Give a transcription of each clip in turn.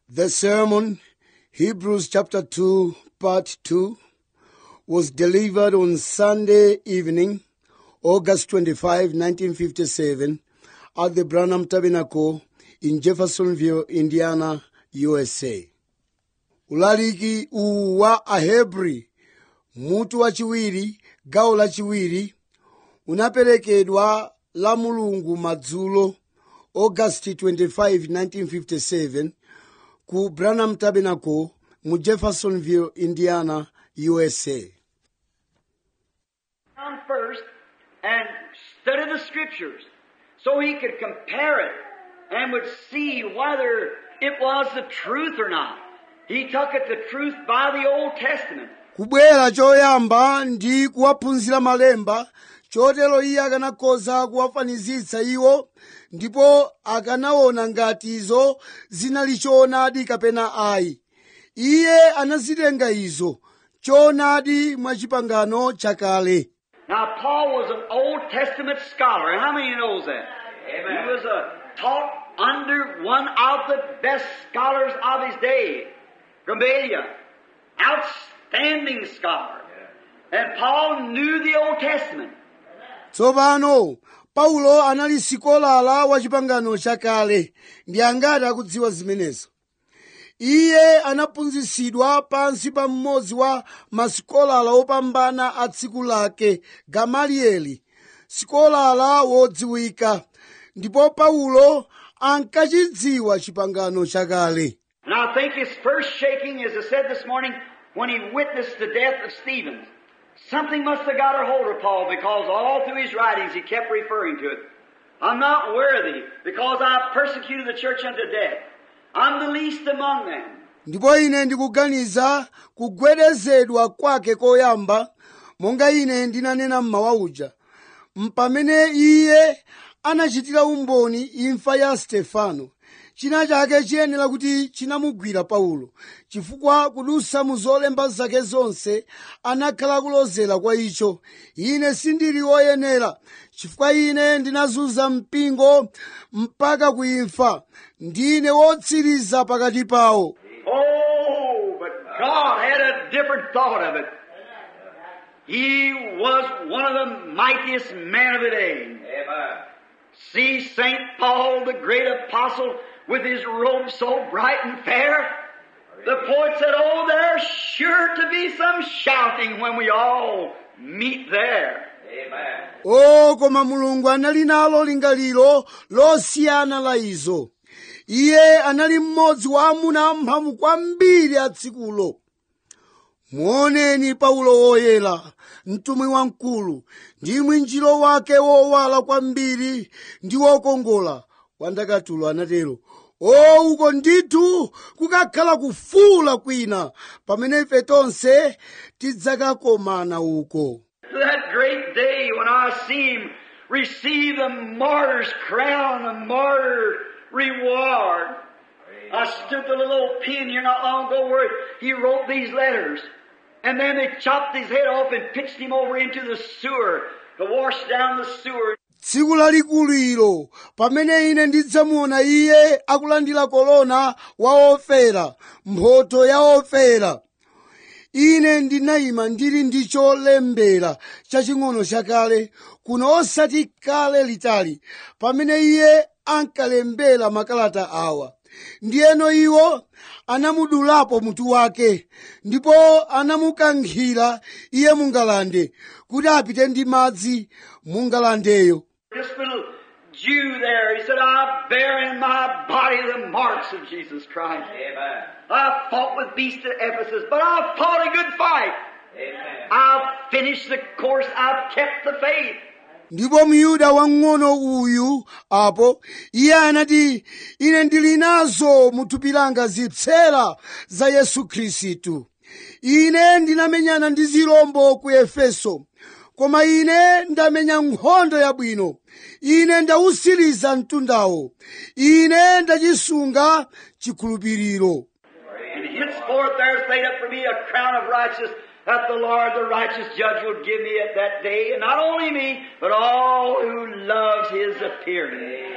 The sermon, Hebrews chapter 2, part 2, was delivered on Sunday evening, August 25, 1957, at the Branham Tabernacle in Jeffersonville, Indiana, USA. ulaliki uwu wa ahebri mutu wachiwiri gawo lachiwiri unaperekedwa la mulungu madzulo august 25 1957 ku branham tabernacle mu jeffersonville indiana usa down first and study the scriptures so he could compare it and would see whether it was the truth or not. He took it the truth by the Old Testament. kubwera choyamba ndi kuwaphunzira malemba chotero iye akanakhoza kuwafanizitsa iwo ndipo akanaona ngati izo zinali choonadi kapena ayi iye anazitenga izo choonadi mwa chipangano chakale Now, Paul was an Old Testament scholar. How many knows that? Amen. He was a, taught under one of the best scholars of his day, Gamaliel. Outstanding scholar. And Paul knew the Old Testament. tsopano paulo anali sikolala wa chipangano chakale ndi angati akudziwa zimenezo iye anaphunzitsidwa pansi pa mmodzi wa masikolala opambana a tsiku lake gamalieli sikolala wodziwika ndipo paulo ankachidziwa chipangano chakale And I think his first shaking, as I said this morning, when he witnessed the death of Stephen, something must have got a hold of Paul because all through his writings he kept referring to it. I'm not worthy because I persecuted the church unto death. I'm the least among them. ndipo ine ndikuganiza kugwedezedwa kwake koyamba monga ine ndinanena mmawa uja mpamene iye anachitira umboni imfa ya stefano china chake chiyenera kuti chinamugwira paulo chifukwa kudusa mu zolemba zake zonse anakhala kulozera kwa icho ine sindili woyenera chifukwa ine ndinazunza mpingo mpaka kuimfa ndine wotsiriza pakati pawo Oh, but God had a different thought of it. He was one of the mightiest men of the day. Amen. See St. Paul, the great apostle, with his robe so bright and fair. The poet said, Oh, there's sure to be some shouting when we all meet there. Amen. o koma mulungu anali nalo lingaliro losiyana la izo iye anali mmodzi wa amuna amphamvu kwambiri a tsikulo muoneni paulo woyera mtumwi wamkulu ndi mwinjiro wake wowala kwambiri ndi wokongola wandakatulo anatero o uko ndithu kukakhala kufuula kwina pamene ife tonse tidzakakomana uko To that great day when I see him receive the martyr's crown, the martyr reward. I stood the little old pen here not long ago where he wrote these letters. And then they chopped his head off and pitched him over into the sewer to wash down the sewer. tsiku lalikulu ilo pamene ine ndidzamuona iye akulandira kolona wa ofera mphotho ya ofera ine ndinayima ndili ndi cholembera chaching'ono chakale kuno osati kale litali pamene iye ankalembera makalata awa ndiyeno iwo anamudulapo mutu wake ndipo anamukankhira iye mungalande kuti apite ndi madzi mungalandeyo This little Jew there, he said, I bear in my body the marks of Jesus Christ. Amen. I fought with beasts at Ephesus, but I fought a good fight. Amen. I've finished the course. I've kept the faith. ndipo myuda wang'ono uyu apo iye anati ine ndili nazo mu thupi langa zipsera za yesu khristu ine ndinamenyana ndi zirombo ku efeso koma ine ndamenya nkhondo yabwino ine ndawusiriza mtundawo ine ndachisunga chikhulupiriro And henceforth there's laid up for me a crown of righteousness that the Lord, the righteous judge, will give me at that day. And not only me, but all who loves his appearing.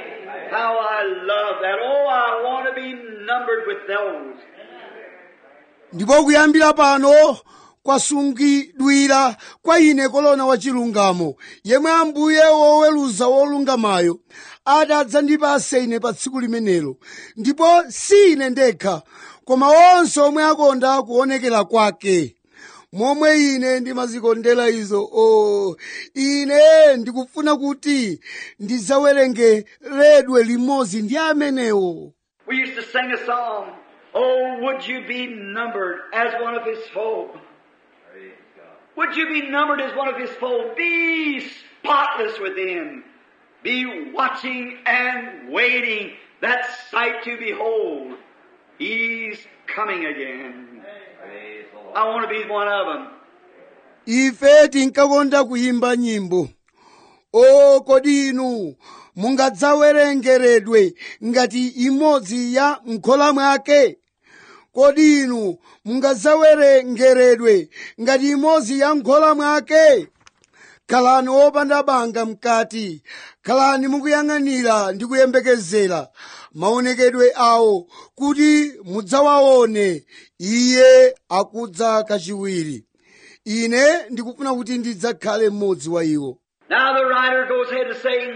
How I love that. Oh, I want to be numbered with those. ndipo kuyambira pano kwasungidwira kwa ine kolona wachilungamo yemwe ambuye woweruza wolungamayo adzandipase ine pa tsiku limenelo ndipo si ine ndekha koma onse omwe akonda kuonekera kwake momwe ine ndimazikondera izo o ine ndikufuna kuti ndidzawerengeredwe limodzi ndi amenewo We used to sing a song, Oh, would you be numbered as one of his folk? Would you be numbered as one of his folk? Be spotless within. Be watching and waiting that sight to behold. He's coming again. I want to be one of them. ife tinkakonda kuyimba nyimbo o kodi inu mungadzawerengeredwe ngati imodzi ya m'khola mwake kodi inu mungadzawerengeredwe ngati imodzi ya m'khola mwake khalani wopanda banga mkati khalani mukuyang'anira ndi kuyembekezera maonekedwe awo kuti mudzawaone iye akudza kachiwiri ine ndikufuna kuti ndidzakhale mmodzi wa iwo Now the writer goes ahead to say,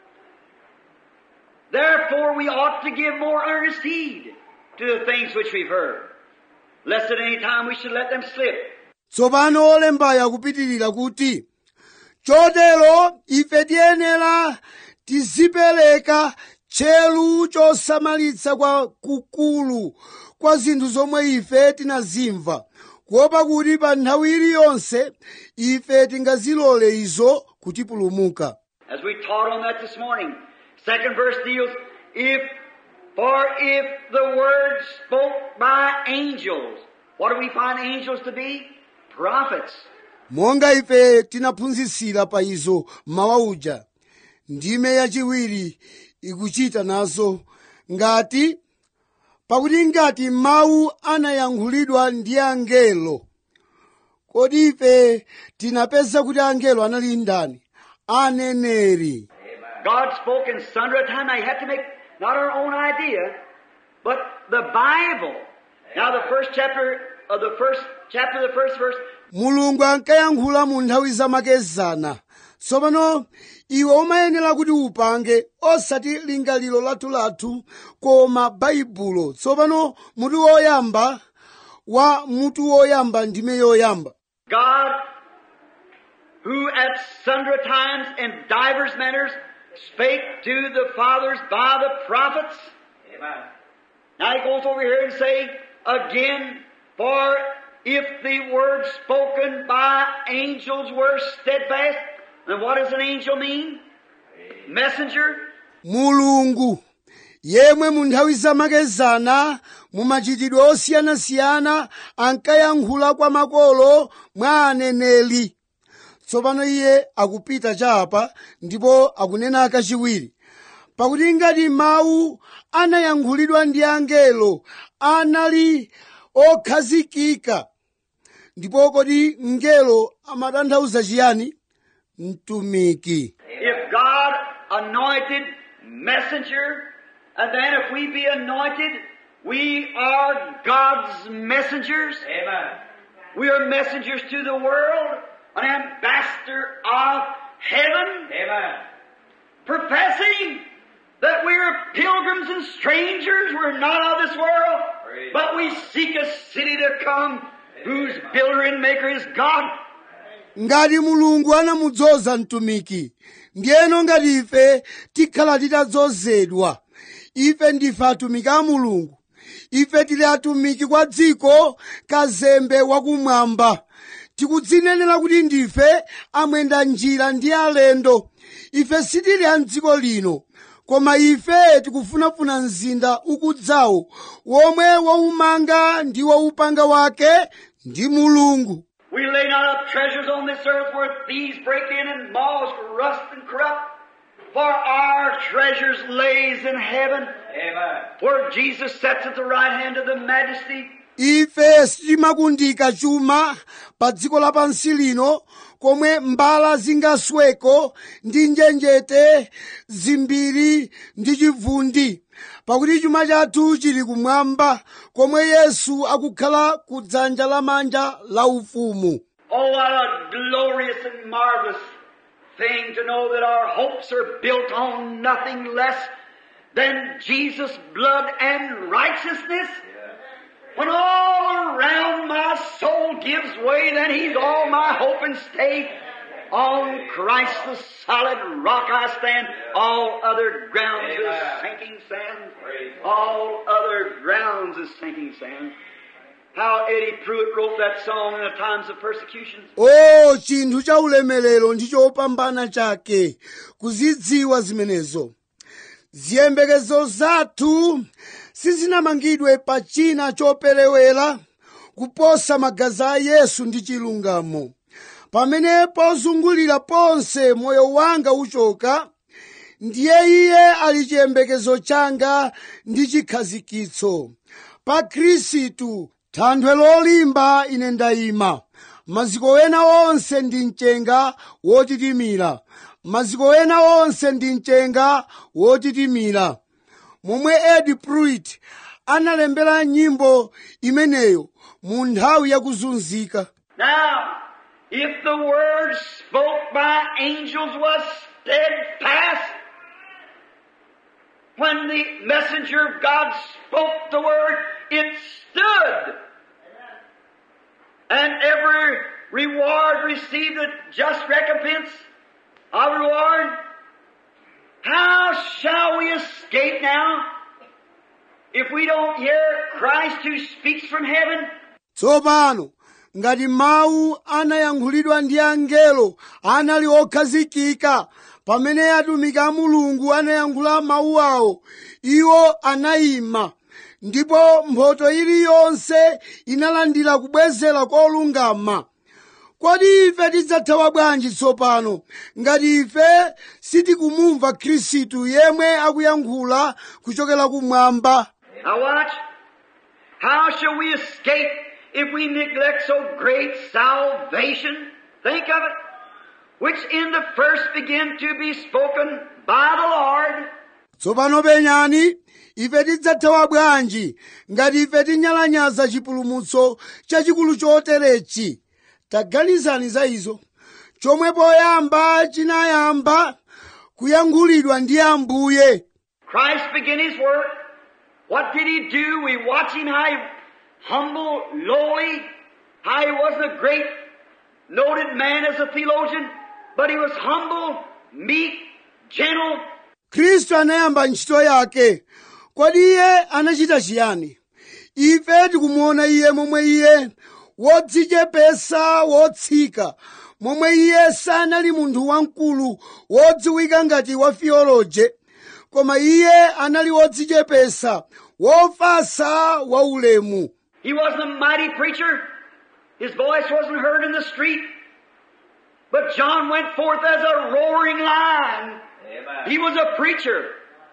Therefore we ought to give more earnest heed to the things which we've heard, lest at any time we should let them slip. tsopano olembayo akupitirira kuti chotero ife tiyenera tizipereka tcheru chosamalitsa kwa kukulu kwa zinthu zomwe ife tinazimva kuopa kuti pa nthawi iliyonse ife tingazilole izo kutipulumuka As we taught on that this morning, second verse deals, if, for if the word spoke by angels, what do we find angels to be? Prophets. monga ife tinaphunzitsira pa izo mawa uja ndime yachiwiri ikuchita nazo ngati pakuti ngati mawu anayankhulidwa ndi angelo kodi ife tinapeza kuti angelo anali ndani aneneri God spoke in sundry times. Now you have to make not our own idea, but the Bible. Now the first chapter of the first chapter, the first verse, mulungu ankayankhula mu nthawi zamakezana tsopano iwe umayenera kuti upange osati lingaliro lathulathu koma baibulo tsopano mutu woyamba wa mutu woyamba ndime yoyamba God, who at sundry times and divers manners spake to the fathers by the prophets. Amen. Now he goes over here and say again, for if the word spoken by angels were steadfast, then what does an angel mean? Messenger. mulungu yemwe mu nthawi zamakezana mu machitidwe osiyanasiyana ankayankhula kwa makolo mwa aneneri tsopano iye akupita chapa ndipo akunena kachiwiri pakuti ngati mawu anayankhulidwa ndi angelo anali okhazikika ndipo kodi mngelo amatanthauza chiyani mtumiki If God anointed messenger, and then if we be anointed, we are God's messengers. Amen. We are messengers to the world, an ambassador of heaven. Amen. Professing that we are pilgrims and strangers, we're not of this world, but we seek a city to come whose builder and maker is God. ngati mulungu anamudzoza mtumiki ndiyeno ngati ife tikhala titadzozedwa ife ndife atumiki a mulungu ife tili atumiki kwa dziko kazembe wakumwamba tikudzinenera kuti ndife amwenda njira ndi alendo ife sitili a mdziko lino koma ife tikufunafuna mzinda ukudzawo womwe waumanga ndi waupanga wake ndi mulungu We lay not up treasures on this earth where thieves break in and moths rust and corrupt. For our treasures lays in heaven. Amen. Where Jesus sits at the right hand of the majesty. ife sitimakundika chuma pa dziko lapansi lino komwe mbala zingasweko ndi njenjete zimbiri ndi chivundi pakuti chuma chathu chili kumwamba komwe yesu akukhala ku dzanja lamanja la ufumu Oh, what a glorious and marvelous thing to know that our hopes are built on nothing less than Jesus' blood and righteousness. When all around my soul gives way, then He's all my hope and stay. On Christ the solid rock I stand. All other grounds is sinking sand. All other grounds is sinking sand. How Eddie Pruitt wrote that song in the times of persecution. o chinthu cha ulemerero ndi chopambana chake kuzidziwa zimenezo ziyembekezo zathu sizinamangidwe pa china choperewera kuposa magazi a yesu ndi chilungamo pamene pozungulira ponse moyo wanga uchoka ndiye iye ali chiyembekezo changa ndi chikhazikitso pa khristu thanthwe lolimba ine ndayima maziko ena onse ndi mchenga wotitimira maziko ena onse ndi mchenga wotitimira momwe edi pruitt analembera nyimbo imeneyo mu nthawi yakuzunzika Now, if the word spoke by angels was steadfast, when the messenger of God spoke the word, it stood. And every reward received a just recompense of reward. How shall we escape now if we don't hear Christ who speaks from heaven? tsopano ngati mawu anayankhulidwa ndi angelo anali okhazikika pamene atumiki a mulungu anayankhula mawu awo iwo anayima ndipo mphotho iliyonse inalandira kubwezera kolungama kodi ife tidzathawa bwanji tsopano ngati ife sitikumumva khristu yemwe akuyankhula kuchokera kumwamba Now watch. How shall we escape if we neglect so great salvation? Think of it. Which in the first began to be spoken by the Lord. tsopano penyani ife tidzathawa bwanji ngati ife tinyalanyaza chipulumutso chachikulu choterechi taganizani za izo chomwe poyamba chinayamba kuyankhulidwa ndi ambuye Christ began His work. What did He do? We watch Him how He humble, lowly, how He wasn't a great, noted man as a theologian, but He was humble, meek, gentle, khristu anayamba ntchito yake kodi iye anachita chiyani ife tikumuona iye momwe iye wodzichepesa wotsika momwe iye sanali munthu wamkulu wodziwika ngati wa theoloje koma iye anali wodzichepesa wofasa waulemu He wasn't a mighty preacher. His voice wasn't heard in the street. But John went forth as a roaring lion. He was a preacher.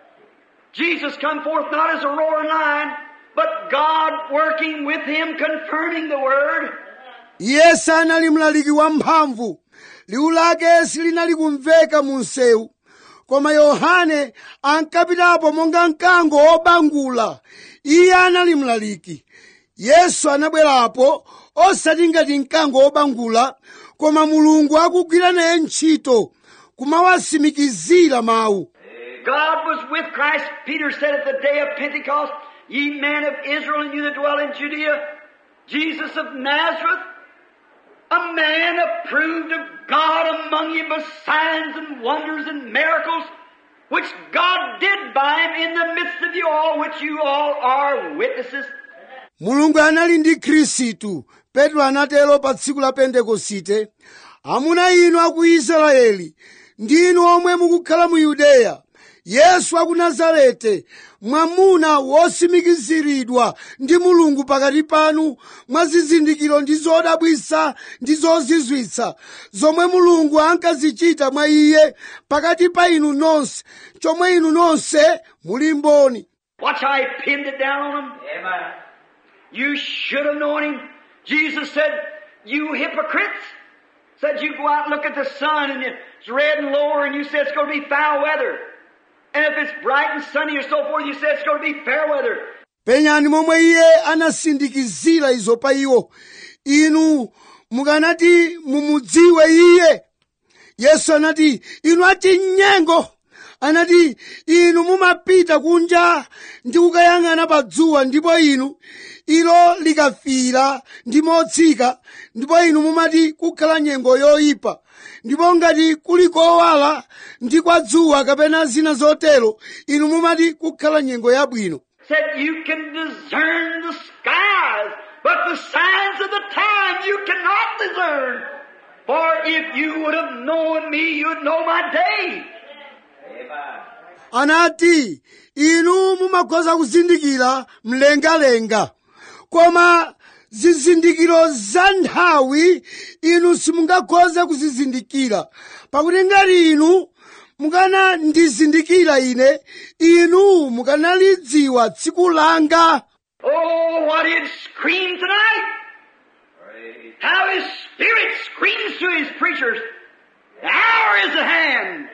Jesus come forth not as a roaring lion, but God working with him, confirming the word. iye sanali mlaliki wamphamvu liwu lake silinali kumveka mu msewu koma yohane ankapitapo monga mkango wobangula iye anali mlaliki yesu anabwerapo osati ngati mkango wobangula koma mulungu akugwira naye ntchito kumawasimikizira mawu God was with Christ. Peter said at the day of Pentecost, Ye men of Israel and you that dwell in Judea, Jesus of Nazareth, a man approved of God among you by signs and wonders and miracles, which God did by him in the midst of you all, which you all are witnesses. mulungu anali ndi khristu petro anatero pa tsiku la pentekosite amuna inu aku israeli ndinu omwe mukukhala mu yudeya yesu aku nazarete mwamuna wosimikiziridwa ndi mulungu pakati panu mwa zizindikiro ndi zodabwisa ndi zozizwitsa zomwe mulungu ankazichita mwa iye pakati pa inu nonse chomwe inu nonse muli mboni Watch how he pinned it down on them. Amen. You should have known him. Jesus said, You hypocrites, Said you go out and look at the sun and it's red and lower and you say it's going to be foul weather. And if it's bright and sunny or so forth, you say it's going to be fair weather. penyani momwe iye anasindikizira izo pa iwo inu mukanati mumudziwe iye yesu anati inu ati nyengo anati inu mumapita kunja ndi kukayang'ana pa dzuwa ndipo inu ilo likafira ndi motsika ndipo inu mumati kukhala nyengo yoyipa ndipo ngati kuli kowala ndi kwa dzuwa kapena zina zotero inu mumati kukhala nyengo yabwino Said you can discern the skies, but the signs of the time you cannot discern. For if you would have known me, you'd know my day. anati inu mumakhoza kuzindikira mlengalenga koma zizindikiro za nthawi inu simungakhoze kuzizindikira pakuti ngati inu mukanandizindikira ine inu mukanalidziwa tsiku langa Oh, what it screams tonight! How his spirit screams to his preachers. The hour is at hand.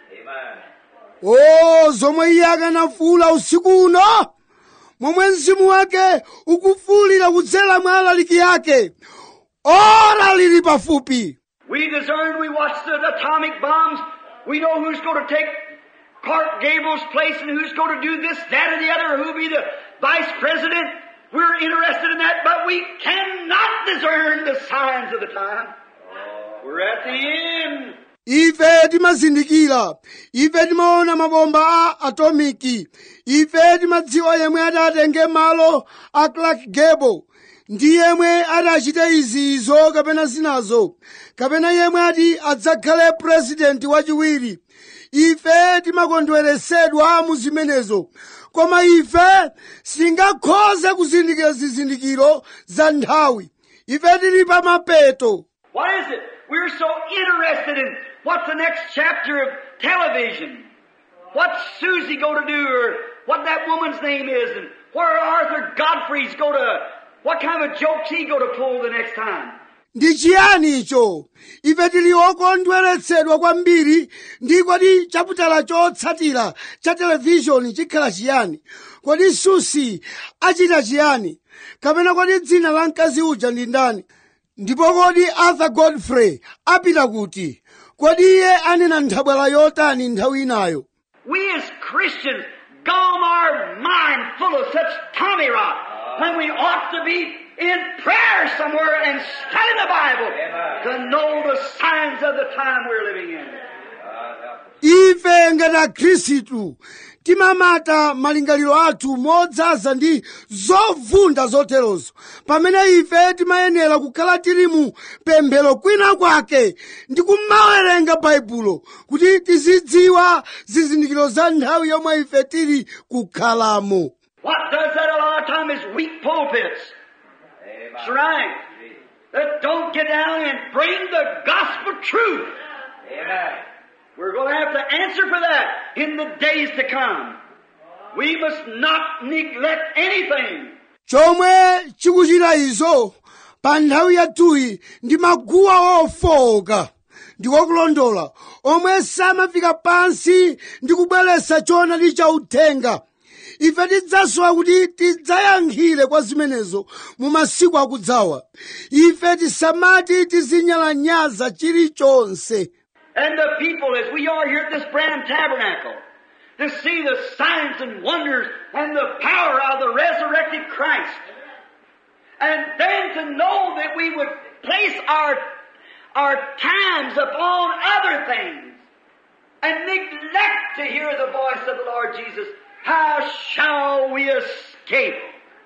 o zomwe iye akanafuula usiku uno momwe mzimu wake ukufuulira kudzera mwa alaliki ake ora lili pafupi We discern, we watch the atomic bombs. We know who's going to take Clark Gable's place and who's going to do this, that, or the other, or who'll be the vice president. We're interested in that, but we cannot discern the signs of the time. We're at the end. ife timazindikira ife timaona mabomba a atomiki ife timadziwa yemwe atatenge malo a clark gable ndi yemwe atachite izizo kapena zinazo kapena yemwe ati adzakhale purezidenti wachiwiri ife timakondweresedwa mu zimenezo koma ife sitingakhoze kuzindikira zizindikiro za nthawi ife tili pa mapeto What is it? We're so interested in what's the next chapter of television. What's Susie going to do or what that woman's name is and where Arthur Godfrey's going to, what kind of a joke's he going to pull the next time. ndi chiyani icho ife tili okondweretsedwa kwambiri ndi kodi chaputala chotsatira cha televishoni chikhala chiyani kodi susi achita chiyani kapena kodi dzina la mkazi uja ndi ndani ndipo kodi arthur godfrey apita kuti kodi iye anena nthabwala yotani nthawi inayo We as Christians gone our mind full of such tommy rot when we ought to be in prayer somewhere and studying the Bible to know the signs of the time we're living in. ife ngati akhristu timamata malingaliro athu modzaza ndi zovunda zoterozo pamene ife timayenera kukhala tili mu pemphero kwina kwake ndi kumawerenga baibulo kuti tizidziwa zizindikiro za nthawi yomwe ife tili kukhalamo What does that a lot of time is weak pulpits. That's right. That don't get down and bring the gospel truth. We're going to have to answer for that in the days to come. We must not neglect anything. chomwe chikuchita izo pa nthawi yathuyi ndi maguwa ofowoka ndikokulondola omwe samafika pansi ndi kubweretsa choonadi cha uthenga ife tidzasowa kuti tidzayankhire kwa zimenezo mu masiku akudzawa ife tisamati tizinyalanyaza chilichonse And the people, as we are here at this Branham Tabernacle, to see the signs and wonders and the power of the resurrected Christ. And then to know that we would place our, our times upon other things and neglect to hear the voice of the Lord Jesus. How shall we escape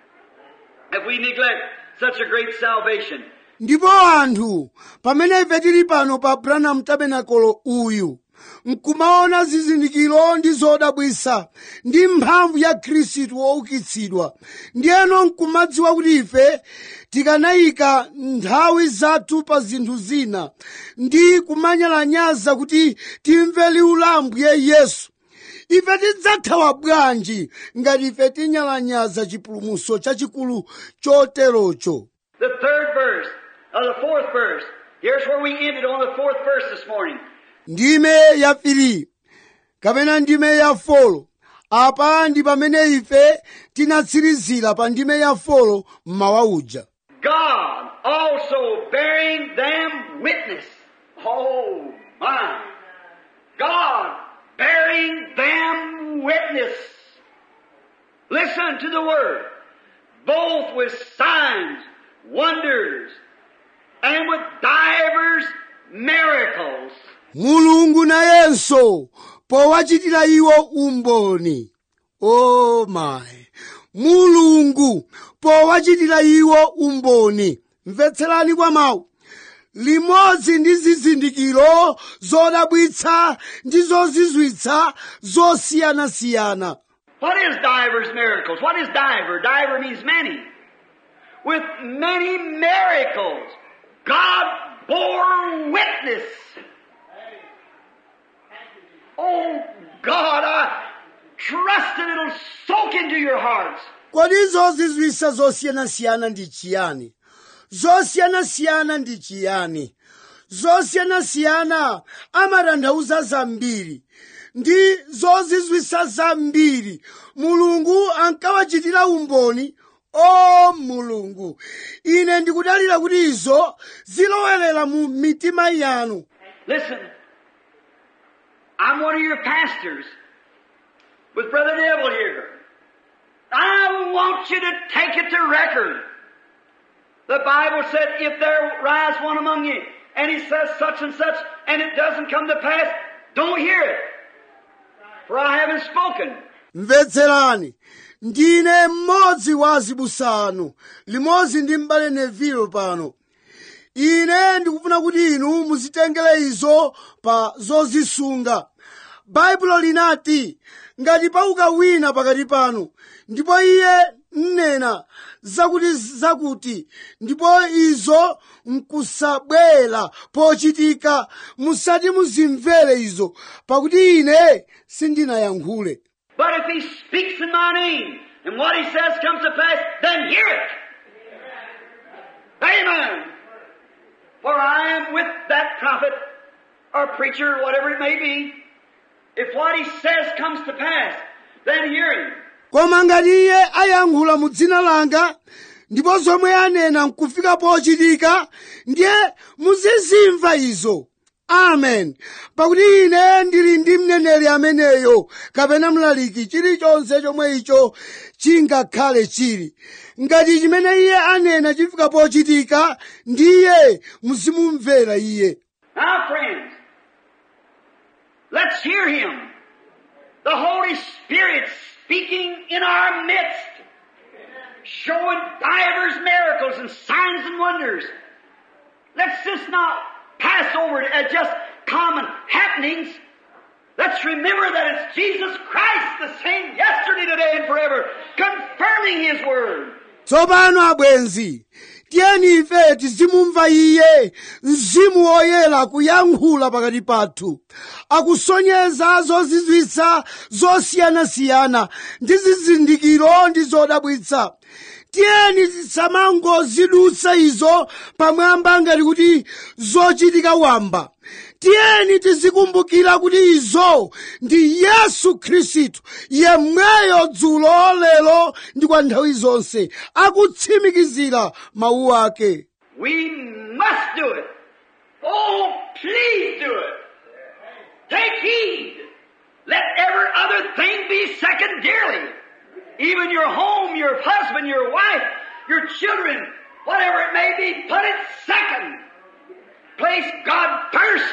if we neglect such a great salvation? ndipo anthu pamene ife tili pano pa branham tabernacle uyu nkumaona zizindikiro ndi zodabwisa ndi mphamvu ya khristu woukitsidwa ndiyeno nkumadziwa kuti ife tikanayika nthawi zathu pa zinthu zina ndi kumanyalanyaza kuti timve liwu la ambuye yesu ife tidzathawa bwanji ngati ife tinyalanyaza chipulumutso chachikulu choterocho The third verse, or the fourth verse, Here's where we ended on the fourth verse this morning. ndime ya firi kapena ndime ya folo apa ndi pamene ife tinatsirizira pa ndime ya folo mmawa uja God also bearing them witness. Oh my. God bearing them witness. Listen to the word. Both with signs, wonders, and with divers miracles. mulungu nayenso powachitira iwo umboni o mayi mulungu powachitira iwo umboni mvetserani kwa mawu limodzi ndi zizindikiro zodabwitsa ndi zozizwitsa zosiyanasiyana What is divers miracles? What is diver? Diver means many. With many miracles, God bore witness. Oh God, I trust that it'll soak into your hearts. kodi zozizwitsa zosiyanasiyana ndi chiyani zosiyanasiyana ndi chiyani zosiyanasiyana amatanthauza zambiri ndi zozizwitsa zambiri mulungu ankawachitira umboni o mulungu ine ndikudalira kuti izo zilowerera mu mitima yanu Listen, I'm one of your pastors with Brother Neville here. I want you to take it to record. The Bible said, if there rise one among you, and he says such and such, and it doesn't come to pass, don't hear it. For I haven't spoken. mvetserani ndine mmodzi wa azibusa anu limodzi ndi m'bale nevilo pano ine ndikufuna kuti inu muzitengere izo pa zozisunga baibulo linati ngati pauka wina pakati panu ndipo iye nena zakuti zakuti ndipo izo nkusabwera pochitika musati muzimvere izo pakuti ine sindinayankhule But if he speaks in my name, and what he says comes to pass, then hear it. Amen. For I am with that prophet, or preacher, whatever it may be. If what he says comes to pass, then hear him. koma ngati iye ayankhula mu dzina langa ndipo zomwe anena nkufika pochitika ndiye muzizimva izo amen pakuti ine ndili ndi mneneri ameneyo kapena mlaliki chilichonse chomwe icho chingakhale chili ngati chimene iye anena chifika pochitika ndiye muzimumvera iye Now, friends, let's hear him. The Holy Spirit speaking in our midst, showing divers miracles and signs and wonders. Let's just not pass over it as just common happenings. Let's remember that it's Jesus Christ, the same yesterday, today, and forever, confirming His Word. tsopano abwenzi tiyeni ife tizimumva iye mzimu woyera kuyankhula pakati pathu akusonyeza zozizwitsa zosiyanasiyana ndi zizindikiro ndi zodabwitsa tiyeni tisamangozidutsa izo pamwamba ngati kuti zochitika wamba tiyeni tizikumbukira kuti izo ndi yesu khristu yemweyo dzulo lero ndi kwa nthawi zonse akutsimikizira mawu ake We must do it. Oh, please do it. Take heed. Let every other thing be secondarily. Even your home, your husband, your wife, your children, whatever it may be, put it second. Place God first.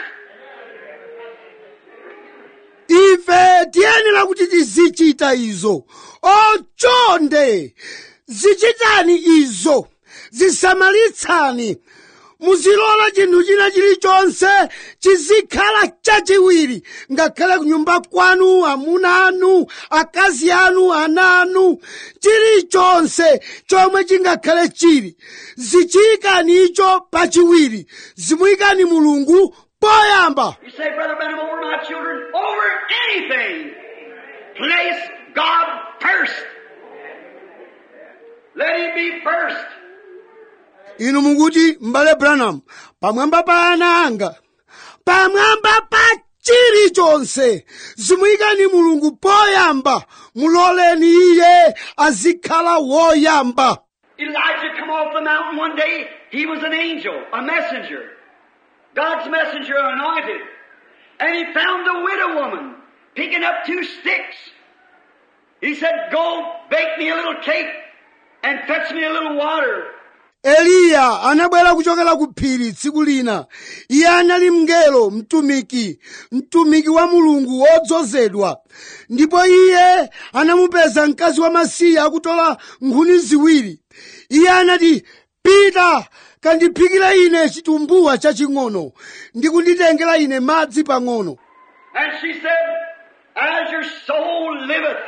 ife tiyenera kuti tizichita izo ochonde zichitani izo zisamalitsani muzilola chinthu china chilichonse chizikhala chachiwiri ngakhale kunyumba kwanu amuna anu akazi anu ana anu chilichonse chomwe chingakhale chili zichiyikani icho pachiwiri zimuyikani mulungu poyamba You say, Brother Benham, over my children, over anything. Place God first. Let Him be first. inu mukuti m'bale branham pamwamba pa ana anga pamwamba pa chilichonse zimuyikani mulungu poyamba muloleni iye azikhala woyamba Elijah come off the mountain one day. He was an angel, a messenger. God's messenger anointed. And he found a widow woman picking up two sticks. He said, go bake me a little cake and fetch me a little water. eliya anabwera kuchokera ku phiri tsiku lina iye anali mngelo mtumiki mtumiki wa mulungu wodzozedwa ndipo iye anamupeza mkazi wamasiye akutola nkhuni ziwiri iye anati pita kandiphikira ine chitumbuwa chaching'ono ndi kunditengera ine madzi pang'ono And she said, As your soul liveth,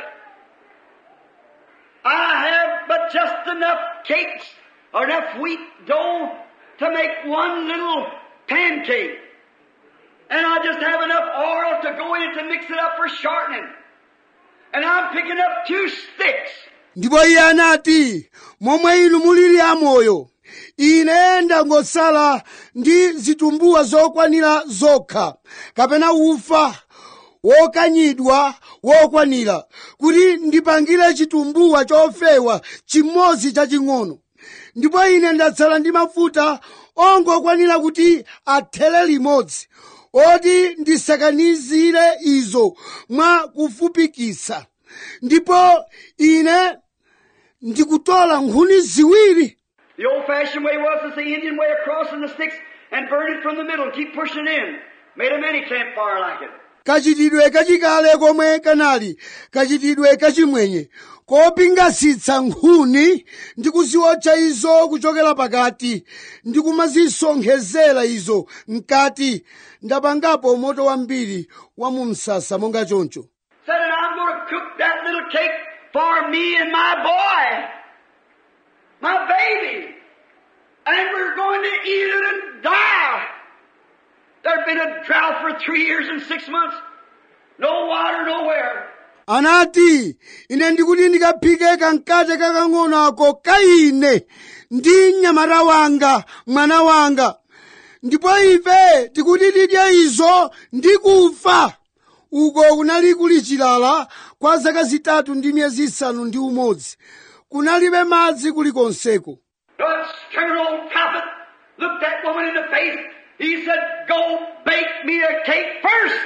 I have but just enough cakes or enough wheat dough to make one little pancake. And I just have enough oil to go in it to mix it up for shortening. And I'm picking up two sticks. ndipo iye anati momwe inu mulili amoyo ine ndangosala ndi zitumbuwa zokwanira zokha kapena ufa wokanyidwa wokwanira kuti ndipangire chitumbuwa chofewa chimodzi chaching'ono ndipo ine ndatsala ndi mafuta ongokwanira kuti athere limodzi oti ndisakanizire izo mwa kufupikisa ndipo ine ndikutola nkhuni ziwiri The old fashioned way was it's the Indian way of crossing the sticks and burn it from the middle and keep pushing in. Made a mini campfire like it. kachitidwe kachikale komwe kanali kachitidwe kachimwenye kopingasitsa nkhuni ndi kuziotcha izo kuchokera pakati ndi kumazisonkhezera izo mkati ndapangapo moto wambiri wa mu msasa monga choncho Said, and I'm going to cook that little cake for me and my boy, my baby, and we're going to eat it and die. There'd been a drought for three years and six months. No water nowhere. anati ine ndikuti ndikaphike kamkate kakang'ono ako kaine ndi mnyamata wanga mwana wanga ndipo ife tikuti tidye izo ndi kufa uko kunali kuli chilala kwa zaka zitatu ndi miyezi isanu ndi umodzi kunalibe madzi kulikonseko The stern old prophet looked that woman in the face. He said, Go bake me a cake first.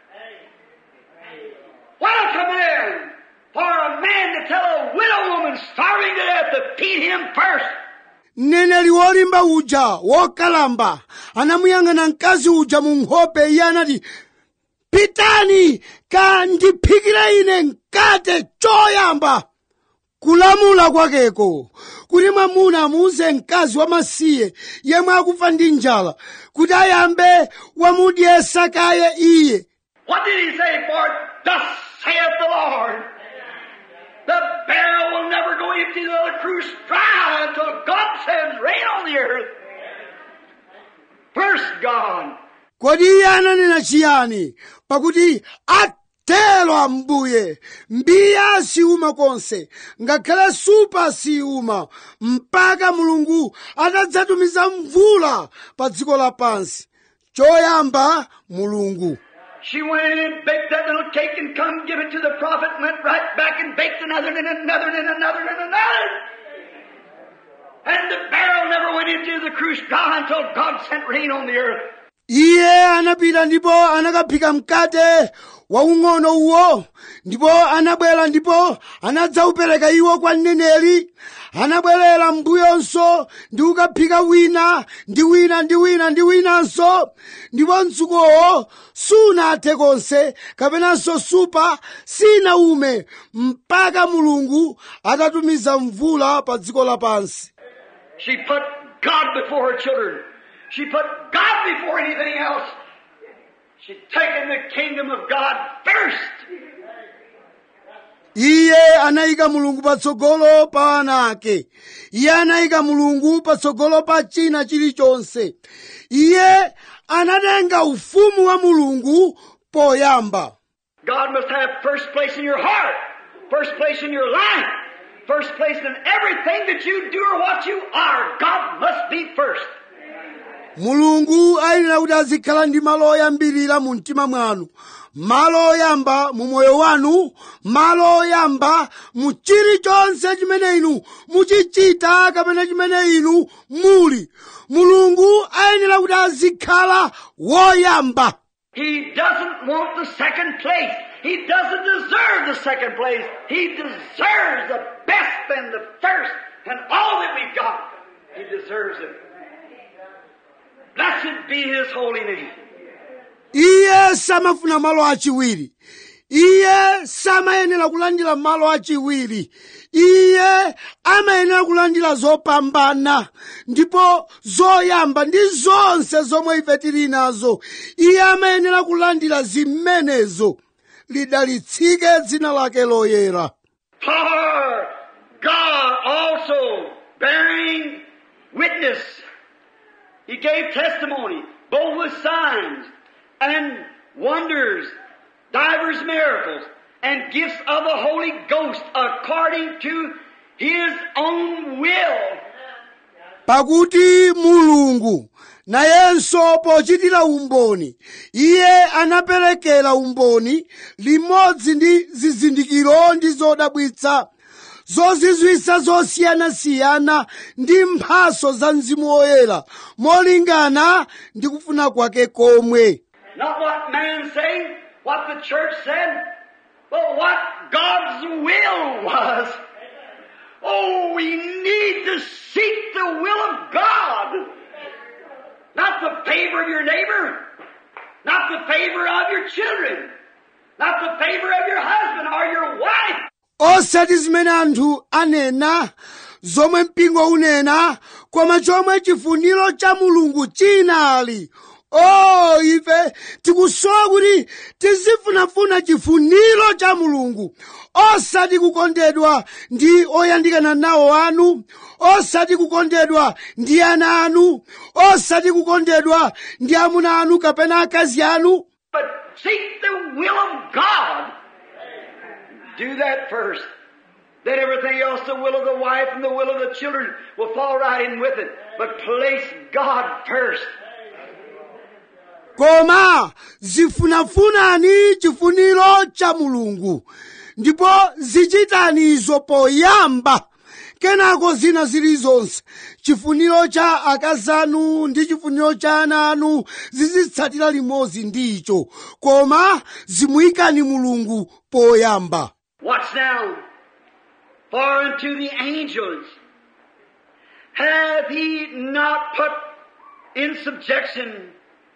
What a command for a man to tell a widow woman starving to death to feed him first. mneneri wolimba uja wokalamba anamuyang'ana mkazi uja mu nkhope iye anati pitani kandiphikire ine mkate choyamba kulamula kwakeko kuti mwamuna amuuze mkazi wamasiye yemwe akufa ndi njala kuti ayambe wamudyesa kaye iye What did he say? For thus saith the Lord. The barrel will never go empty, nor the cruse dry until God sends rain on the earth. First God. kodi iye ananena chiyani pakuti atero ambuye mbiya siuma konse ngakhale supa siuma mpaka mulungu atadzatumiza mvula pa dziko lapansi choyamba mulungu She went in and baked that little cake and come give it to the prophet and went right back and baked another and another and another and another. And the barrel never went into the cruse dry until God sent rain on the earth. iye anapita ndipo anakaphika mkate waung'ono uwo ndipo anabwera ndipo anadzaupereka iwo kwa mneneri anabwerera mbuyonso ndi kukaphika wina ndi wina ndi wina ndi winanso ndipo mtsukowo sunathe konse kapenanso supa sinaume mpaka mulungu atatumiza mvula pa dziko lapansi She put God before her children. She put God before anything else. She'd taken the kingdom of God first. iye anayika mulungu patsogolo pa ana ake iye anayika mulungu patsogolo pa china chilichonse iye anatenga ufumu wa mulungu poyamba God must have first place in your heart, first place in your life, first place in everything that you do or what you are. God must be first. mulungu ayenera kuti azikhala ndi malo oyambirira mu mtima mwanu malo oyamba mu moyo wanu malo oyamba mu chilichonse chimene inu muchichita kapena chimene inu muli mulungu ayenera kuti azikhala woyamba He doesn't want the second place. He doesn't deserve the second place. He deserves the best and the first and all that we've got. He deserves it. Blessed be His holy name. iye samafuna malo achiwiri iye samayenera kulandira malo achiwiri iye amayenera kulandira zopambana ndipo zoyamba ndi zonse zomwe ife tili nazo iye amayenera kulandira zimenezo lidalitsike dzina lake loyera For God also bearing witness. He gave testimony, both with signs and wonders, divers miracles, and gifts of the Holy Ghost according to His own will. pakuti mulungu nayenso pochitira umboni iye anaperekera umboni limodzi ndi zizindikiro ndi zodabwitsa zozizwitsa zosiyanasiyana ndi mphaso za mzimu woyera molingana ndi kufuna kwake komwe Not what man say, what the church said, but what God's will was. Oh, we need to seek the will of God. Not the favor of your neighbor, not the favor of your children, not the favor of your husband or your wife. osati zimene anthu anena zomwe mpingo unena koma chomwe chifuniro cha mulungu chinali o ife tikusowa kuti tizifunafuna chifuniro cha mulungu osati kukondedwa ndi oyandikana nawo anu osati kukondedwa ndi ana anu osati kukondedwa ndi amuna anu kapena akazi anu But seek the will of God. Do that first. Then everything else, the will of the wife and the will of the children, will fall right in with it. But place God first. koma zifunafunani chifuniro cha mulungu ndipo zichitani izo poyamba kenako zina zilizonse chifuniro cha akazi anu ndi chifuniro cha ana anu zizitsatira limodzi ndicho koma zimuyikani mulungu poyamba Watch now. For unto the angels hath he not put in subjection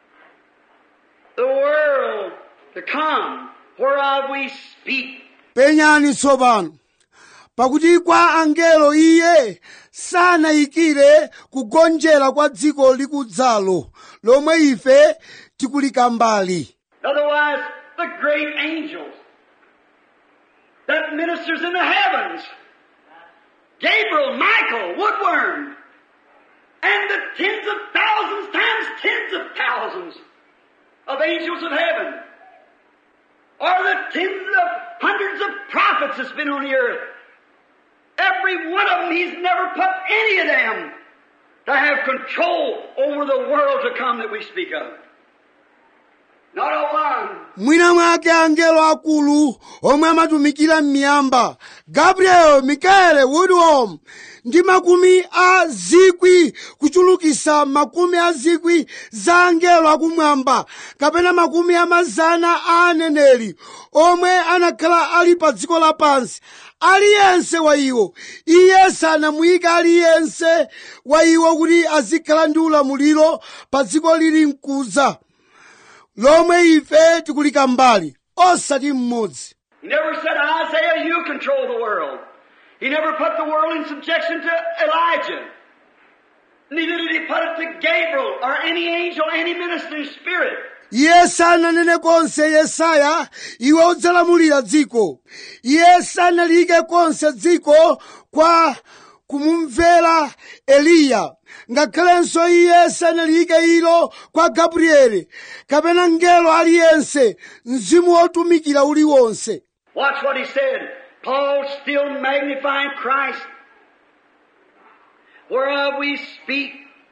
the world to come, whereof we speak. penyani tsopano pakuti kwa angelo iye sanayikire kugonjera kwa dziko likudzalo lomwe ife tikulikambali Otherwise, the great angels that ministers in the heavens, Gabriel, Michael, Woodworm, and the tens of thousands times tens of thousands of angels of heaven, or the tens of hundreds of prophets that's been on the earth. Every one of them, he's never put any of them to have control over the world to come that we speak of. Not a one. mwina mwake angelo akulu omwe amatumikira m'miyamba gabriel mikaele woodworm ndi makumi a zikwi kuchulukisa makumi a zikwi za angelo akumwamba kapena makumi a mazana a aneneri omwe anakhala ali pa dziko lapansi aliyense wa iwo iye sanamuyika aliyense wa iwo kuti azikhala ndi ulamuliro pa dziko lili mkuza lomwe ife tikulikambali osati mmodzi He never said, Isaiah, you control the world. He never put the world in subjection to Elijah. Neither did he put it to Gabriel or any angel, any ministering spirit. iye sananene konse yesaya iwe udzalamulira dziko iye sanalike konse dziko kwa kumumvera eliya ngakhalenso iye sanalike ilo kwa gabrieli kapena mngelo aliyense mzimu wotumikira uliwonse Watch what he said Paul still magnifying Christ, whereof we speak,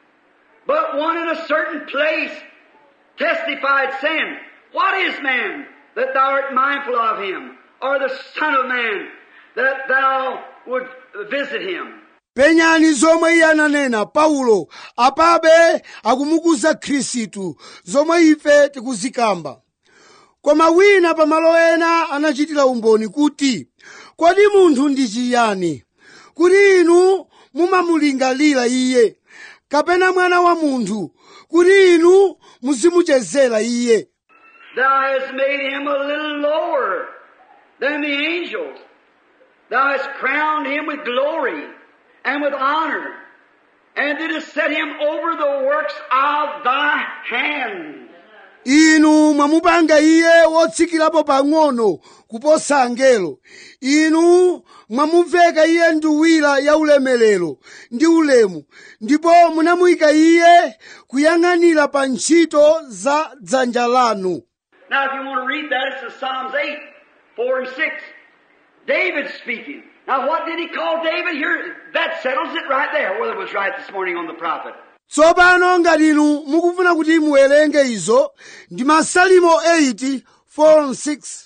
but one in a certain place testified, saying, What is man that thou art mindful of him, or the Son of Man that thou would visit him? penyani zomwe iye ananena paulo apabe akumukuza khristu zomwe ife tikuzikamba koma wina pamalo ena anachitira umboni kuti kodi munthu ndi chiyani kuti inu mumamulingalira iye kapena mwana wa munthu kuti inu muzimuchezera iye Thou hast made him a little lower than the angels. Thou hast crowned him with glory and with honor, and didst set him over the works of thy hands. inu mwamupanga iye wotsikirapo pang'ono kuposa angelo inu mwamuveka iye nduwira ya ulemerero ndi ulemu ndipo munamuyika iye kuyang'anira pa ntchito za dzanja lanu Now, if you want to read that, it's in Psalms 8, 4 and 6. David speaking. Now, what did he call David? Here, that settles it right there, whether it was right this morning on the prophet. tsopano ngati inu mukufuna kuti muwerenge izo ndi masalimo 8 4 6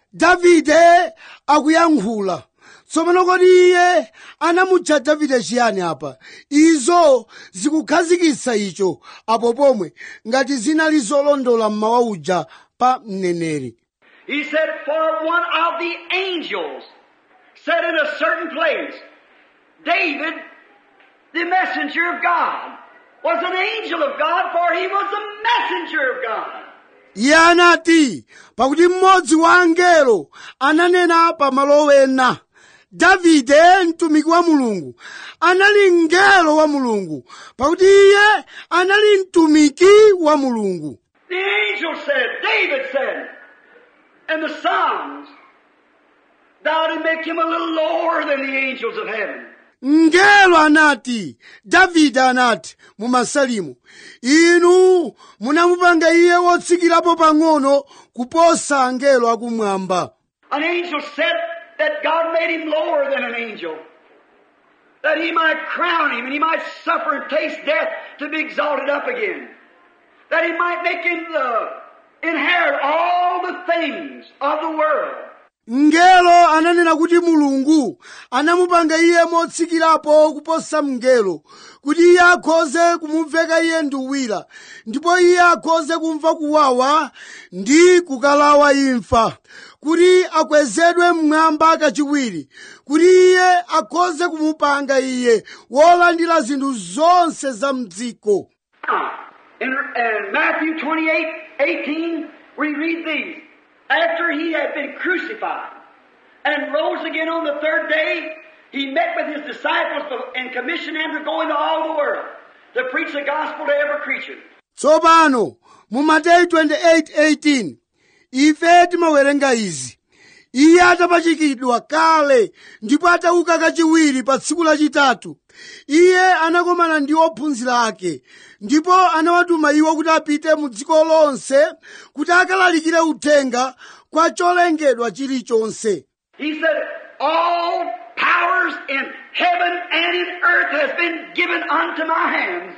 davide akuyankhula tsopano kodi iye anamutcha davide chiyani apa izo zikukhazikitsa icho apo pomwe ngati zinali zolondola mmawa uja pa mneneri He said, For one of the angels said in a certain place, David, the messenger of God, was an angel of God, for he was the messenger of God. iye anati pakuti mmodzi wa angelo ananena pa malo ena davide mtumiki wa mulungu anali mngelo wa mulungu pakuti iye anali mtumiki wa mulungu The angel said, David said, in the Psalms, Thou did make him a little lower than the angels of heaven. mngelo anati davide anati mu masalimu inu munamupanga iye wotsikirapo pang'ono kuposa angelo akumwamba An angel said that God made him lower than an angel. That he might crown him and he might suffer and taste death to be exalted up again. That he might make him uh, inherit all the things of the world. mngelo ananena kuti mulungu anamupanga iye motsikirapo kuposa mngelo kuti iye akhoze kumuveka iye nduwira ndipo iye akhoze kumva kuwawa ndi kukalawa imfa kuti akwezedwe mmwamba kachiwiri kuti iye akhoze kumupanga iye wolandira zinthu zonse za mdziko Now, in, in Matthew 28, 18, we read these. After he had been crucified and rose again on the third day, he met with his disciples and commissioned them to go into all the world to preach the gospel to every creature. tsopano mu mateyu 28:18 ife timawerenga izi iye atapachikidwa kale ndipo atauka kachiwiri pa tsiku lachitatu iye anakomana ndi ophunzira ake ndipo anawatuma iwo kuti apite mu dziko lonse kuti akalalikire uthenga kwa cholengedwa chilichonse He said, All powers in heaven and in earth has been given unto my hands.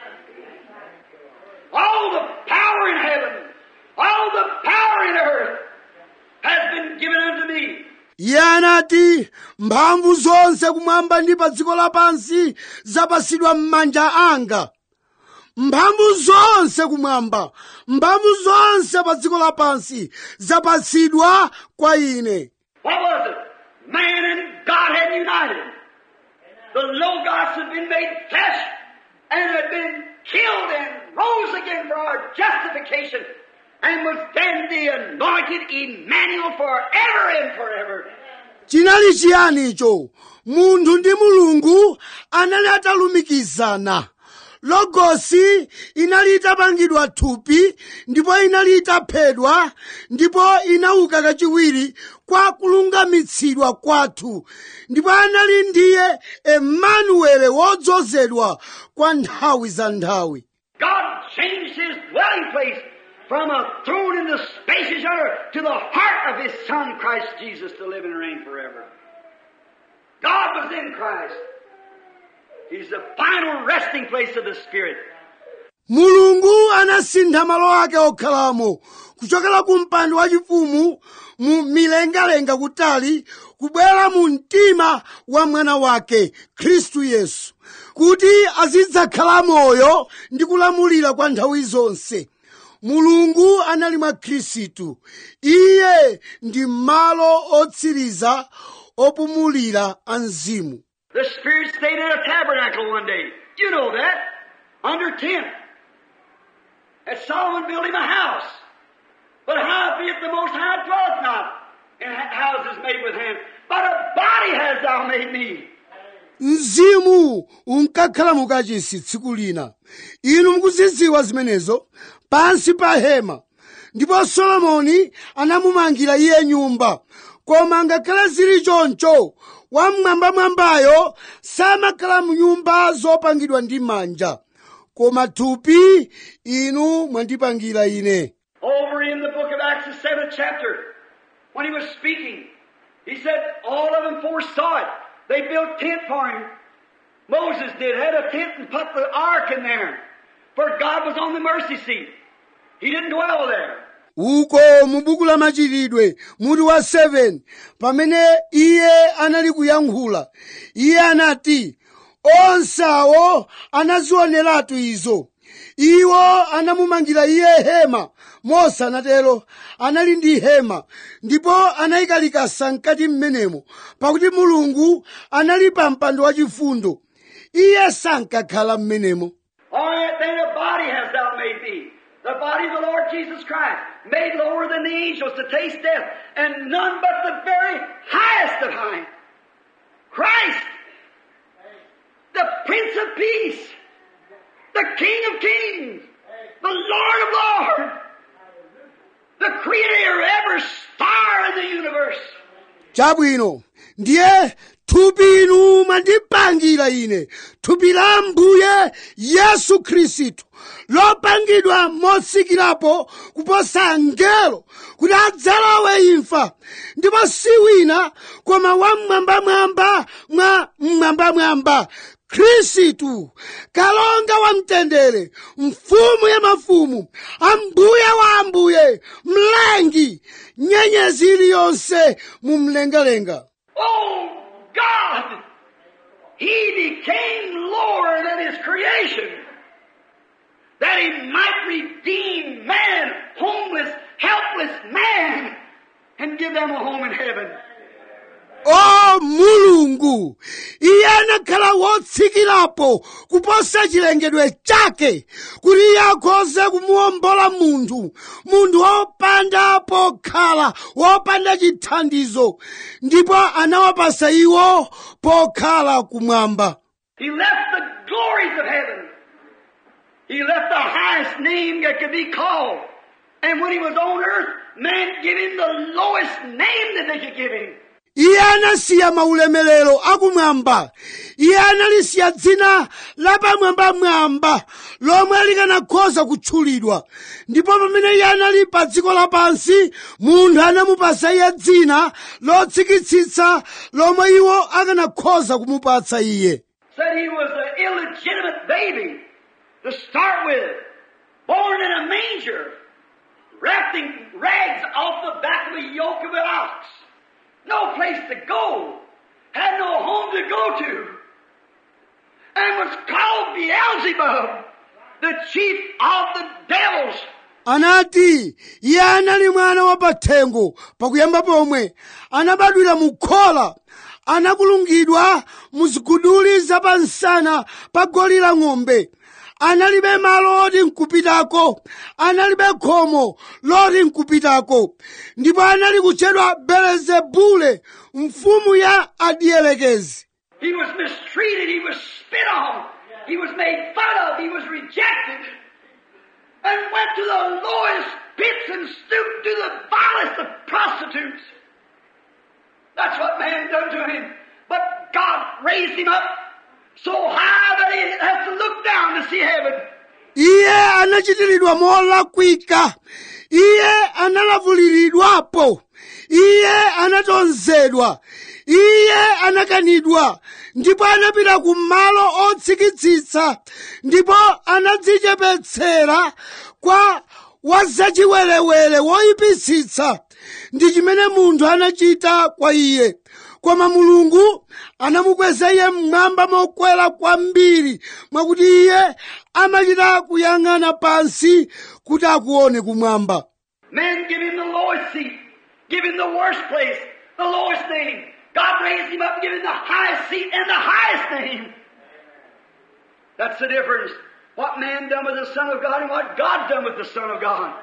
All the power in heaven, all the power in earth has been given unto me. iye anati mphamvu zonse kumwamba ndi pa dziko lapansi zapatsidwa m'manja anga mphamvu zonse kumwamba mphamvu zonse pa dziko lapansi zapatsidwa kwa ine What was it? Man and God had united. The Logos had been made flesh and had been killed and rose again for our justification and was then the anointed Emmanuel forever and forever. chinali chiyani icho munthu ndi mulungu anali atalumikizana logosi inali itapangidwa thupi ndipo inali itaphedwa ndipo inauka kachiwiri kwa kulungamitsidwa kwathu ndipo anali ndiye emanuele wodzozedwa kwa nthawi za nthawi God changed his dwelling place from a throne in the spacious earth to the heart of his Son, Christ Jesus, to live and reign forever. God was in Christ. He's the final resting place of the Spirit. mulungu anasintha malo ake okhalamo kuchokera ku mpando wachifumu mu milengalenga kutali kubwera mu mtima wa mwana wake khristu yesu kuti azidzakhala moyo ndi kulamulira kwa nthawi zonse mulungu anali mwa khristu iye ndi malo otsiriza opumulira a mzimu The Spirit stayed in a tabernacle one day. You know that. Under tent. And Solomon built him a house. But how be it the Most High dwelleth not in ha- houses made with hands? But a body hast thou made me. mzimu unkakhala mukachisi tsiku lina inu mukuzidziwa zimenezo pansi pa hema ndipo solomoni anamumangira iye nyumba koma ngakhale zili choncho wamwambamwambayo samakhala mnyumba zopangidwa ndi manja koma thupi inu mwandipangira ine Over in the book of Acts, the seventh chapter, when he was speaking, he said all of them foresaw it. They built tent for him. Moses did, had a tent and put the ark in there. For God was on the mercy seat. He didn't dwell there. uko mu buku la machitidwe mutu wa 7 pamene iye anali kuyankhula iye anati onsawo anazioneratu izo iwo anamumangira iye hema mose anatero anali ndi hema ndipo anayikalika mkati mmenemo pakuti mulungu anali pa mpando wachifundo iye sankakhala mmenemo All right, then a body hast thou made me. The body of the Lord Jesus Christ, made lower than the angels to taste death, and none but the very highest of high. Christ, the Prince of Peace, the King of Kings, the Lord of Lords, the Creator of every star in the universe. chabwino ndiye thupi inu mwandipangira ine thupi la ambuye yesu khristu lopangidwa motsikirapo kuposa angelo kuti adzalowe imfa ndipo si wina koma wamwambamwamba mwa mmwambamwamba khristu kalonga wa mtendere mfumu ya mafumu ambuye wa ambuye mlengi nyenyezi iliyonse mu mlengalenga Oh God! He became lower than His creation that He might redeem man, homeless, helpless man, and give them a home in heaven. o mulungu iye anakhala wotsikirapo kuposa chilengedwe chake kuti iye akhoze kumuwombola munthu munthu wopanda pokhala wopanda chithandizo ndipo anawapasa iwo pokhala kumwamba He left the glories of heaven. He left the highest name that could be called. And when he was on earth, man gave him the lowest name that they could give him. iye anasiya maulemerero akumwamba iye analisiya dzina lapamwambamwamba lomwe likanakhoza kutchulidwa ndipo pamene iye anali pa dziko lapansi munthu anamupasa iye dzina lotsikitsitsa lomwe iwo akanakhoza kumupatsa iye Said he was an illegitimate baby to start with, born in a manger, wrapped in rags off the back of a yoke of an ox. No place to go, had no home to go to, and was called Beelzebub, the chief of the devils. anati iye anali mwana wapathengo pakuyamba pomwe anabadwira mu khola anakulungidwa mu ziguduli zapansana pa goli la ng'ombe analibe malo oti nkupitako analibe khomo loti nkupitako ndipo anali kutchedwa belezebule mfumu ya adielekezi He was mistreated, he was spit on, he was made fun of, he was rejected, and went to the lowest pits and stooped to the vilest of prostitutes. That's what man done to him. But God raised him up so high that he has to look down to see heaven. iye anachitiridwa molakwika iye analavuliridwapo iye anatonzedwa iye anakanidwa ndipo anapita ku malo otsikitsitsa ndipo anadzichepetsera kwa wazachiwerewere woyipitsitsa ndi chimene munthu anachita kwa iye koma mulungu anamukweza iye mmwamba mokwera kwambiri mwakuti iye amachita kuyang'ana pansi kuti akuone kumwamba Men give him the lowest seat, give him the worst place, the lowest name. God raised him up and gave him the highest seat and the highest name. That's the difference. What man done with the Son of God and what God done with the Son of God.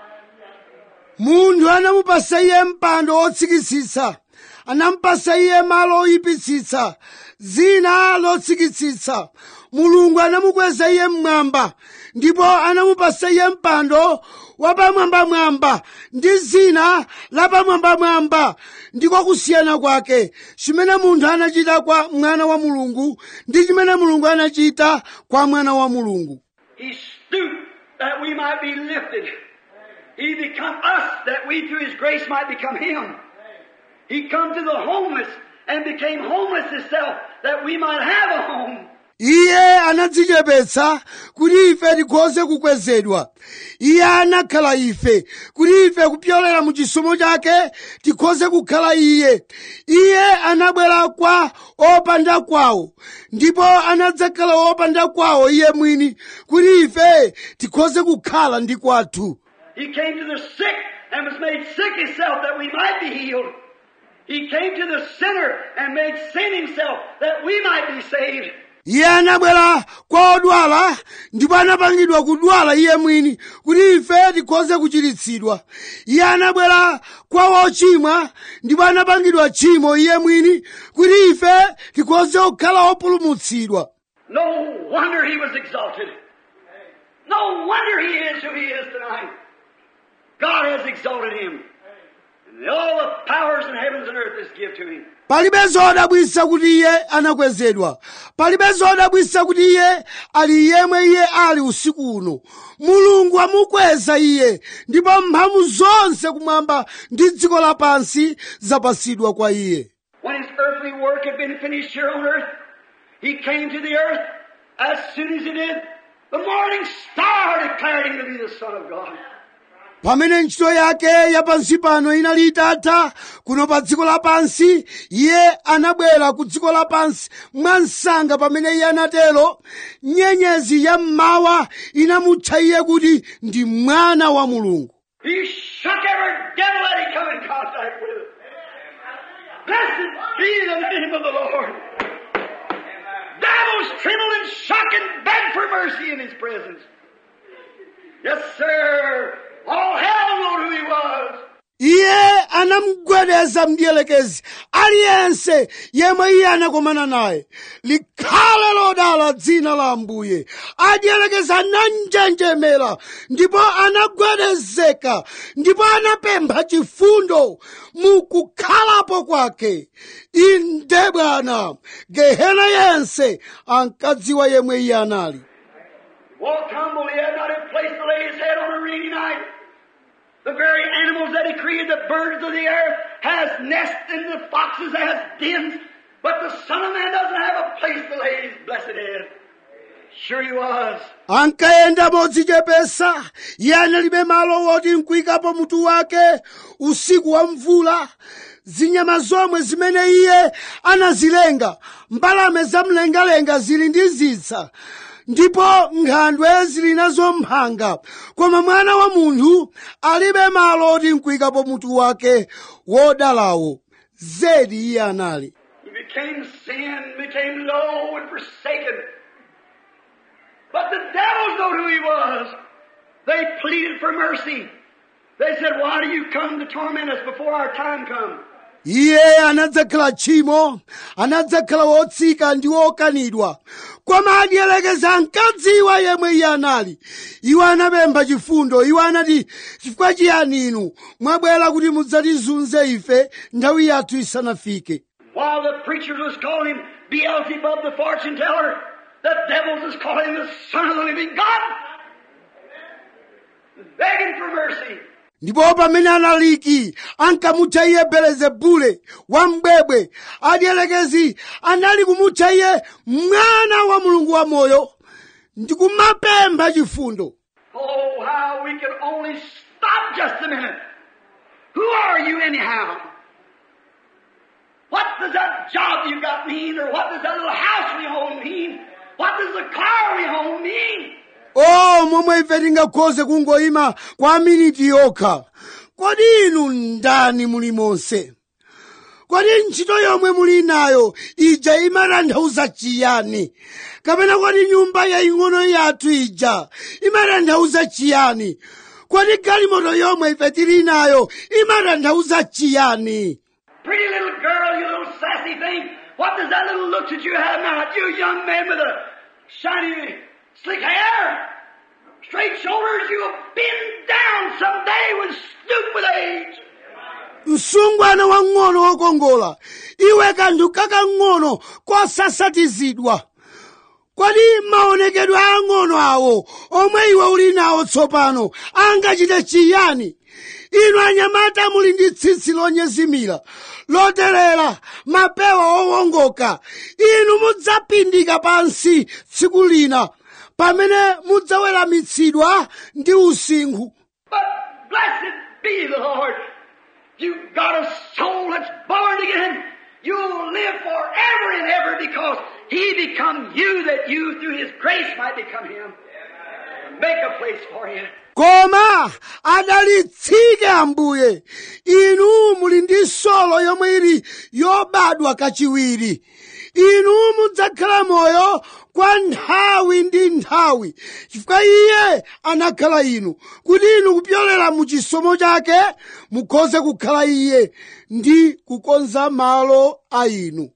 munthu anamupasa iye mpando wotsikitsitsa anamupasa iye malo oyipitsitsa zina lotsikitsitsa mulungu anamukweza iye mmwamba ndipo anamupasa iye mpando wapamwambamwamba ndi zina lapamwambamwamba ndiko kusiyana kwake chimene munthu anachita kwa mwana wa mulungu ndi chimene mulungu anachita kwa mwana wa mulungu He stooped that we might be lifted. He become us that we through His grace might become Him. He come to the homeless and became homeless Himself that we might have a home. iye anadzichepetsa kuti ife tikhoze kukwezedwa iye anakhala ife kuti ife kupyolera mu chisomo chake tikhoze kukhala iye iye anabwera kwa opanda kwawo ndipo anadzakhala opanda kwawo iye mwini kuti ife tikhoze kukhala ndi kwathu He came to the sick and was made sick himself that we might be healed. He came to the sinner and made sin himself that we might be saved. iye anabwera kwa odwala ndipo anapangidwa kudwala iye mwini kuti ife tikhoze kuchiritsidwa iye anabwera kwa wochimwa ndipo anapangidwa tchimo iye mwini kuti ife tikhoze kukhala opulumutsidwa No wonder he was exalted. No wonder he is who he is tonight. God has exalted him. And all the powers in heavens and earth is give to him. palibe zodabwitsa kuti iye anakwezedwa palibe zodabwitsa kuti iye ali yemwe iye ali usiku uno mulungu amukweza iye ndipo mphamvu zonse kumwamba ndi dziko lapansi zapasidwa kwa iye When his earthly work had been finished here on earth, he came to the earth. As soon as he did, the morning star declared him to be the Son of God. pamene ntchito yake ya pansi pano inali itatha kuno pa dziko lapansi iye anabwera ku dziko lapansi mwansanga pamene iye anatero nyenyezi ya mmawa inamutcha iye kuti ndi mwana wa mulungu He shook every devil that he come in contact with. Blessed be the name of the Lord. Devils trembled and shook and begged for mercy in his presence. Yes, sir. All hell knew who he was. iye anamugwedeza mdierekezi aliyense yemwe iye anakomana naye likhale lodala dzina la ambuye adierekezi ananjenjemera ndipo anagwedezeka ndipo anapempha chifundo mu kukhalapo kwake inde bwana gehena yense ankadziwa yemwe iye anali Walked humble, he had not a place to lay his head on a rainy night. The very animals that he created, the birds of the air, has nests and the foxes has dens, but the Son of Man doesn't have a place to lay his blessed head. Sure he was. ankayenda modzichepesa iye analibe malo woti nkuyikapo mutu wake usiku wa mvula zinyama zomwe zimene iye anazilenga mbalame zamlengalenga zili ndi zisa ndipo nkhandwe zili nazo mphanga koma mwana wa munthu alibe malo oti nkuyikapo mutu wake wodalawo zedi iye anali He became sin, became low and forsaken. But the devils know who he was. They pleaded for mercy. They said, why do you come to torment us before our time comes? iye anadzakhala tchimo anadzakhala wotsika ndi wokanidwa koma adielekeza ankadziwa yemwe iye anali iwo anapempha chifundo iwo anati chifukwa chiyani inu mwabwera kuti mudzatizunze ife nthawi yathu isanafike While the preachers was calling him Beelzebub the fortune teller, the devils was calling him the son of the living God. Begging for mercy. ndipo pamene analiki ankamutcha iye belezebule wambwebwe adielekezi anali kumutcha iye mwana wa mulungu wamoyo ndikumapempha chifundo Oh, how we could only stop just a minute. Who are you anyhow? What does that job you got mean? Or what does that little house we own mean? What does the car we own mean? o momwe ife tingakhoze kungoyima kwa miniti yokha kodi inu ndani muli monse kodi ntchito yomwe muli nayo ija imatanthauza chiyani kapena kodi nyumba yaying'ono yathu ija imatanthauza chiyani kodi galimoto yomwe ife tili nayo imatanthauza chiyani Pretty little girl, you little sassy thing. What does that little look that you have now? You young man with a shiny, slick hair, straight shoulders, you'll bend down someday with stoop with age. msungwana wang'ono wokongola iwe kanthu kakang'ono kosasatizidwa kodi maonekedwe ang'ono awo omwe iwe uli nawo tsopano angachite chiyani inu anyamata muli ndi tsitsi lonyezimira loterera mapewa owongoka inu mudzapindika pansi tsiku lina pamene mudzaweramitsidwa ndi usinkhu But blessed be the Lord. You've got a soul that's born again. You'll live forever and ever because He become you that you through His grace might become Him. Make a place for you. koma adalitsike ambuye inu muli ndi solo yomwe ili yobadwa kachiwiri inu mudzakhala moyo kwa nthawi ndi nthawi chifukwa iye anakhala inu kuti inu kupyolera mu chisomo chake mukhoze kukhala iye ndi kukonza malo a inu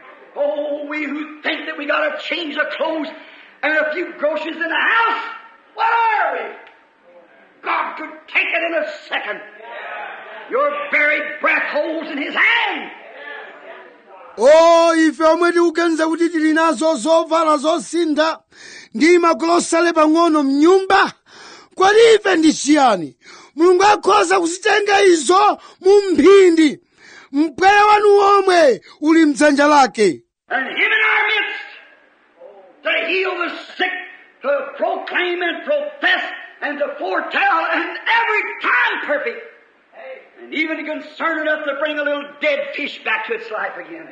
Oh, we who think that we got a change of clothes and a few groceries in the house, what are we? God could take it in a second. Your very breath holds in His hand. o ife omwe tikuganiza kuti tili nazo zovala zosintha ndi magolosale pang'ono mnyumba kodi ife ndi chiyani mulungu akhoza kuzitenga izo mu mphindi mpweya wanu womwe uli mdzanja lake and Him in our midst to heal the sick, to proclaim and profess and to foretell and every time perfect. And even concerned enough to bring a little dead fish back to its life again.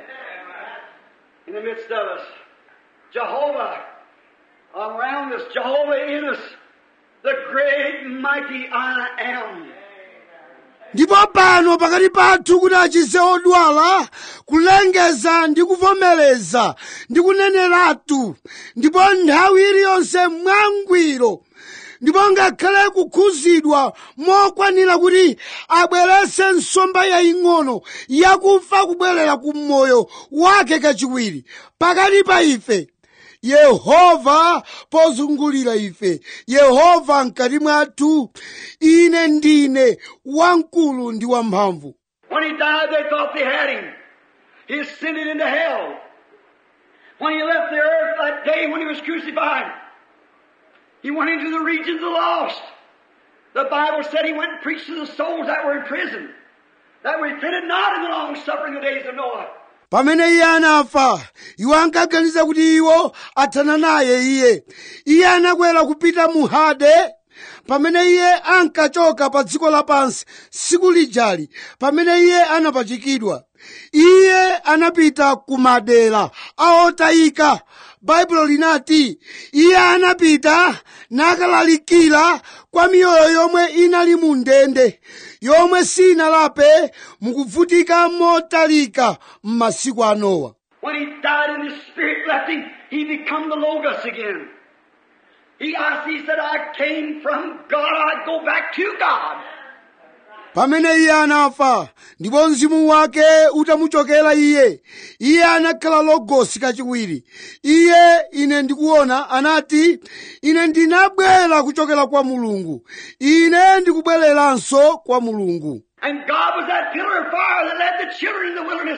In the midst of us. Jehovah around us, Jehovah in us, the great mighty I am. ndipo pano pakati pathu kuti achize odwala kulengeza ndi kuvomereza ndi kuneneratu ndipo nthawi iliyonse mwangwiro ndipo ngakhale kukhuzidwa mokwanira kuti abwerese nsomba yaying'ono yakufa kubwerera ku moyo wake kachiwiri pakati pa ife yehova pozungulira ife yehova mkati mwathu ine ndine wamkulu ndi wamphamvu When he died, they thought they had him. He ascended into hell. When he left the earth that day when he was crucified, he went into the regions of the lost. The Bible said he went and preached to the souls that were in prison, that repented not in the long suffering of the days of Noah. pamene iye anafa iwo ankaganiza kuti iwo athana naye iye iye anakwera kupita mu hade pamene iye ankachoka pa dziko lapansi tsiku lijali pamene iye anapachikidwa iye anapita ku madera aotayika baibulo linati iye anapita nakalalikira kwa miyoyo yomwe inali mu ndende yomwe sinalape mukuvutika motalika m'masiku a nowa When he died and his spirit left him, he become the Logos again. He, I, he said, I came from God, I go back to God. pamene iye anafa ndipo mzimu wake utamuchokera iye iye anakhala logosi kachiwiri iye ine ndikuona anati ine ndinabwera kuchokera kwa mulungu ine ndikubwereranso kwa mulungu And God was that pillar of fire that led the children in the wilderness.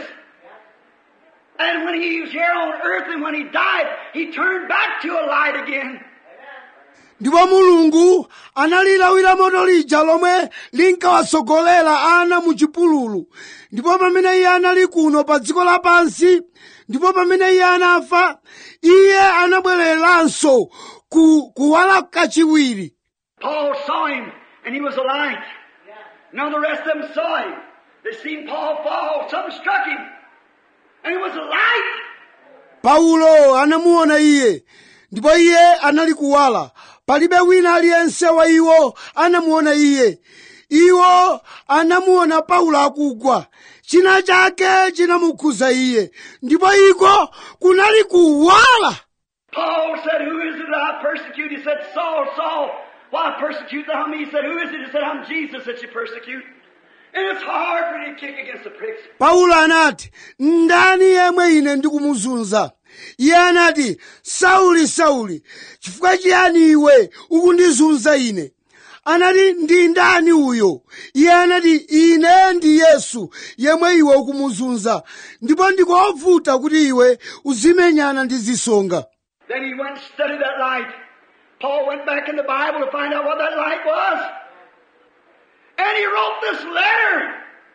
And when he was here on earth and when he died, he turned back to a light again. ndipo mulungu analilawira moto lija lomwe linkawatsogolera ana mu chipululu ndipo pamene iye anali kuno pa dziko lapansi ndipo pamene iye anafa iye anabwereranso ku kuwala kachiwiri Paul saw him, and he was a light. None of the rest of them saw him. They seen Paul fall. Something struck him, and it was a light. paulo anamuona iye ndipo iye anali kuwala palibe wina aliyense wa iwo anamuona iye iwo anamuona paulo akugwa china chake chinamukhuza iye ndipo iko kunali kuwala Paul said, Who is it that I persecute? He said, Saul, Saul, why persecute thou me? He said, Who is it? He said, I'm Jesus that you persecute. And it's hard for you to kick against the pricks. paulo anati ndani yemwe ine ndikumuzunza iye anati sauli sauli chifukwa chiyani iwe ukundizunza ine anati ndi ndani uyo iye anati ine ndi yesu yemwe iwe ukumuzunza ndipo ndikovuta kuti iwe uzimenyana ndi zisonga Then he went and studied that light. Paul went back in the Bible to find out what that light was. And he wrote this letter.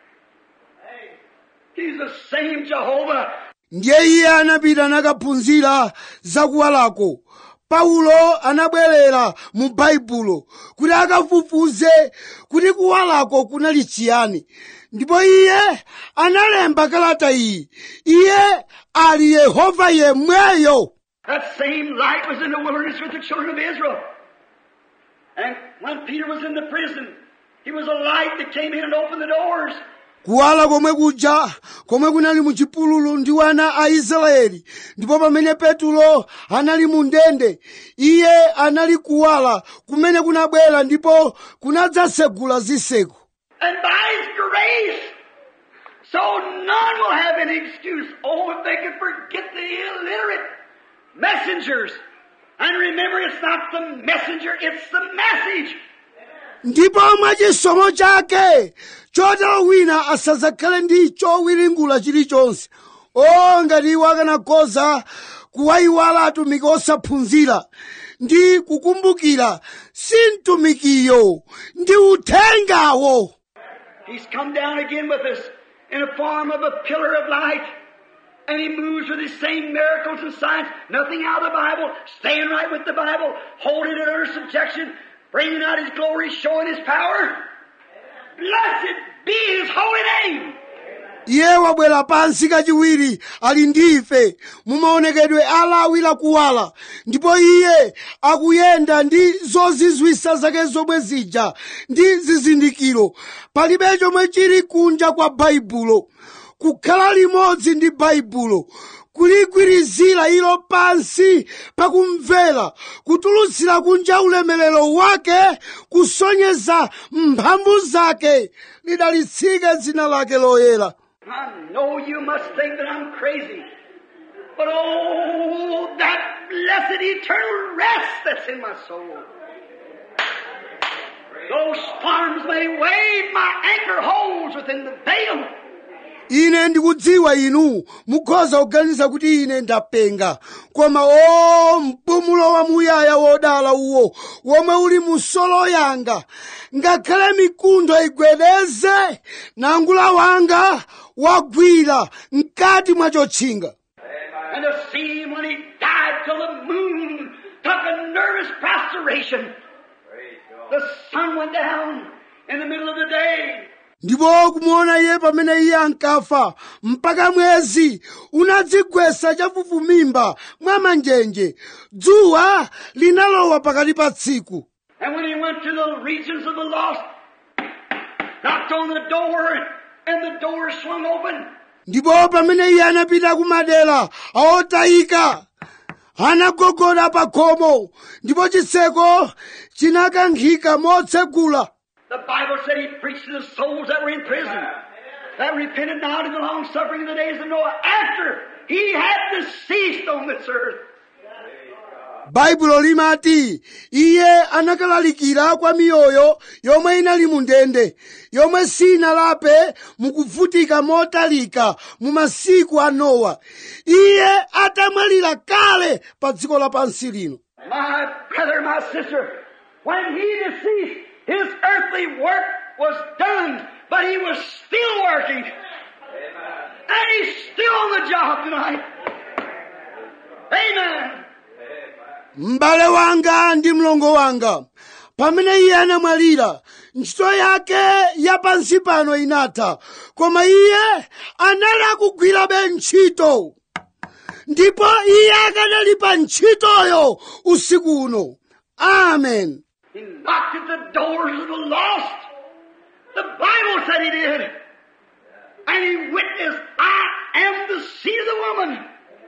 He's the same Jehovah ndiye iye anapita nakaphunzira zakuwalako paulo anabwerera mu baibulo kuti akafufuze kuti kuwalako kunali chiyani ndipo iye analemba kalata iyi iye ali yehova yemweyo That same light was in the wilderness with the children of Israel. And when Peter was in the prison, he was a light that came in and opened the doors. kuwala komwe kuja komwe kunali mu chipululu ndi wana a israeli ndipo pamene petulo anali mu ndende iye anali kuwala kumene kunabwera ndipo kunadzasegula zitseko And by His grace, so none will have any excuse. Oh, if they could forget the illiterate messengers. And remember, it's not the messenger, it's the message. ndipo mwachisomo chake chotero wina asadzakhale ndi chowiringula chilichonse o ngati iwo akanakhoza kuwayiwala atumiki osaphunzira ndi kukumbukira si mtumikiyo ndi uthengawo He's come down again with us in the form of a pillar of light. And he moves with his same miracles and signs, nothing out of the Bible, staying right with the Bible, holding it under subjection, bringing out his glory, showing his power. Blessed be his holy name. iye wabwera pansi kachiwiri ali ndife mumaonekedwe alawira kuwala ndipo iye akuyenda ndi zozizwisa zake zomwe zija ndi zizindikiro palibe chomwe chili kunja kwa baibulo kukhala limodzi ndi baibulo kuligwirizira ilo pansi pakumvera kutulutsira kunja ulemerero wake kusonyeza mphamvu zake lidalitsike dzina lake loyera I know you must think that I'm crazy. But oh, that blessed eternal rest that's in my soul. Those storms may wave, my anchor holds within the veil. ine ndikudziwa inu mukhoza kuganiza kuti ine ndapenga koma o mpumulo wamuyaya wodala uwo womwe uli mu solo yanga ngakhale mikuntho igwedeze nangula wanga wagwira mkati mwa chotchinga And to see him when he died till the moon took a nervous prostration. The sun went down in the middle of the day. ndipo kumuona iye pamene iye ankafa mpaka mwezi unadzigwesa chafufumimba mwa manjenje dzuwa linalowa pakati pa tsiku And when he went to the regions of the lost, knocked on the door, and the door swung open. ndipo pamene iye anapita kumadera aotayika anagogoda pa khomo ndipo chitseko chinakankhika motsegula The Bible said he preached to the souls that were in prison, that repented now to the long suffering of the days of Noah, after he had deceased on this earth. baibulo limati iye anakalalikira kwa miyoyo yomwe inali mu ndende yomwe sinalape mukuvutika motalika mu masiku a nowa iye atamwalira kale pa dziko lapansi lino My brother, my sister, when he deceased, his earthly work was done, but he was still working. And he's still on the job tonight. Amen. m'bale wanga ndi mlongo wanga pamene iye anamwalira ntchito yake ya pansi pano inatha koma iye anali akugwirabe ntchito ndipo iye akanali pa ntchitoyo usiku uno amen He knocked at the doors of the lost. The Bible said he did. And he witnessed, I am the seed of the woman.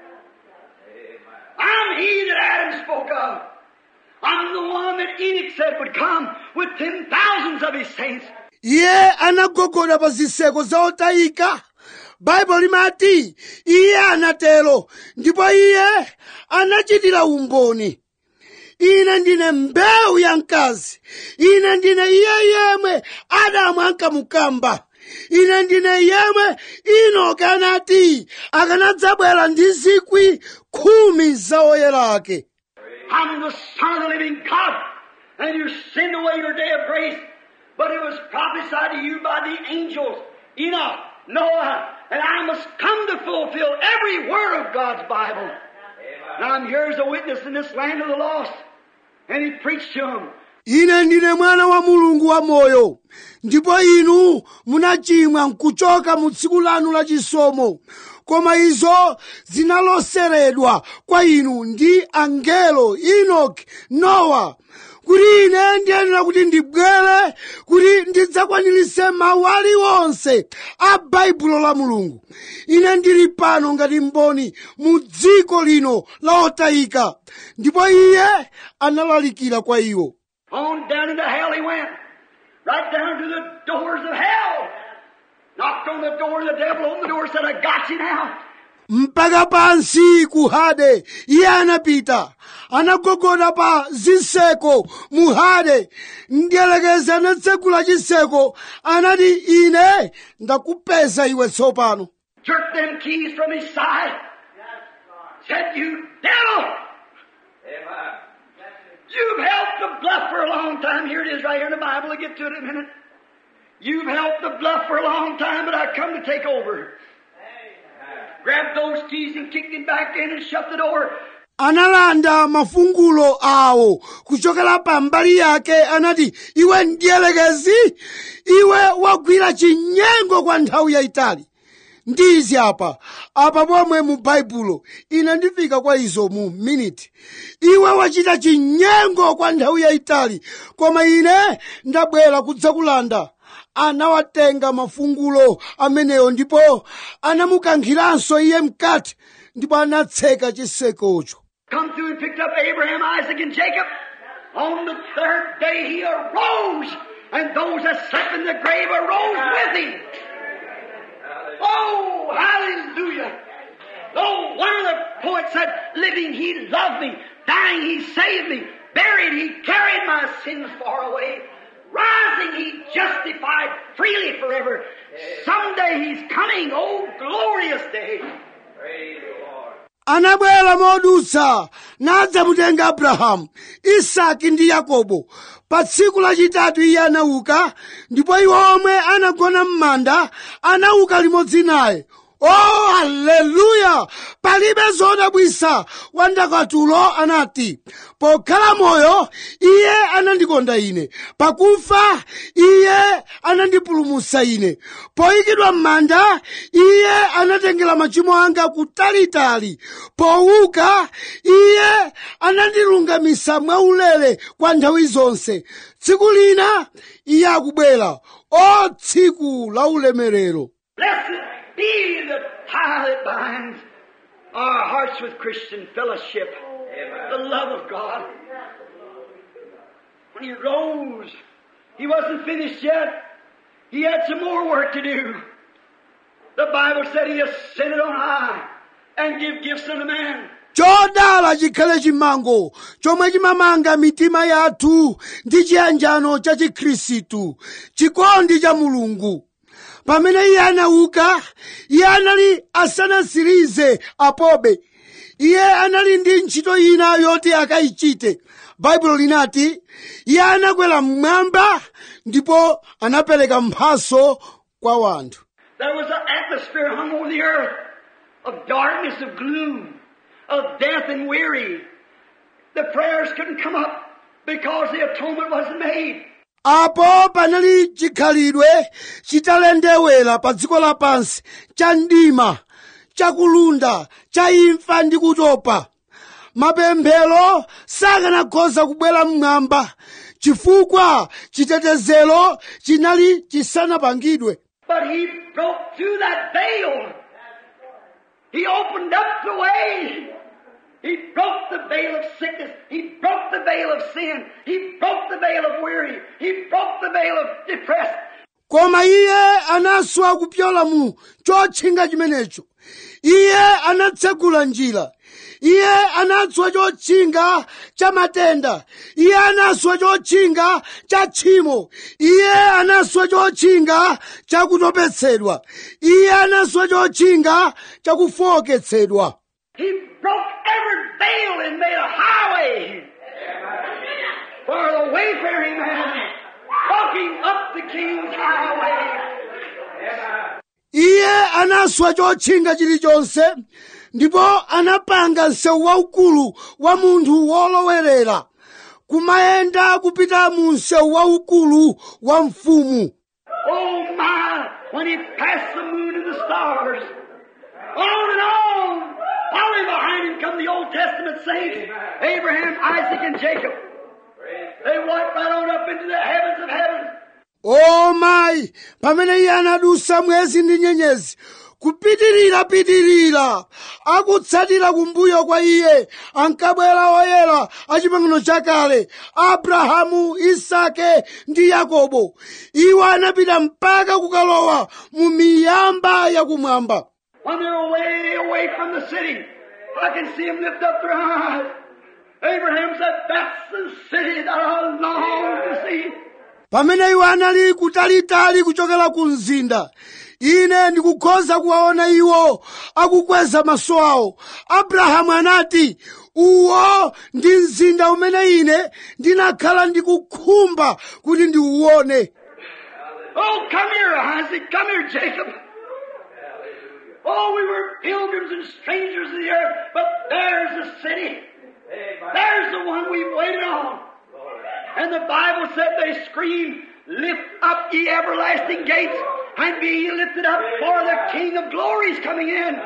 I'm he that Adam spoke of. I'm the one that Enoch said would come with ten thousands of his saints. iye anagogoda pa zitseko za otayika baibulo limati iye anatero ndipo iye anachitira umboni ine ndine mbewu ya mkazi ine ndine iye yemwe adamu ankamukamba ine ndine yemwe inoke anati akanadzabwera ndi zikwi khumi za oyera ake I'm the Son of the living God, and you sinned away your day of grace. But it was prophesied to you by the angels, Enoch, Noah, and I must come to fulfill every word of God's Bible. And I'm here as a witness in this land of the lost. And he preached to them. ine ndine mwana wa mulungu wa moyo ndipo inu munachimwa nkuchoka mu tsiku lanu la chisomo koma izo zinaloseredwa kwa inu ndi angelo enoki nowa kuti ine ndiyenera kuti ndibwere kuti ndidzakwaniritse mawu aliwonse a baibulo la mulungu ine ndili pano ngati mboni mu dziko lino la otayika ndipo iye analalikira kwa iwo On down into hell he went. Right down to the doors of hell. Knocked on the door of the devil, opened the door, said, I got you now. mpaka pansi ku hade iye anapita anagogoda pa zitseko mu hade mdierekezi anatsegula chitseko anati ine ndakupeza iwe tsopano jerked them keys from his side. Said, you devil! You've helped the bluff for a long time. Here it is right here in the Bible. I'll get to it in a minute. You've helped the bluff for a long time, but I come to take over. Grabbed those keys and kicked him back in and shut the door. analanda mafungulo awo kuchokera pa mbali yake anati iwe mdierekezi iwe wagwira chinyengo kwa nthawi yayitali ndizi apa apa pomwe mu baibulo ine ndifika kwa izo mu miniti iwe wachita chinyengo kwa nthawi yayitali koma ine ndabwera kudzakulanda anawatenga mafungulo ameneyo ndipo anamukankhiranso iye mkati ndipo anatseka chisekocho Come through and picked up Abraham, Isaac, and Jacob. On the third day he arose, and those that slept in the grave arose with him. Oh, hallelujah. Oh, one of the poets said, living he loved me, dying he saved me, buried he carried my sins far away, rising he justified freely forever. Someday he's coming, oh glorious day. anabwera modutsa nadzamutenga abrahamu isaki ndi yakobo pa tsiku lachitatu iye anauka ndipo iwo omwe anagona m'manda anauka limodzi naye oh haleluya palibe zodabwisa wandakatulo anati pokhala moyo iye anandikonda ine pakufa iye anandipulumutsa ine poyikidwa m'manda iye anatengera machimo anga kutalitali powuka iye anandilungamitsa mwaulere kwa nthawi zonse tsiku lina iye akubwera o tsiku la ulemerero Blessed be the tie that binds our hearts with Christian fellowship, the love of God. When he rose, he wasn't finished yet. He had some more work to do. The Bible said he ascended on high and give gifts unto man. chodala chikhale chimango chomwe chimamanga mitima yathu ndi chiyanjano cha chikhristu chikondi cha mulungu pamene iye anauka iye anali asanasirize apobe iye anali ndi ntchito ina yoti akayichite baibulo linati iye anakwera mmwamba ndipo anapereka mphaso kwa wanthu There was an atmosphere hung over the earth of darkness, of gloom, of death and weary. The prayers couldn't come up because the atonement wasn't made. apo panali chikhalidwe chitalendewera pa dziko lapansi cha mdima chakulunda cha imfa ndi kutopa mapemphero sakanakhoza kubwera mmwamba chifukwa chitetezero chinali chisanapangidwe But he broke through that veil. He opened up the way. He broke the veil of sickness. He broke the veil of sin. He broke the veil of weary. He broke the veil of depressed. koma iye anaswa kupyola mu chotchinga chimenecho iye anatsegula njira iye anatswa chotchinga cha matenda iye anaswa chotchinga cha tchimo iye anaswa chotchinga cha kutopetsedwa iye anaswa chotchinga cha kufowoketsedwa He broke every veil and made a highway for the wayfaring man walking up the king's highway. iye anaswa chotchinga chilichonse ndipo anapanga msewu waukulu wa munthu wolowerera kumayenda kupita mu msewu waukulu wa mfumu Oh my, when he passed the moon and the stars, on and on, following behind him come the Old Testament saints, Abraham, Isaac, and Jacob. They went right on up into the heavens of heavens. o mayi pamene iye anadusa mwezi ndi nyenyezi kupitirira pitirira akutsatira kumbuyo kwa iye ankabwera oyera a chipangano chakale abrahamu isake ndi yakobo iwo anapita mpaka kukalowa mu miyamba yakumwamba When they're way away from the city, I can see them lift up their eyes. Abraham said, That's the city that I long to see. pamene iwo anali kutalitali kuchokera ku mzinda ine ndikukhoza kuwaona iwo akukweza maso awo abrahamu anati uwo ndi mzinda umene ine ndinakhala ndikukhumba kuti ndiuwone Oh, come here, Isaac. Come here, Jacob. Oh, we were pilgrims and strangers of the earth, but there's the city. There's the one we've waited on. And the Bible said they screamed, Lift up ye everlasting gates, and be ye lifted up, for the King of glory is coming in.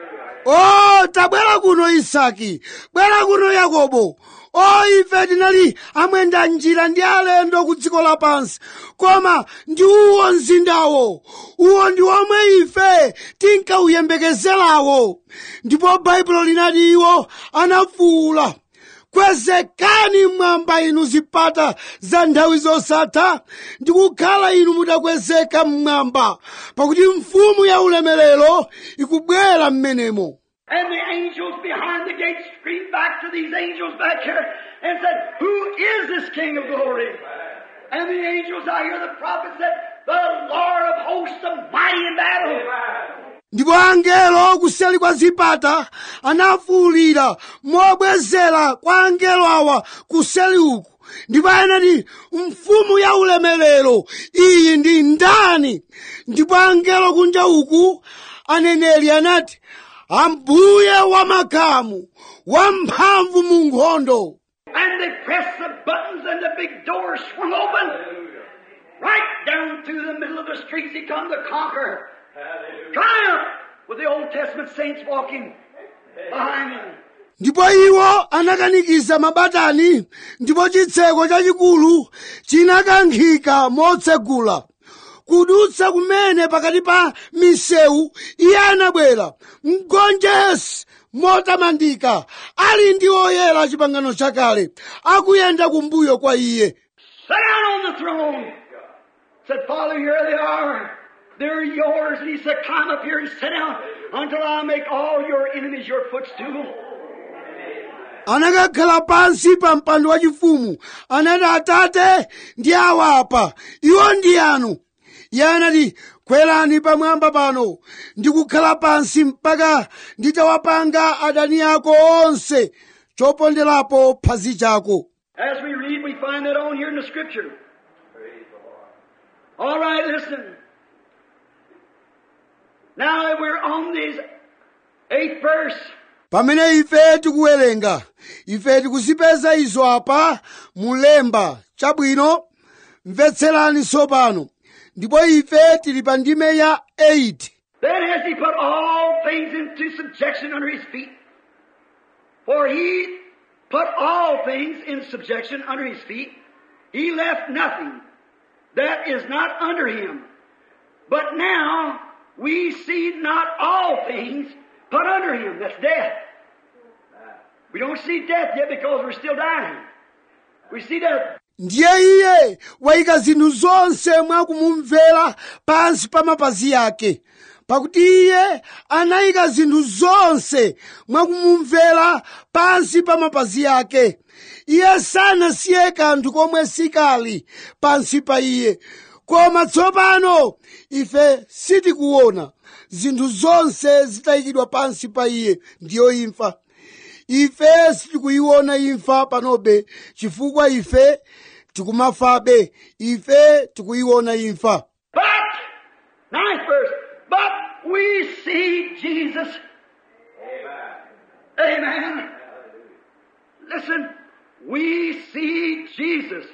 o tabwera kuno isaki bwera kuno yakobo o ife tinali amwenda njira ndi alendo ku dziko lapansi koma ndi uwo mzindawo uwo ndi omwe ife tinkawuyembekezerawo ndipo baibulo linati iwo anafuwula kwezekani mmwamba inu zipata za nthawi zosatha ndi kukhala inu mutakwezeka mmwamba pakuti mfumu ya ulemerero ikubwera mmenemo And the angels behind the gate screamed back to these angels back here and said, Who is this King of glory? And the angels, I hear the prophet said, The Lord of hosts, the mighty in battle. ndipo angelo kuseli kwa zipata anafuwulira mobwezera kwa angelo awa kuseli uku ndipo anati mfumu ya ulemerero iyi ndi ndani ndipo angelo kunja uku aneneri anati ambuye wamakamu wamphamvu mu nkhondo And they pressed the buttons and the big doors swung open. Right down through the middle of the streets he come to conquer. Triumph with the Old Testament saints walking behind him. ndipo iwo anakanikiza mabatani ndipo chitseko chachikulu chinakankhika motsegula kudutsa kumene pakati pa misewu iye anabwera mgonjesi motamandika ali ndi oyera chipangano chakale akuyenda kumbuyo kwa iye Sit down on the throne. Said, Father, here they are. They're yours. And he said, Climb up here and sit down until I make all your enemies your footstool. anakakhala pansi pa mpando wachifumu anati atate ndi awa apa iwo ndi anu iye anati kwerani pamwamba pano ndikukhala pansi mpaka nditawapanga adani ako onse choponderapo phazi chako As we read, we find that on here in the scripture. All right, listen. Now that we're on this eighth verse, pamene ife tikuwerenga ife tikuzipeza izo apa mulemba chabwino mvetserani tsopano ndipo ife tili pa ndime ya 8 then has he put all things into subjection under his feet. For he put all things in subjection under his feet. He left nothing that is not under him. But now we see not all things put under him. That's death. We don't see death yet because we're still dying. We see death. ndiye iye wayika zinthu zonse mwakumumvera pansi pa mapazi ake pakuti iye anayika zinthu zonse mwakumumvera pansi pa mapazi ake iye sanasiye kanthu komwe sikali pansi pa iye koma tsopano ife sitikuona zinthu zonse zitayikidwa pansi pa iye ndiyo imfa ife sitikuyiona imfa panobe chifukwa ife tikumafabe ife tikuyiona imfa But, ninth verse, but we see Jesus. Amen. Amen. Listen, we see Jesus.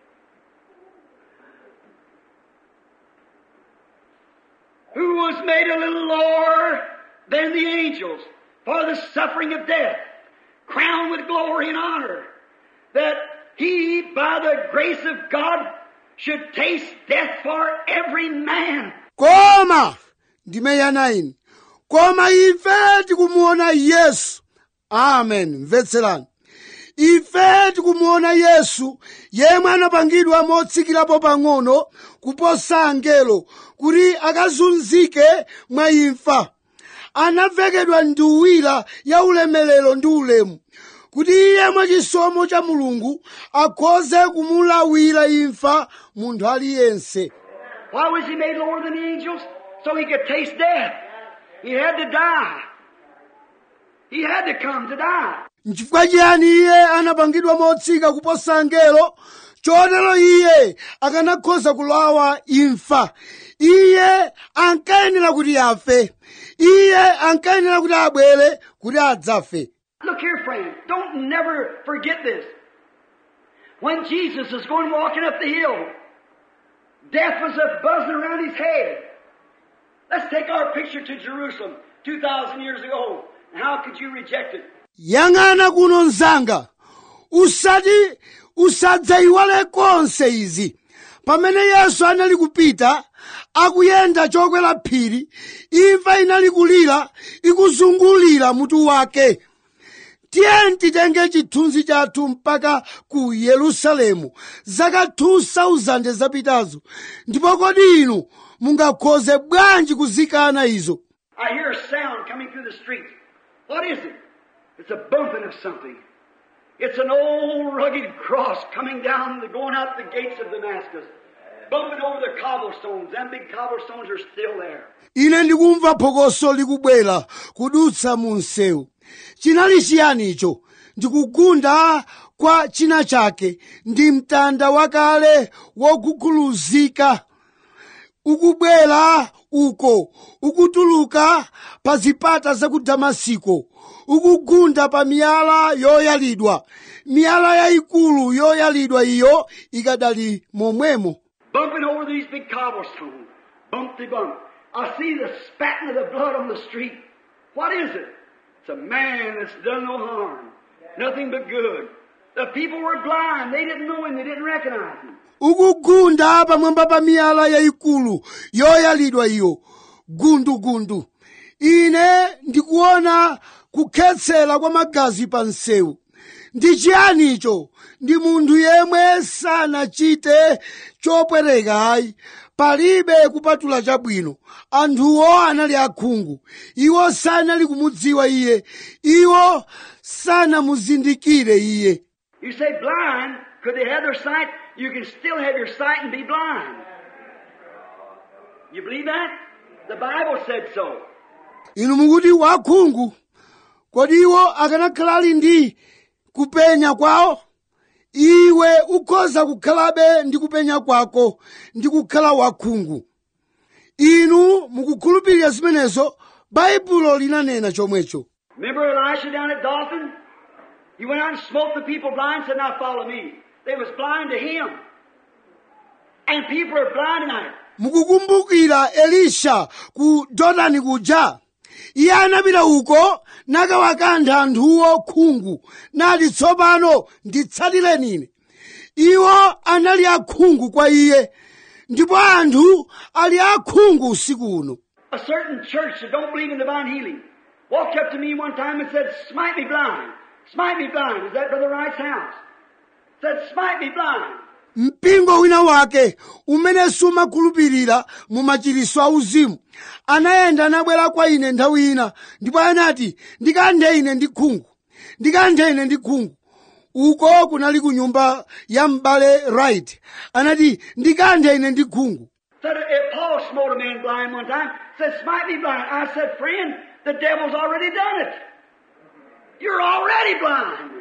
Who was made a little lower than the angels for the suffering of death, crowned with glory and honor, that he, by the grace of God, should taste death for every man. koma ndime ya 9 koma ife tikumuona yesu amen mvetserani ife tikumuona yesu yemwe anapangidwa motsikirapo pang'ono kuposa angelo kuti akazunzike mwa imfa anavekedwa nduwira ya ulemerero ndi ulemu kuti iye mwachisomo cha mulungu akhoze kumulawira imfa munthu aliyense Why was he made lower than the angels? So he could taste death. He had to die. He had to come to die. nchifukwa chiyani iye anapangidwa motsika kuposa angelo chotero iye akanakhoza kulawa imfa iye ankayenera kuti afe iye ankayenera kuti abwere kuti adzafe Look here, friend. Don't never forget this. When Jesus was going walking up the hill, death was a buzzing around his head. Let's take our picture to Jerusalem 2,000 years ago. And how could you reject it? yang'ana kuno mzanga usati usadzayiwale konse izi pamene yesu anali kupita akuyenda chokwera phiri imfa inali kulira ikuzungulira mutu wake tiyeni titenge chithunzi chathu mpaka ku yerusalemu zaka 2000 zapitazo ndipo kodi inu mungakhoze bwanji kuzikana izo I hear a sound coming through the streets. What is it? It's a bumping of something. It's an old rugged cross coming down, going out the gates of Damascus, bumping over the cobblestones. Them big cobblestones are still there. ine ndikumva phokoso likubwera kudutsa mu msewu chinali chiyani icho ndikugunda kwa china chake ndi mtanda wakale woguguluzika ukubwera uko ukutuluka pa zipata za ku damasiko ukugunda pa miyala yoyalidwa miyala yayikulu yoyalidwa iyo ikadali momwemo Bumping over these big cobblestones. Bump de bump. I see the spatting of the blood on the street. What is it? It's a man that's done no harm. Nothing but good. The people were blind. They didn't know him. They didn't recognize him. ukugunda pamwamba pa miyala yayikulu yoyalidwa iyo gundugundu ine ndikuona kukhetsera kwa magazi pa msewu ndi chiyani icho ndi munthu yemwe sanachite chopwereka ayi palibe kupatula chabwino anthuwo anali akhungu iwo sanali kumudziwa iye iwo sanamuzindikire iye You say blind. Could they have their sight? You can still have your sight and be blind. You believe that? The Bible said so. inu mukuti wakhungu kodi iwo akanakhala ali ndi kupenya kwawo iwe ukhoza kukhalabe ndi kupenya kwako ndi kukhala wakhungu inu mukukhulupirira zimenezo baibulo linanena chomwecho Remember Elisha down at Dothan? He went out and smote the people blind, said, Now follow me. They was blind to him. And people are blind tonight. mukukumbukira elisha ku dothani kuja iye anapita uko nakawakantha anthuwo khungu nati tsopano nditsatireni ine iwo anali akhungu kwa iye ndipo anthu ali akhungu usiku uno A certain church that don't believe in divine healing walked up to me one time and said, Smite me blind. Smite me blind. Is that Brother Wright's house? Said, Smite me blind. mpingo wina wake umene sumakhulupirira mu machiritso auzimu anayenda anabwera kwa ine nthawi ina ndipo anati ndikanthe ine ndi khungu ndikanthe ine ndi khungu uko kunali ku nyumba ya m'bale right anati ndikanthe ine ndi khungu Said, if Paul smote a man blind one time, said, Smite me blind. I said, Friend, the devil's already done it. You're already blind.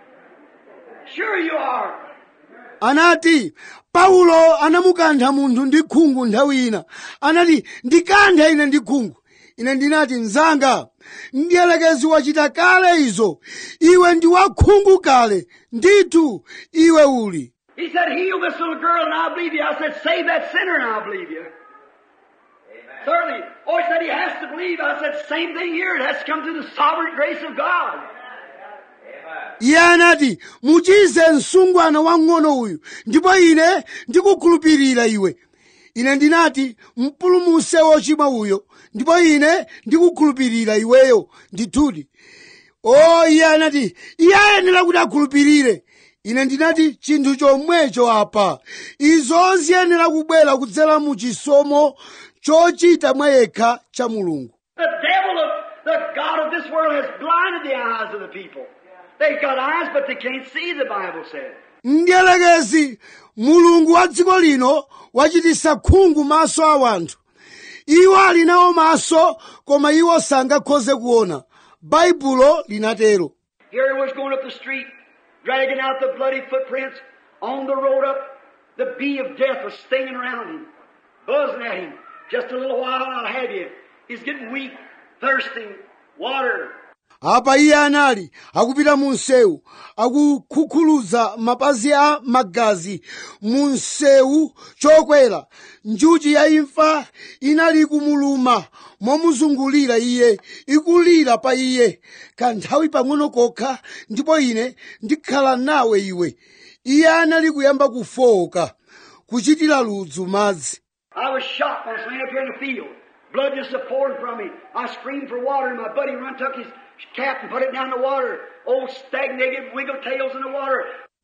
Sure you are. anati paulo anamukantha munthu ndi khungu nthawi ina anati ndikanthe ine ndi khungu ine ndinati mnzanga mdierekezi wachita kale izo iwe ndi wakhungu kale ndithu iwe uli He said, Heal this little girl and I'll believe you. I said, Save that sinner and I'll believe you. Certainly. Oh, he said he has to believe. I said, Same thing here. It has to come through the sovereign grace of God. iye anati muchize msungwana wang'ono uyu ndipo ine ndikukhulupirira iwe ine ndinati mpulumuse wochimwa uyo ndipo ine ndikukhulupirira iweyo ndithudi o iye anati iye ayenera kuti akhulupirire ine ndinati chinthu chomwecho apa izo ziyenera kubwera kudzera mu chisomo chochita mwa yekha cha mulungu The devil of the God of this world has blinded the eyes of the people. They've got eyes, but they can't see, the Bible says. mdierekezi mulungu wa dziko lino wachititsa khungu maso a wanthu iwo ali nawo maso koma iwo sangakhoze kuona baibulo linatero Here he was going up the street, dragging out the bloody footprints on the road up. The bee of death was stinging around him, buzzing at him. Just a little while, and I'll have you. He's getting weak, thirsting, water. apa iye anali akupita mu msewu akukhukhuluza mapazi a magazi mu msewu chokwera njuchi ya imfa inali kumuluma momuzungulira iye ikulira pa iye kanthawi pang'ono kokha ndipo ine ndikhala nawe iwe iye anali kuyamba kufowoka kuchitira ludzu madzi I was shot when I was laying up here in the field. Blood just a pouring from me. I screamed for water, and my buddy run took his cap and put it down the water. Old stagnated wiggle tails in the water.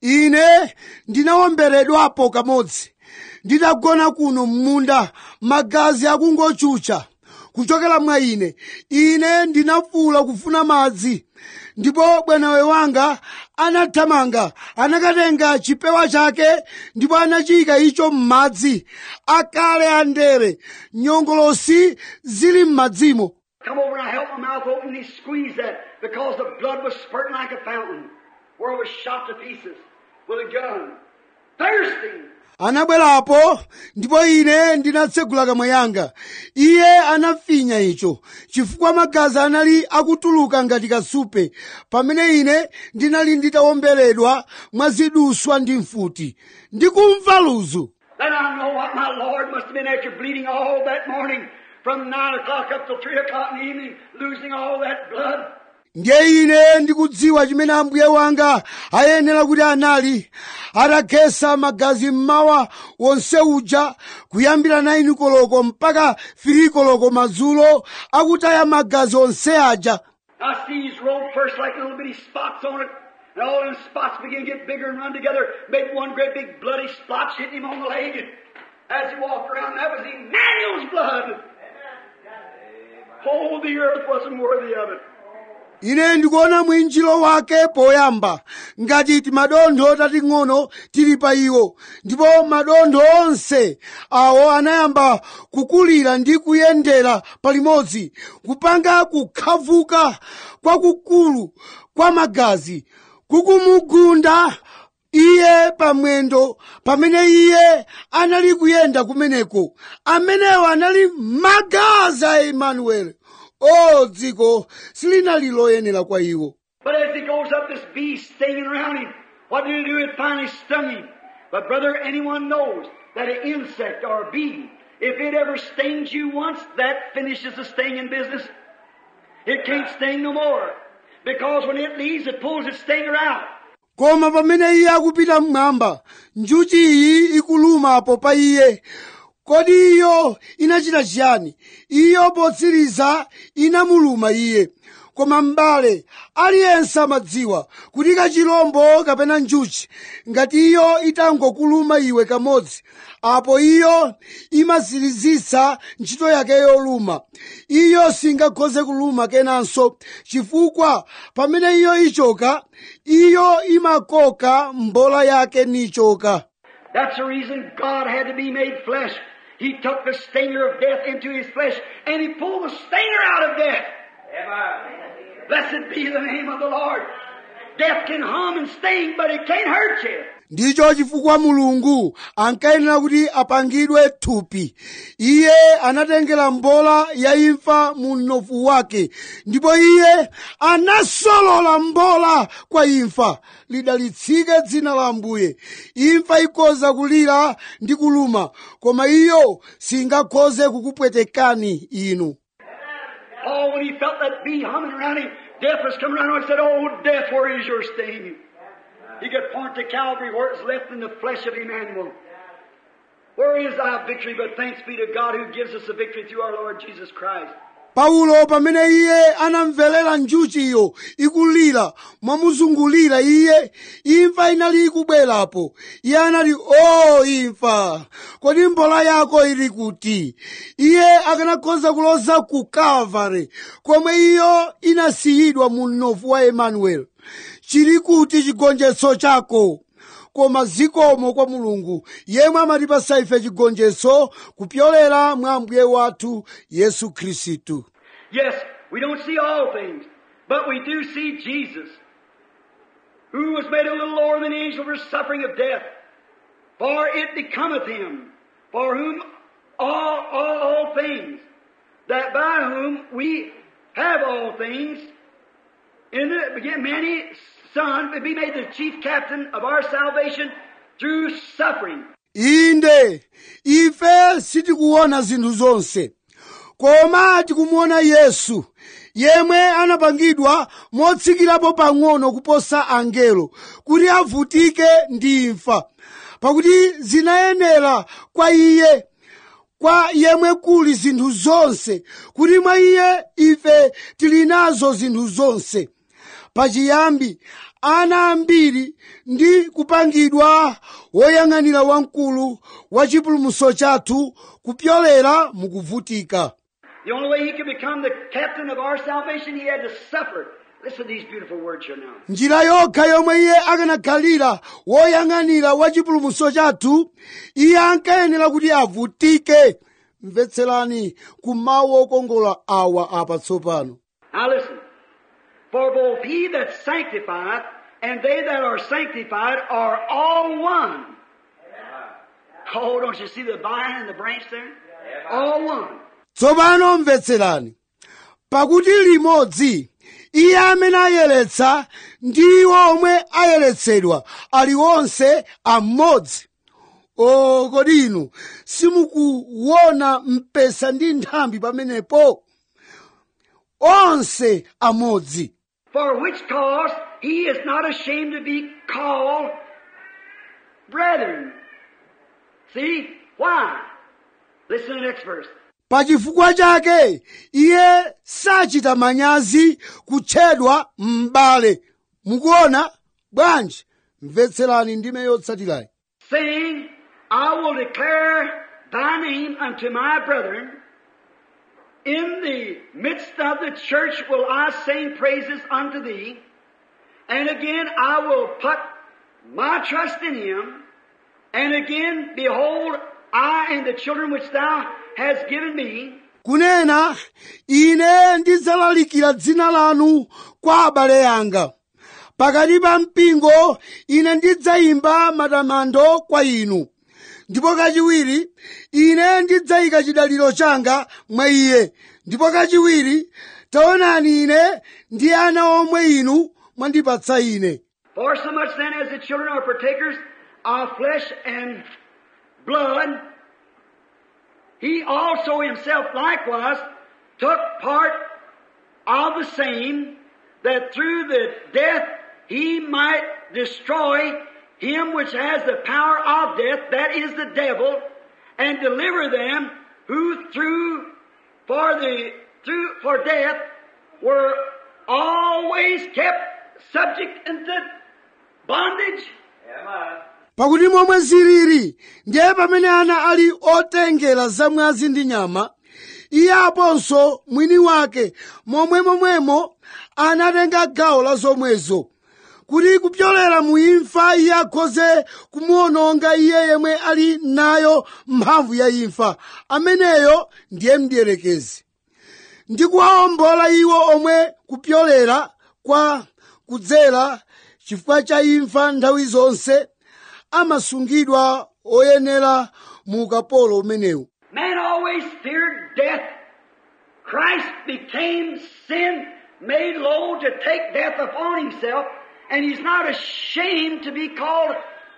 ine ndinawomberedwapo kamodzi nditagona kuno m'munda magazi akungochucha kuchokera mwa ine ine ndinafuula kufuna madzi ndipo bwanawe wanga anathamanga anakatenga chipewa chake ndipo anachiyika icho m'madzi akale andere nyongolosi zili m'madzimo Come over and I held my mouth open and he squeezed that because the blood was spurting like a fountain where I was shot to pieces with a gun. Thirsting. anabwerapo ndipo ine ndinatsegula kamwa yanga iye anafinya icho chifukwa magazi anali akutuluka ngati kasupe pamene ine ndinali nditawomberedwa mwa ziduswa ndi mfuti ndikumva ludzu Then I know what my Lord must have been after bleeding all that morning from nine o'clock up till three o'clock in the evening, losing all that blood. ndiye ine ndikudziwa chimene ambuye wanga ayenera kuti anali atakhetsa magazi mmawa wonse uja kuyambira 9 koloko mpaka 3 koloko madzulo akutaya magazi onse aja I see his robe first like little bitty spots on it, and all them spots begin to get bigger and run together, make one great big bloody splotch hitting him on the leg. As he walked around, that was Emmanuel's blood. Oh, the earth wasn't worthy of it. ine ndikuona mwinjiro wake poyamba ngati timadontho tating'ono tili pa iwo ndipo madontho onse awo anayamba kukulira ndi kuyendera palimodzi kupanga kukhavuka kwakukulu kwa magazi kukumugunda iye pamwendo pamene iye anali kuyenda kumeneko amenewo anali magazi a emmanuel o dziko silinali loyenera kwa iwo But as he goes up, this bee stinging around him. What did it do? It finally stung him. But brother, anyone knows that an insect or a bee, if it ever stings you once, that finishes the stinging business. It can't sting no more. Because when it leaves, it pulls its stinger out. koma pamene iye akupita mmwamba njuchi iyi ikulumapo pa iye kodi iyo inachita chiyani iyo potsiriza inamuluma iye koma m'bale aliyense amadziwa kuti kachilombo kapena njuchi ngati iyo itangokuluma iwe kamodzi apo iyo imazirizitsa ntchito yake yoluma iyo singakhoze kuluma kenanso chifukwa pamene iyo ichoka iyo imakoka mbola yake nichoka That's the reason God had to be made flesh. He took the stinger of death into His flesh and He pulled the stinger out of death. Blessed be the name of the Lord. Death can hum and sting, but it can't hurt you. ndicho chifukwa mulungu ankayenera kuti apangidwe thupi iye anatengera mbola ya imfa mu mnofu wake ndipo iye anasolola mbola kwa imfa lidalitsike dzina la ambuye imfa ikhoza kulira ndi kuluma koma iyo singakhoze kukupwetekani inu Oh, when he felt that bee humming around him, death was coming around him and said, Oh, death, where is your sting? He could point to Calvary where it's left in the flesh of Emmanuel. Where is thy victory? But thanks be to God who gives us the victory through our Lord Jesus Christ. paulo pamene iye anamverera njuchiyo ikulira mwamuzungulira iye imfa inali ikubwerapo iye anati o imfa kodi mbola yako ili kuti iye akanakhoza kuloza ku kalvari komwe iyo inasiyidwa mu mnofu wa emmanuel chili kuti chigonjetso chako koma zikomo kwa mulungu yemwe amatipasa ife chigonjetso kupyolera mwa ambuye wathu yesu khristu Yes, we don't see all things, but we do see Jesus, who was made a little lower than the angel for suffering of death. For it becometh him, for whom all, all, all things, that by whom we have all things, in the beginning, many son would be made the chief captain of our salvation through suffering. inde ife sitikuona zinthu zonse koma tikumuona yesu yemwe anapangidwa motsikirapo pang'ono kuposa angelo kuti avutike ndi imfa pakuti zinayenera kwa iye kwa yemwe kuli zinthu zonse kuti mwa iye ife tili nazo zinthu zonse pachiyambi ana ambiri ndi kupangidwa woyang'anira wamkulu wa chipulumutso chathu kupyolera mukuvutika The only way he could become the captain of our salvation, he had to suffer. Listen to these beautiful words here now. njira yokha yomwe iye akanakhalira woyang'anira wa chipulumutso chathu iye ankayenera kuti avutike mvetserani ku mawu okongola awa apa tsopano Now listen. For both he that sanctifieth and they that are sanctified are all one. Oh, don't you see the vine and the branch there? All one. tsopano mvetserani pakuti limodzi iye amene ayeretsa ndi omwe ayeretsedwa ali onse amodzi o kodi inu simukuona mpesa ndi nthambi pamenepo onse amodzi For which cause he is not ashamed to be called brethren. See? Why? Listen to the next verse. pa chifukwa chake iye sachita manyazi kutchedwa m'bale mukuona bwanji mvetserani ndime yotsatirayi saying, I will declare thy name unto my brethren. in the midst of the church will I sing praises unto thee. And again I will put my trust in him. And again, behold, I and the children which thou hast given me, kunena ine ndidzalalikira dzina lanu kwa abale anga pakati pa mpingo ine ndidzayimba matamando kwa inu ndipo kachiwiri ine ndidzayika chidaliro changa mwa iye ndipo kachiwiri taonani ine ndi ana omwe inu mwandipatsa ine For so much then as the children are partakers of flesh and blood, he also himself likewise took part of the same, that through the death he might destroy him which has the power of death, that is the devil, and deliver them who through for the through for death were always kept subject unto bondage. pakuti momwe zilili ndiye pamene ana ali otengera zamwazi ndi nyama iye aponso mwini wake momwe momwemo anatenga gawo la zomwezo kuti kupyolera mu imfa iye akhoze kumuwononga iye yemwe ali nayo mphamvu ya imfa ameneyo ndiye mdierekezi ndi kuwawombola iwo omwe kupyolera kwa kudzera chifukwa cha imfa nthawi zonse amasungidwa oyenera mu ukapolo umenewu Man always feared death. Christ became sin, made low to take death upon himself, and he's not ashamed to be called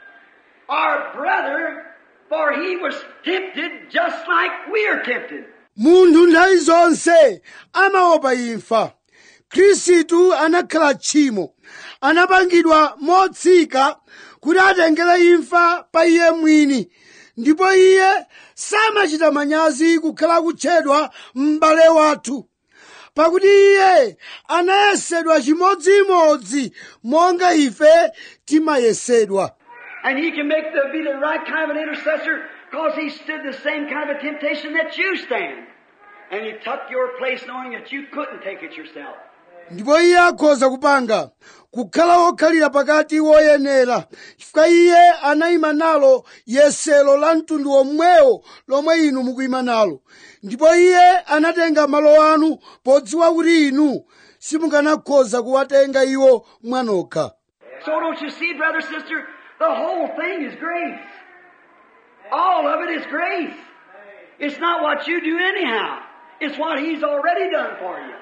our brother, for he was tempted just like we are tempted. munthu nthawi zonse amaopa imfa khristu anakhala tchimo anapangidwa motsika kuti atengere imfa pa iye mwini ndipo iye samachita manyazi kukhala kutchedwa m'bale wathu pakuti iye anayesedwa chimodzimodzi monga ife timayesedwa And he can make the, be the right kind of an intercessor because he stood the same kind of a temptation that you stand. And he took your place knowing that you couldn't take it yourself. ndipo iye akhoza kupanga kukhala wokhalira pakati woyenera chifukwa iye anayima nalo yesero la mtundu womwewo lomwe inu mukuyima nalo ndipo iye anatenga malo anu podziwa kuti inu simukanakhoza kuwatenga iwo mwanokha So don't you see, brother, sister, the whole thing is grace. All of it is grace. It's not what you do anyhow. It's what He's already done for you.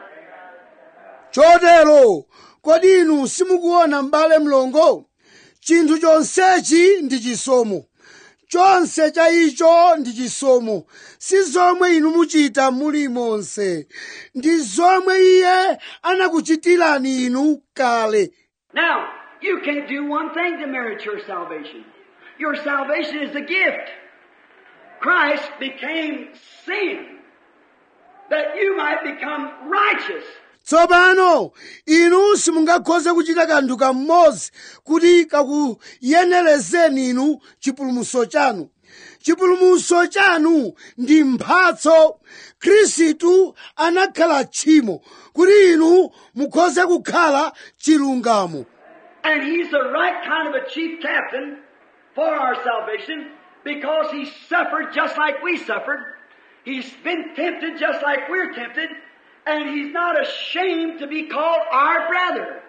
chotero kodi inu simukuona m'bale mlongo chinthu chonsechi ndi chisomo chonse cha icho ndi chisomo si zomwe inu muchita muli monse ndi zomwe iye anakuchitirani inu kale Now, you can't do one thing to merit your salvation. Your salvation is a gift. Christ became sin that you might become righteous. tsopano inu simungakhoze kuchita kanthu kamodzi kuti kakuyenerezeni inu chipulumutso chanu chipulumutso chanu ndi mphatso khristu anakhala tchimo kuti inu mukhoze kukhala chilungamo And He's the right kind of a chief captain for our salvation because He suffered just like we suffered. He's been tempted just like we're tempted. And He's not ashamed to be called our brother.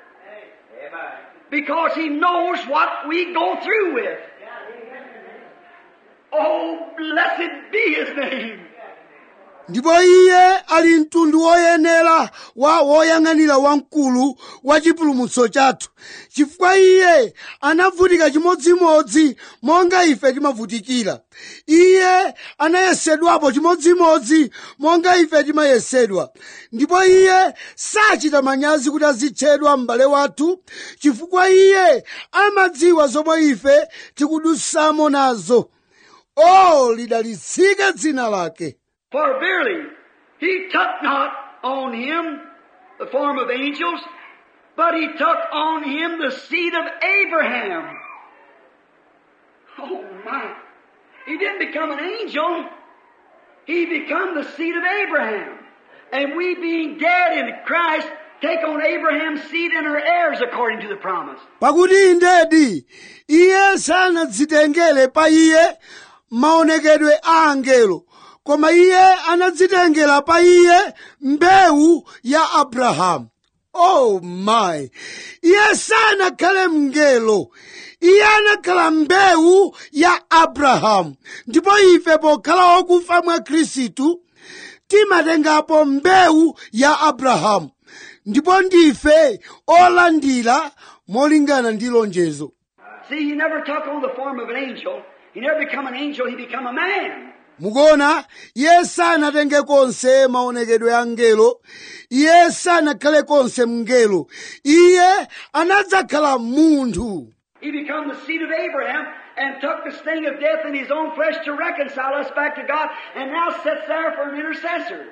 Because He knows what we go through with. Oh, blessed be His name. ndipo iye ali mtundu woyenera wa woyang'anira wamkulu wa chipulumutso chathu chifukwa iye anavutika chimodzimodzi monga ife timavutikira iye anayesedwapo chimodzimodzi monga ife timayesedwa ndipo iye sachita manyazi kuti azitchedwa m'bale wathu chifukwa iye amadziwa zomwe ife tikudutsamo nazo o lidalitsike dzina lake For verily, he took not on him the form of angels, but he took on him the seed of Abraham. Oh my. He didn't become an angel. He became the seed of Abraham. And we being dead in Christ, take on Abraham's seed and are heirs according to the promise. pakuti indedi iye sanadzitengere pa iye maonekedwe a angelo koma iye anadzitengera pa iye mbewu ya abrahamu oh my iye sanakhale mngelo iye anakhala mbewu ya abrahamu ndipo ife pokhala okufa mwa khristu timatengapo mbewu ya abrahamu ndipo ndife olandira molingana ndi lonjezo See, he never took on the form of an angel. He never become an angel, he become a man. mukuona iye sanatenge konse maonekedwe a mngelo iye sanakhale konse mngelo iye anadzakhala munthu He become the seed of Abraham and took the sting of death in his own flesh to reconcile us back to God and now sits there for an intercessor.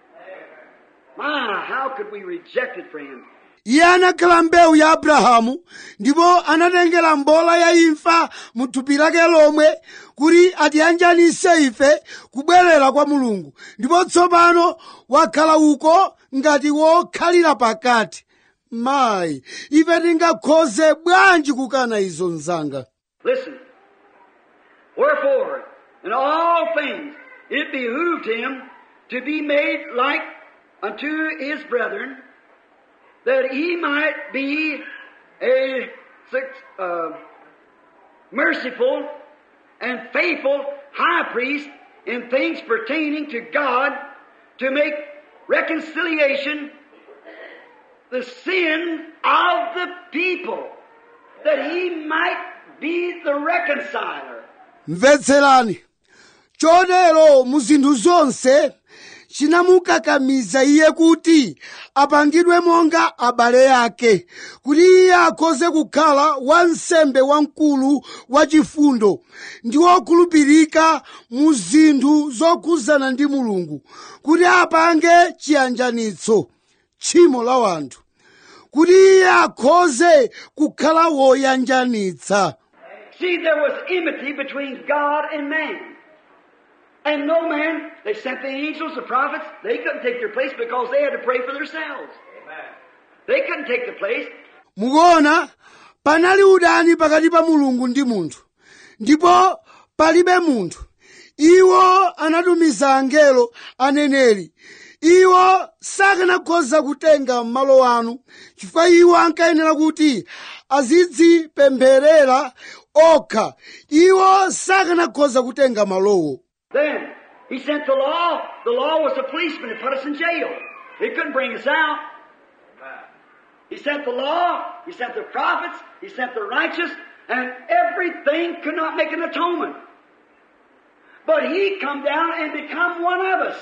My, how could we reject it for him? iye anakhala mbewu ya abrahamu ndipo anatengera mbola ya imfa mu thupi lake lomwe kuti atiyanjanise ife kubwerera kwa mulungu ndipo tsopano wakhala uko ngati wokhalira pakati mayi ife tingakhoze bwanji kukana izo mzanga Listen. Wherefore, in all things, it behooved him to be made like unto his brethren, that he might be a suc- uh, merciful and faithful high priest in things pertaining to God to make reconciliation the sin of the people, that he might be the reconciler. mvetserani chotero mu zinthu zonse chinamukakamiza iye kuti apangidwe monga abale ake kuti iye akhoze kukhala wansembe wamkulu wachifundo ndi wokhulupirika mu zinthu zokhuzana ndi mulungu kuti apange chiyanjanitso tchimo la wanthu kuti iye akhoze kukhala woyanjanitsa See, there was enmity between God and man. And no man, they sent the angels, the prophets, they couldn't take their place because they had to pray for themselves. They couldn't take the place. mukuona panali udani pakati pa mulungu ndi munthu ndipo palibe munthu iwo anatumiza angelo aneneri iwo sakanakhoza kutenga malo anu chifukwa iwo ankayenera kuti azidzipempherera okha iwo sakanakhoza kutenga malowo Then, he sent the law. The law was a policeman that put us in jail. He couldn't bring us out. He sent the law, he sent the prophets, he sent the righteous, and everything could not make an atonement. But he come down and become one of us.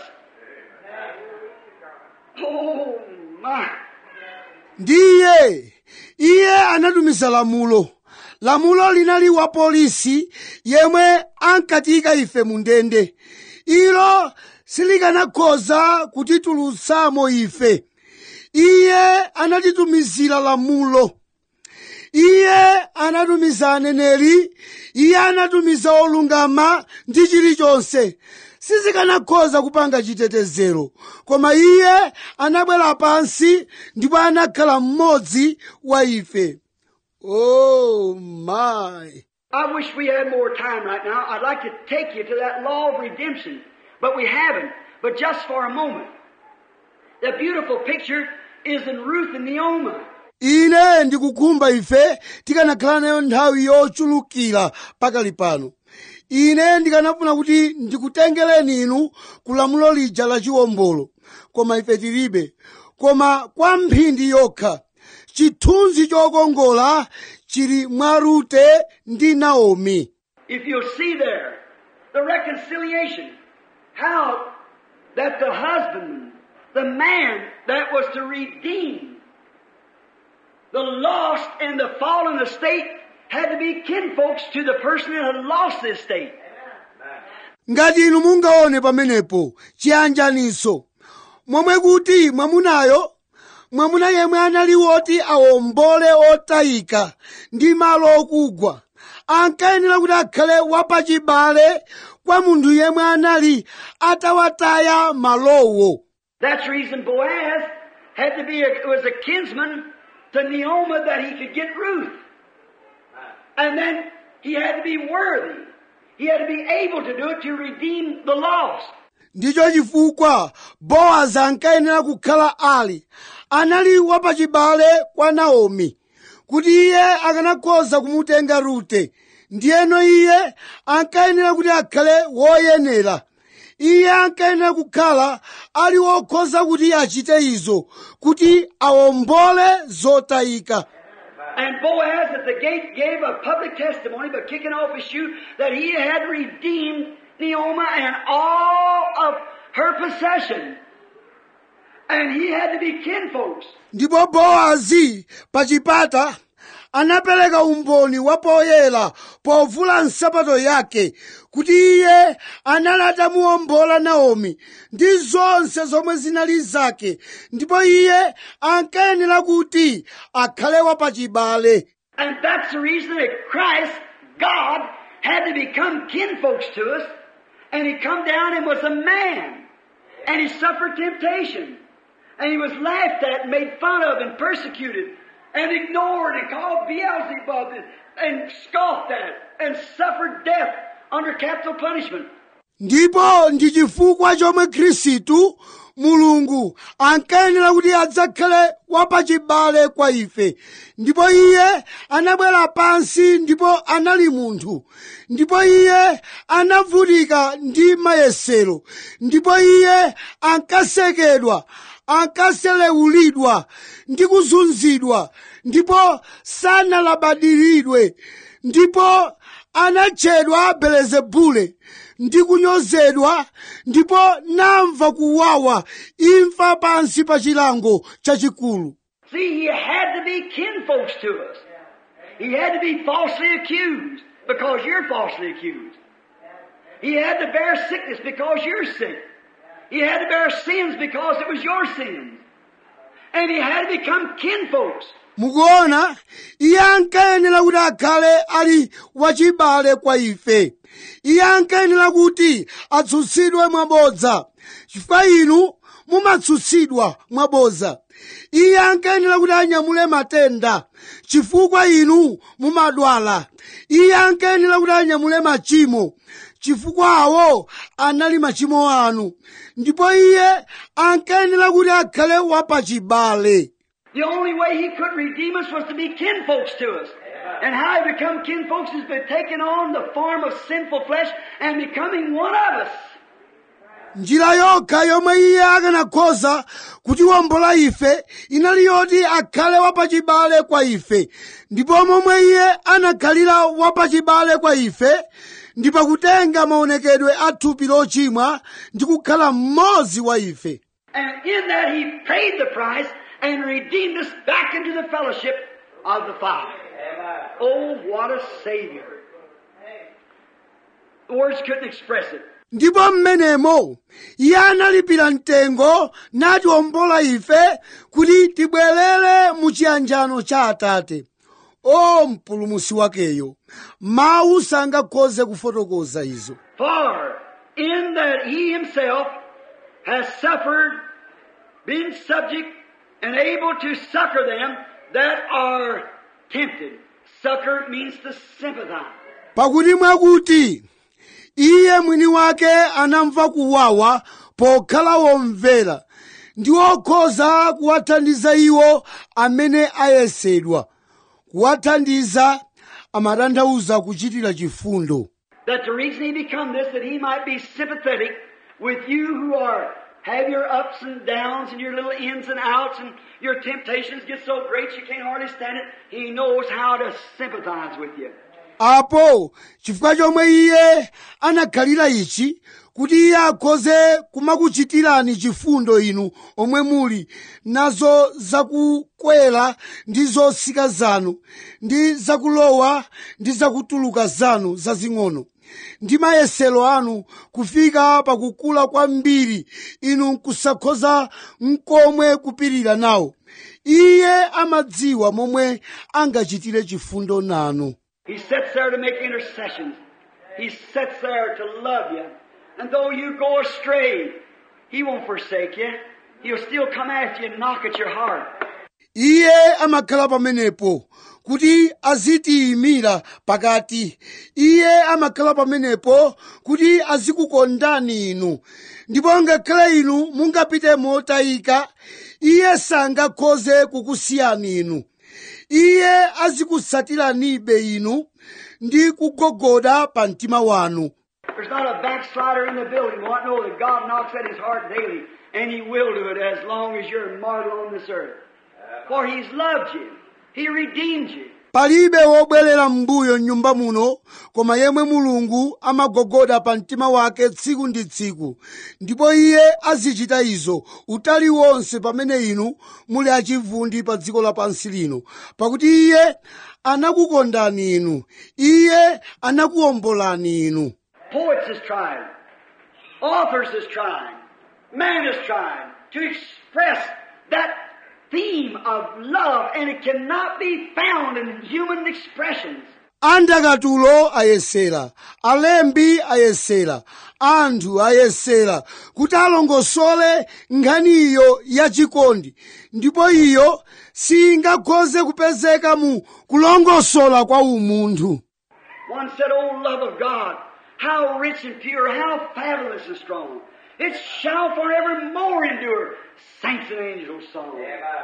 Oh my. ndiye iye anatumiza lamulo lamulo linali wa polisi yemwe ankatiyika ife mu ndende ilo silikanakhoza kutitulutsamo ife iye anatitumizira lamulo iye anatumiza aneneri iye anatumiza olungama ndi chilichonse sizikanakhoza kupanga chitetezero koma iye anabwera pansi ndipo anakhala mmodzi wa ife oh my I wish we had more time right now. I'd like to take you to that law of redemption, but we haven't. But just for a moment. The beautiful picture is in Ruth and Naomi. ine ndikukhumba ife tikanakhala nayo nthawi yochulukira pakali pano ine ndikanafuna kuti ndikutengereni inu ku lamulo lija la chiwombolo koma ife tilibe koma kwa mphindi yokha chithunzi chokongola chili mwa rute ndi naomi If you'll see there, the reconciliation, how that the husband, the man that was to redeem the lost and the fallen estate had to be kinfolks to the person that had lost the estate. ngati inu mungaone pamenepo chiyanjaniso momwe kuti mwamunayo mwamuna yemwe anali woti awombole otayika ndi malo okugwa ankayenera kuti akhale wapachibale kwa munthu yemwe anali atawataya malowo That's the reason Boaz had to be a, was a kinsman to Naomi that he could get Ruth. And then he had to be worthy. He had to be able to do it to redeem the lost. ndicho chifukwa bowazi ankayenera kukhala ali anali wapachibale kwa naomi kuti iye akanakhoza kumutenga rute ndiyeno iye ankayenera kuti akhale woyenera iye ankayenera kukhala ali wokhoza kuti achite izo kuti awombole zotayika And Boaz at the gate gave a public testimony by kicking off his shoe that he had redeemed Naomi and all of her possession. And he had to be kinfolks. ndipo bowazi pa chipata anapereka umboni wa poyera povula nsapato yake kuti iye anali atamuwombola naomi ndi zonse zomwe zinali zake ndipo iye ankayenera kuti akhale wapachibale And that's the reason that Christ, God, had to become kinfolks to us. And he come down and was a man. And he suffered temptation. And he was laughed at and made fun of and persecuted and ignored and called Beelzebub and, and scoffed at and suffered death under capital punishment. ndipo ndi chifukwa chomwe khristu mulungu ankayenera kuti adzakhale wapachibale kwa ife ndipo iye anabwera pansi ndipo anali munthu ndipo iye anavutika ndi mayesero ndipo iye ankasekedwa ankaselewulidwa ndi kuzunzidwa ndipo sanalabadiridwe ndipo anatchedwa belezebule ndi kunyozedwa ndipo namva kuwawa imfa pansi pa chilango chachikulu See, he had to be kinfolks to us. He had to be falsely accused because you're falsely accused. He had to bear sickness because you're sick. He had to bear sins because it was your sins. And he had to become kinfolks. mukuona iye ankayenera kuti akhale ali wachibale kwa ife iye ankayenera kuti atsutsidwe mwabodza chifukwa inu mumatsutsidwa mwabodza iye ankayenera kuti anyamule matenda chifukwa inu mumadwala iye ankayenera kuti anyamule machimo chifukwa awo anali machimo anu ndipo iye ankayenera kuti akhale wapachibale The only way he could redeem us was to be kinfolks to us. And how he become kinfolks is by taking on the form of sinful flesh and becoming one of us. njira yokha yomwe iye akanakhoza kutiwombola ife inali yoti akhale wapachibale kwa ife ndipo momwe iye anakhalira wapachibale kwa ife ndi pakutenga maonekedwe a thupi lochimwa ndi kukhala mmodzi wa ife And in that he paid the price and redeemed us back into the fellowship of the Father. Oh, what a Savior. Words couldn't express it. ndipo mmenemo iye analipira mtengo natiwombola ife kuti tibwerere mu chiyanjano cha atate o mpulumusi wakeyo mawu sangakhoze kufotokoza izo For in that he himself has suffered, been subject, and able to succor them that are tempted. Succor means to sympathize. pakuti mwakuti iye mwini wake anamva kuwawa pokhala womvera ndi wokhoza kuwathandiza iwo amene ayesedwa kuwathandiza amatanthauza kuchitira chifundo That the reason he become this, that he might be sympathetic with you who are have your ups and downs and your little ins and outs and your temptations get so great you can't hardly stand it. He knows how to sympathize with you. apo chifukwa chomwe iye anakhalira ichi kuti iye akhoze kumakuchitirani chifundo inu omwe muli nazo zakukwera ndi zosika zanu ndi zakulowa ndi zakutuluka zanu zazing'ono ndi mayesero anu kufika pakukula kwambiri inu nkusakhoza nkomwe kupirira nawo iye amadziwa momwe angachitire chifundo nanu He sits there to make intercessions. He sits there to love you. And though you go astray, He won't forsake you. He'll still come after you and knock at your heart. iye amakhala pamenepo kuti azitiyimira pakati iye amakhala pamenepo kuti azikukondani inu ndipo ngakhale inu mungapite motayika iye sangakhoze kukusiyani inu iye azikutsatiranibe inu ndi kugogoda pa mtima wanu There's not a backslider in the building who won't know that God knocks at his heart daily, and he will do it as long as you're a mortal on this earth. For he's loved you. He redeemed you. palibe wobwerera m'mbuyo m'nyumba muno koma yemwe mulungu amagogoda pa mtima wake tsiku ndi tsiku ndipo iye azichita izo utali wonse pamene inu muli achivundi pa dziko lapansi lino pakuti iye anakukondani inu iye anakuwombolani inu Poets is trying. Authors is trying. Man is trying to express that theme of love, and it cannot be found in human expressions. andakatulo ayesera alembi ayesera anthu ayesera kuti alongosole nkhaniyo yachikondi ndipo iyo singakhoze kupezeka mu kulongosola kwa umunthu One said, Oh, love of God, how rich and pure, how fabulous and strong. It shall forevermore endure. Saints and angels song.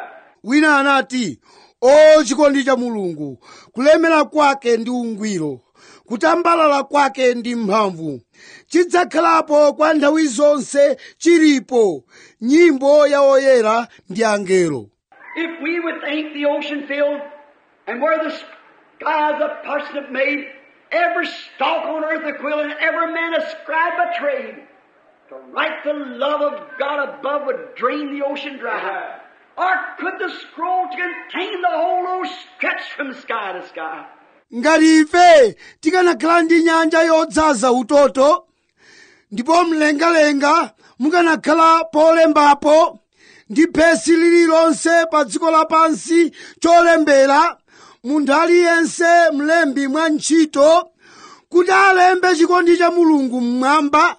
wina anati o chikondi cha mulungu kulemera kwake ndi ungwiro kutambalala kwake ndi mphamvu chidzakhalapo kwa nthawi zonse chilipo nyimbo ya oyera ndi angelo If we would think the ocean filled and where the skies a parsnip made, every stalk on earth a quill, and every man a scribe a trade, to write the love of God above would drain the ocean dry. Or could the scroll contain the whole earth stretched from sky to sky? ngati ife tikanakhala ndi nyanja yodzaza utoto ndipo mlengalenga mukanakhala polembapo ndi phesi lililonse pa dziko lapansi cholembera munthu aliyense mlembi mwa ntchito kuti alembe chikondi cha mulungu mmwamba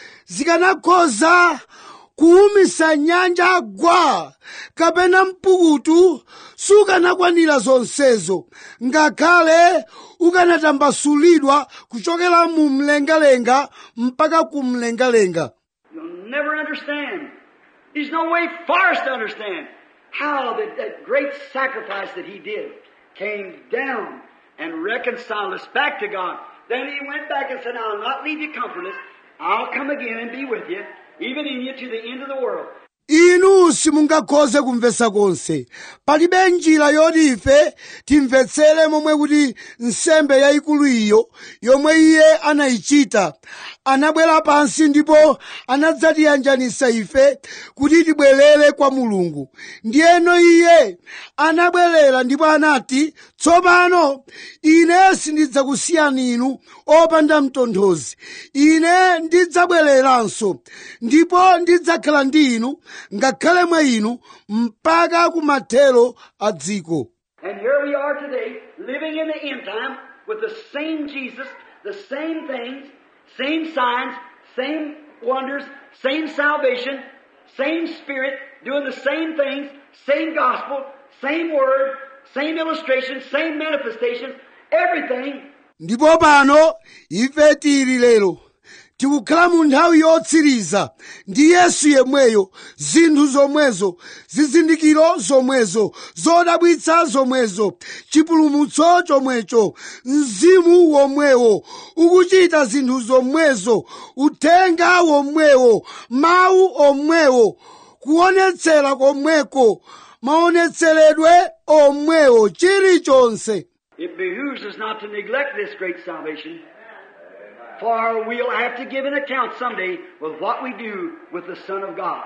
zikanakhoza kuwumisa nyanja gwa kapena mpukutu sukanakwanira zonsezo ngakhale ukanatambasulidwa kuchokera mu mlengalenga mpaka ku mlengalenga You'll never understand. There's no way for us to understand how that, that great sacrifice that He did came down and reconciled us back to God. Then He went back and said, I'll not leave you comfortless. I'll come again and be with you, even in you to the end of the world. inu simungakhoze kumvetsa konse palibe njira yoti ife timvetsere momwe kuti nsembe yayikulu iyo yomwe iye anayichita anabwera pansi ndipo anadzatiyanjanisa ife kuti tibwerere kwa mulungu ndiyeno iye anabwerera ndipo anati tsopano ine sindidzakusiyani inu opanda mtonthozi ine ndidzabwereranso ndipo ndidzakhala ndi inu ngakhale mwa inu mpaka kumathero a dziko And here we are today, living in the end time with the same Jesus, the same things, same signs, same wonders, same salvation, same Spirit, doing the same things, same gospel, same word, same illustration, same manifestations, everything. ndipo pano ife tili lero tikukhala mu nthawi yotsiriza ndi yesu yemweyo zinthu zomwezo zizindikiro zomwezo zodabwitsa zomwezo chipulumutso chomwecho mzimu womwewo ukuchita zinthu zomwezo uthenga womwewo mawu omwewo kuonetsera komweko maonetseredwe omwewo chilichonse It behooves us not to neglect this great salvation, for we'll have to give an account someday with what we do with the Son of God.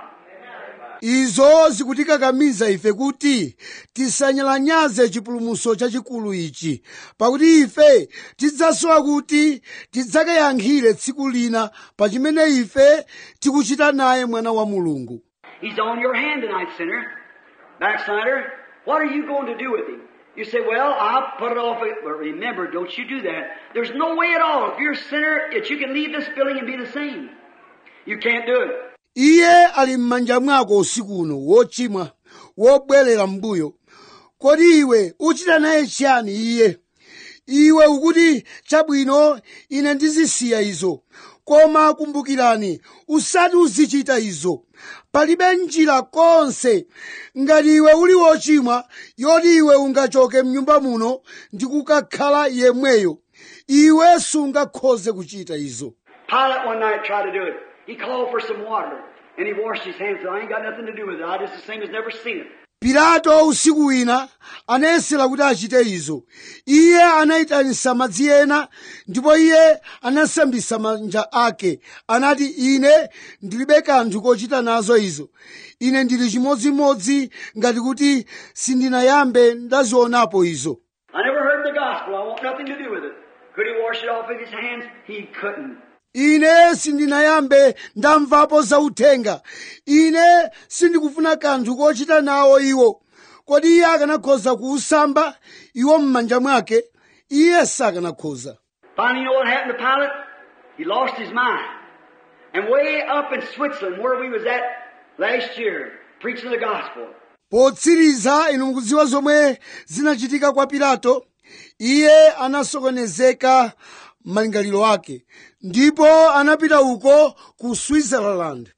izo zikutikakamiza ife kuti tisanyalanyaze chipulumutso chachikulu ichi pakuti ife tidzasowa kuti tidzakayankhire tsiku lina pa chimene ife tikuchita naye mwana wa mulungu He's on your hand tonight, sinner. Backslider, what are you going to do with him? You say, well, I'll put it off. But remember, don't you do that. There's no way at all, if you're a sinner, that you can leave this building and be the same. You can't do it. iye ali m'manja mwako usiku uno wochimwa wobwerera m'mbuyo kodi iwe uchita naye chiyani iye iwe ukuti chabwino ine ndizisiya izo koma kumbukirani usati uzichita izo palibe njira konse ngati iwe uli wochimwa yoti iwe ungachoke mnyumba muno ndi kukakhala yemweyo iwe sungakhoze kuchita izo Pilate one night tried to do it. He called for some water and he washed his hands. Said, I ain't got nothing to do with it. I just the same as never seen it. pilato usiku wina anayesera kuti achite izo iye anayitanisa madzi ena ndipo iye anasambisa manja ake anati ine ndilibe kanthu kochita nazo izo ine ndili chimodzimodzi ngati kuti sindinayambe ndazionapo izo I never heard the gospel. I want nothing to do with it. Could he wash it off with his hands? He couldn't. ine sindinayambe ndamvapo zauthenga ine sindikufuna kanthu kochita nawo iwo kodi iye akanakhoza kuusamba iwo m'manja mwake iye sakanakhoza Finally, you know what happened to Pilate? He lost his mind. And way up in Switzerland, where we was at last year, preaching the gospel, potsiriza inu mukudziwa zomwe zinachitika kwa pilato iye anasokonezeka malingaliro ake ndipo anapita uko ku switzerland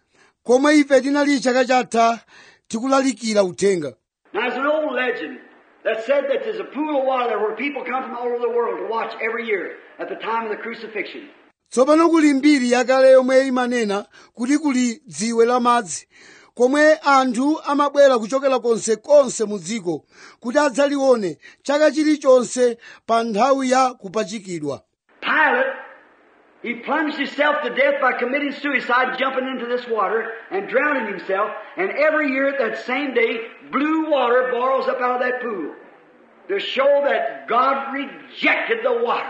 komwe ife tinali chaka chatha tikulalikira uthenga Now, there's an old legend that said that there's a pool of water there where people come from all over the world to watch every year at the time of the crucifixion. tsopano kuli mbiri yakale yomwe imanena kuti kuli dziwe la madzi komwe anthu amabwera kuchokera konsekonse mu dziko kuti adzalione chaka chilichonse pa nthawi ya kupachikidwa Pilate, he plunged himself to death by committing suicide, jumping into this water and drowning himself. And every year at that same day, blue water boils up out of that pool to show that God rejected the water.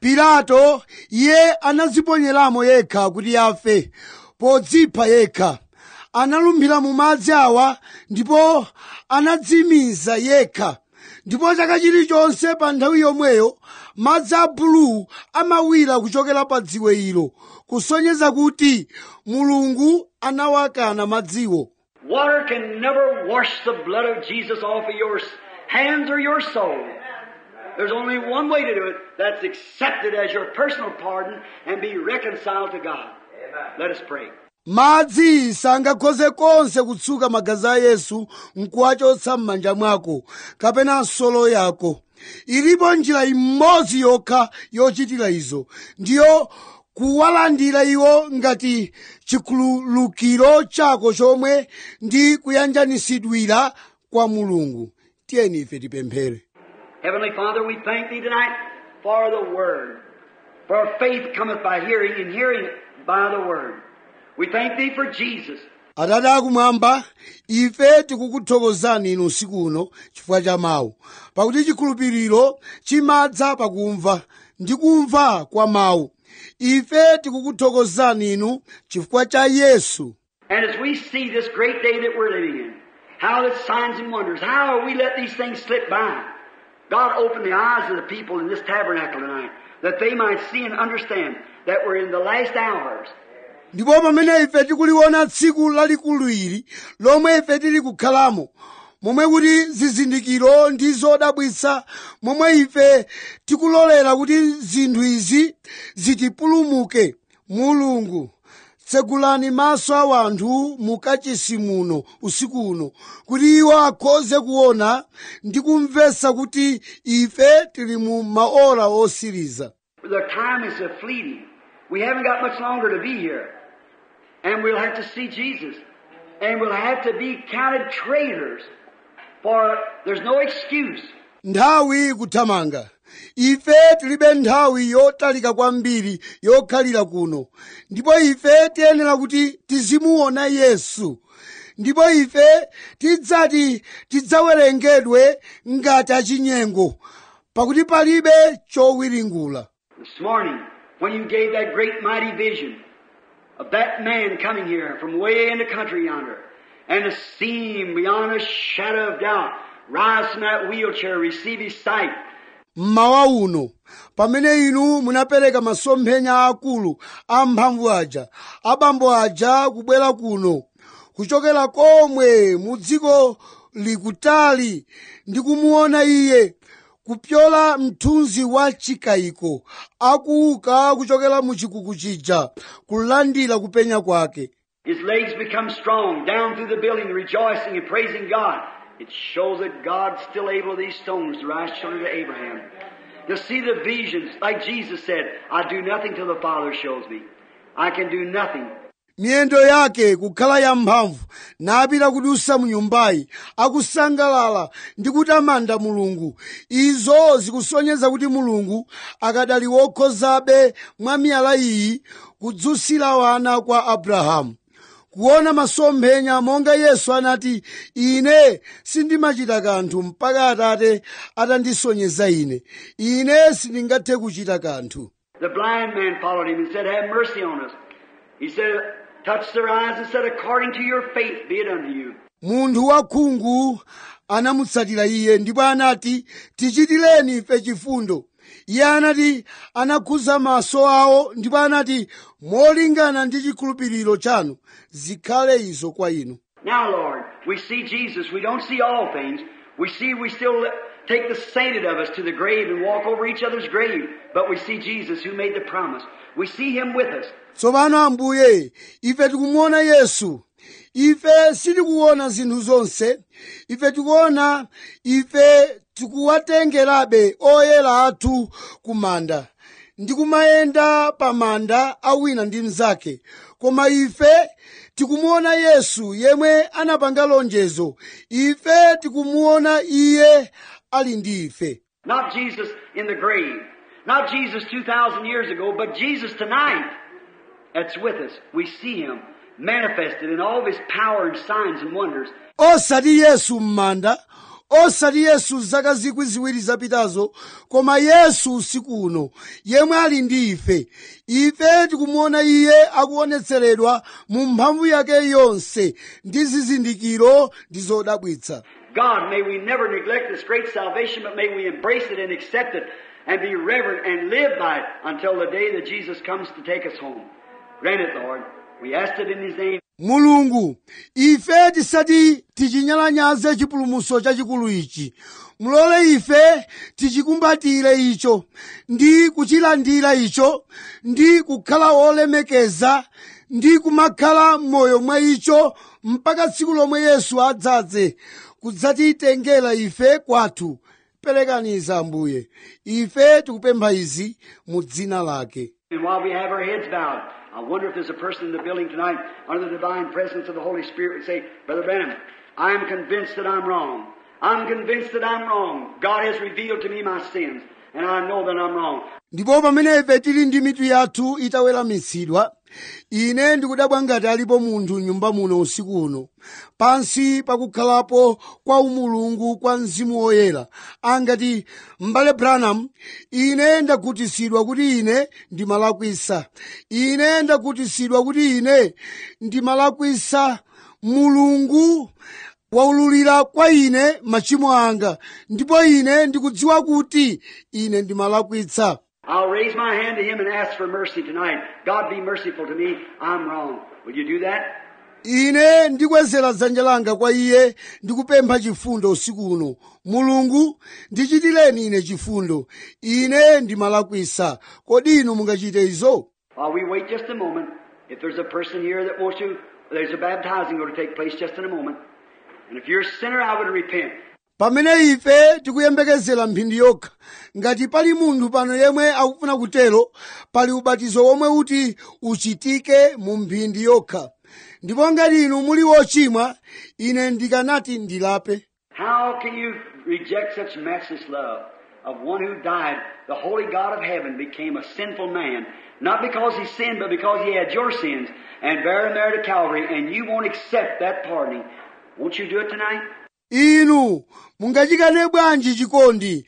pilato iye anadziponyeramo yekha kuti afe podzipha yekha analumphira mu madzi awa ndipo anadzimiza yekha ndipo chaka chilichonse pa nthawi yomweyo madzi a bulu amawira kuchokera pa dziwe ilo kusonyeza kuti mulungu anawakana madziwo Water can never wash the blood of Jesus off of your hands or your soul. There's only one way to do it. That's accept it as your personal pardon and be reconciled to God. Let us pray. madzi sangakhoze konse kutsuka magazi a yesu nkuwachotsa m'manja mwako kapena nsolo yako ilipo njira imodzi yokha yochitira izo ndiyo kuwalandira iwo ngati chikhululukiro chako chomwe ndi kuyanjanisidwira kwa mulungu tiyeni ife tipemphere Heavenly Father, we thank Thee tonight for the Word. For faith cometh by hearing, and hearing by the Word. We thank Thee for Jesus. atate akumwamba ife tikukuthokozani inu usiku uno chifukwa cha mawu pakuti chikhulupiriro chimadza pakumva ndi kumva kwa mawu ife tikukuthokozani inu chifukwa cha yesu And as we see this great day that we're living in, how the signs and wonders, how we let these things slip by. God open the eyes of the people in this tabernacle tonight, that they might see and understand that we're in the last hours. ndipo pamene ife tikuliona tsiku lalikulu ili lomwe ife tili kukhalamo momwe kuti zizindikiro ndi zodabwitsa momwe ife tikulolera kuti zinthu izi zitipulumuke mulungu tsegulani maso a wanthu mukachisi muno usiku uno kuti iwo akhoze kuona ndi kumvetsa kuti ife tili mu maora osiriza The time is a fleeting. We haven't got much longer to be here. And we'll have to see Jesus. And we'll have to be counted traitors. For there's no excuse. nthawi ikuthamanga ife tilibe nthawi yotalika kwambiri yokhalira kuno ndipo ife tiyenera kuti tizimuona yesu ndipo ife tidzati tidzawerengedwe ngati achinyengo pakuti palibe chowiringula This morning, when you gave that great mighty vision of that man coming here from way in the country yonder, and to see him beyond a shadow of doubt, rise from that wheelchair, receive his sight, mmawa uno pamene inu munapereka masomphenya akulu amphamvu aja abambo aja kubwera kuno kuchokera komwe mu dziko likutali ndi kumuona iye kupyola mthunzi wa chikayiko akuuka kuchokera mu chikuku chija kulandira kupenya kwake His legs become strong down through the building, rejoicing and praising God. It shows that God's still able these stones to rise children to Abraham. To see the visions, like Jesus said, I do nothing till the Father shows me. I can do nothing. miyendo yake kukhala yamphamvu napita kudusa mu nyumbayi akusangalala ndi kutamanda mulungu izo zikusonyeza kuti mulungu akadali wokhozabe mwa miyala iyi kudzusira wana kwa abrahamu kuona masomphenya monga yesu anati ine sindimachita kanthu mpaka atate atandisonyeza ine ine sindingathe kuchita kanthu The blind man followed him and said, Have mercy on us. He said, touched their eyes and said, According to your faith be it unto you. munthu wakhungu anamutsatira iye ndipo anati tichitireni ife chifundo iye anati anakhuza maso awo ndipo anati molingana ndi chikhulupiriro chanu zikhale izo kwa inu Now, Lord, we see Jesus. We don't see all things. We see we still let- take the sainted of us to the grave and walk over each other's grave. But we see Jesus who made the promise. We see Him with us. tsopano ambuye ife tikumuona yesu ife sitikuona zinthu zonse ife tikuona ife tikuwatengerabe oyera athu ku manda ndi kumayenda pa manda a wina ndi mnzake koma ife tikumuona yesu yemwe anapanga lonjezo ife tikumuona iye ali ndi ife Not Jesus in the grave. Not Jesus 2,000 years ago, but Jesus tonight that's with us. We see Him manifested in all of His power and signs and wonders. osati yesu m'manda osati yesu zaka zikwi ziwiri zapitazo koma yesu usiku uno yemwe ali ndi ife ife tikumuona iye akuonetseredwa mu mphamvu yake yonse ndi zizindikiro ndi zodabwitsa God, may we never neglect this great salvation, but may we embrace it and accept it and be reverent and live by it until the day that Jesus comes to take us home. Grant it, Lord. We ask it in His name. mulungu ife tisati tichinyalanyaze chipulumutso chachikulu ichi mulole ife tichikumbatire icho ndi kuchilandira icho ndi kukhala olemekeza ndi kumakhala m'moyo mwa icho mpaka tsiku lomwe yesu adzadze kudzatitengera ife kwathu perekaniza ambuye ife tikupempha izi mu dzina lake And while we have our heads bowed, I wonder if there's a person in the building tonight under the divine presence of the Holy Spirit would say, Brother Branham, I'm convinced that I'm wrong. I'm convinced that I'm wrong. God has revealed to me my sins, and I know that I'm wrong. ndipo pamene ife tili ndi mitu yathu itaweramitsidwa ine ndikudabwa ngati alipo munthu m'nyumba muno usiku uno pansi pakukhalapo kwa umulungu kwa mzimu woyera angati m'bale branham ine ndakhutitsidwa kuti ine ndimalakwisa ine ndakhutitsidwa kuti ine ndimalakwisa mulungu waululira kwa ine machimo anga ndipo ine ndikudziwa kuti ine ndimalakwitsa I'll raise my hand to Him and ask for mercy tonight. God be merciful to me. I'm wrong. Will you do that? ine ndikwezera dzanja langa kwa iye ndikupempha chifundo usiku uno mulungu ndichitireni ine chifundo ine ndimalakwisa kodi inu mungachite izo While we wait just a moment, if there's a person here that wants to, there's a baptizing going to take place just in a moment. And if you're a sinner, I would repent. pamene ife tikuyembekezera mphindi yokha ngati pali munthu pano yemwe akufuna kutero pali ubatizo womwe uti uchitike mu mphindi yokha ndipo ngati inu muli wochimwa ine ndikanati ndilape How can you reject such matchless love of one who died? The holy God of heaven became a sinful man, not because he sinned, but because he had your sins, and bear them there to Calvary, and you won't accept that pardoning. Won't you do it tonight? inu mungachikane bwanji chikondi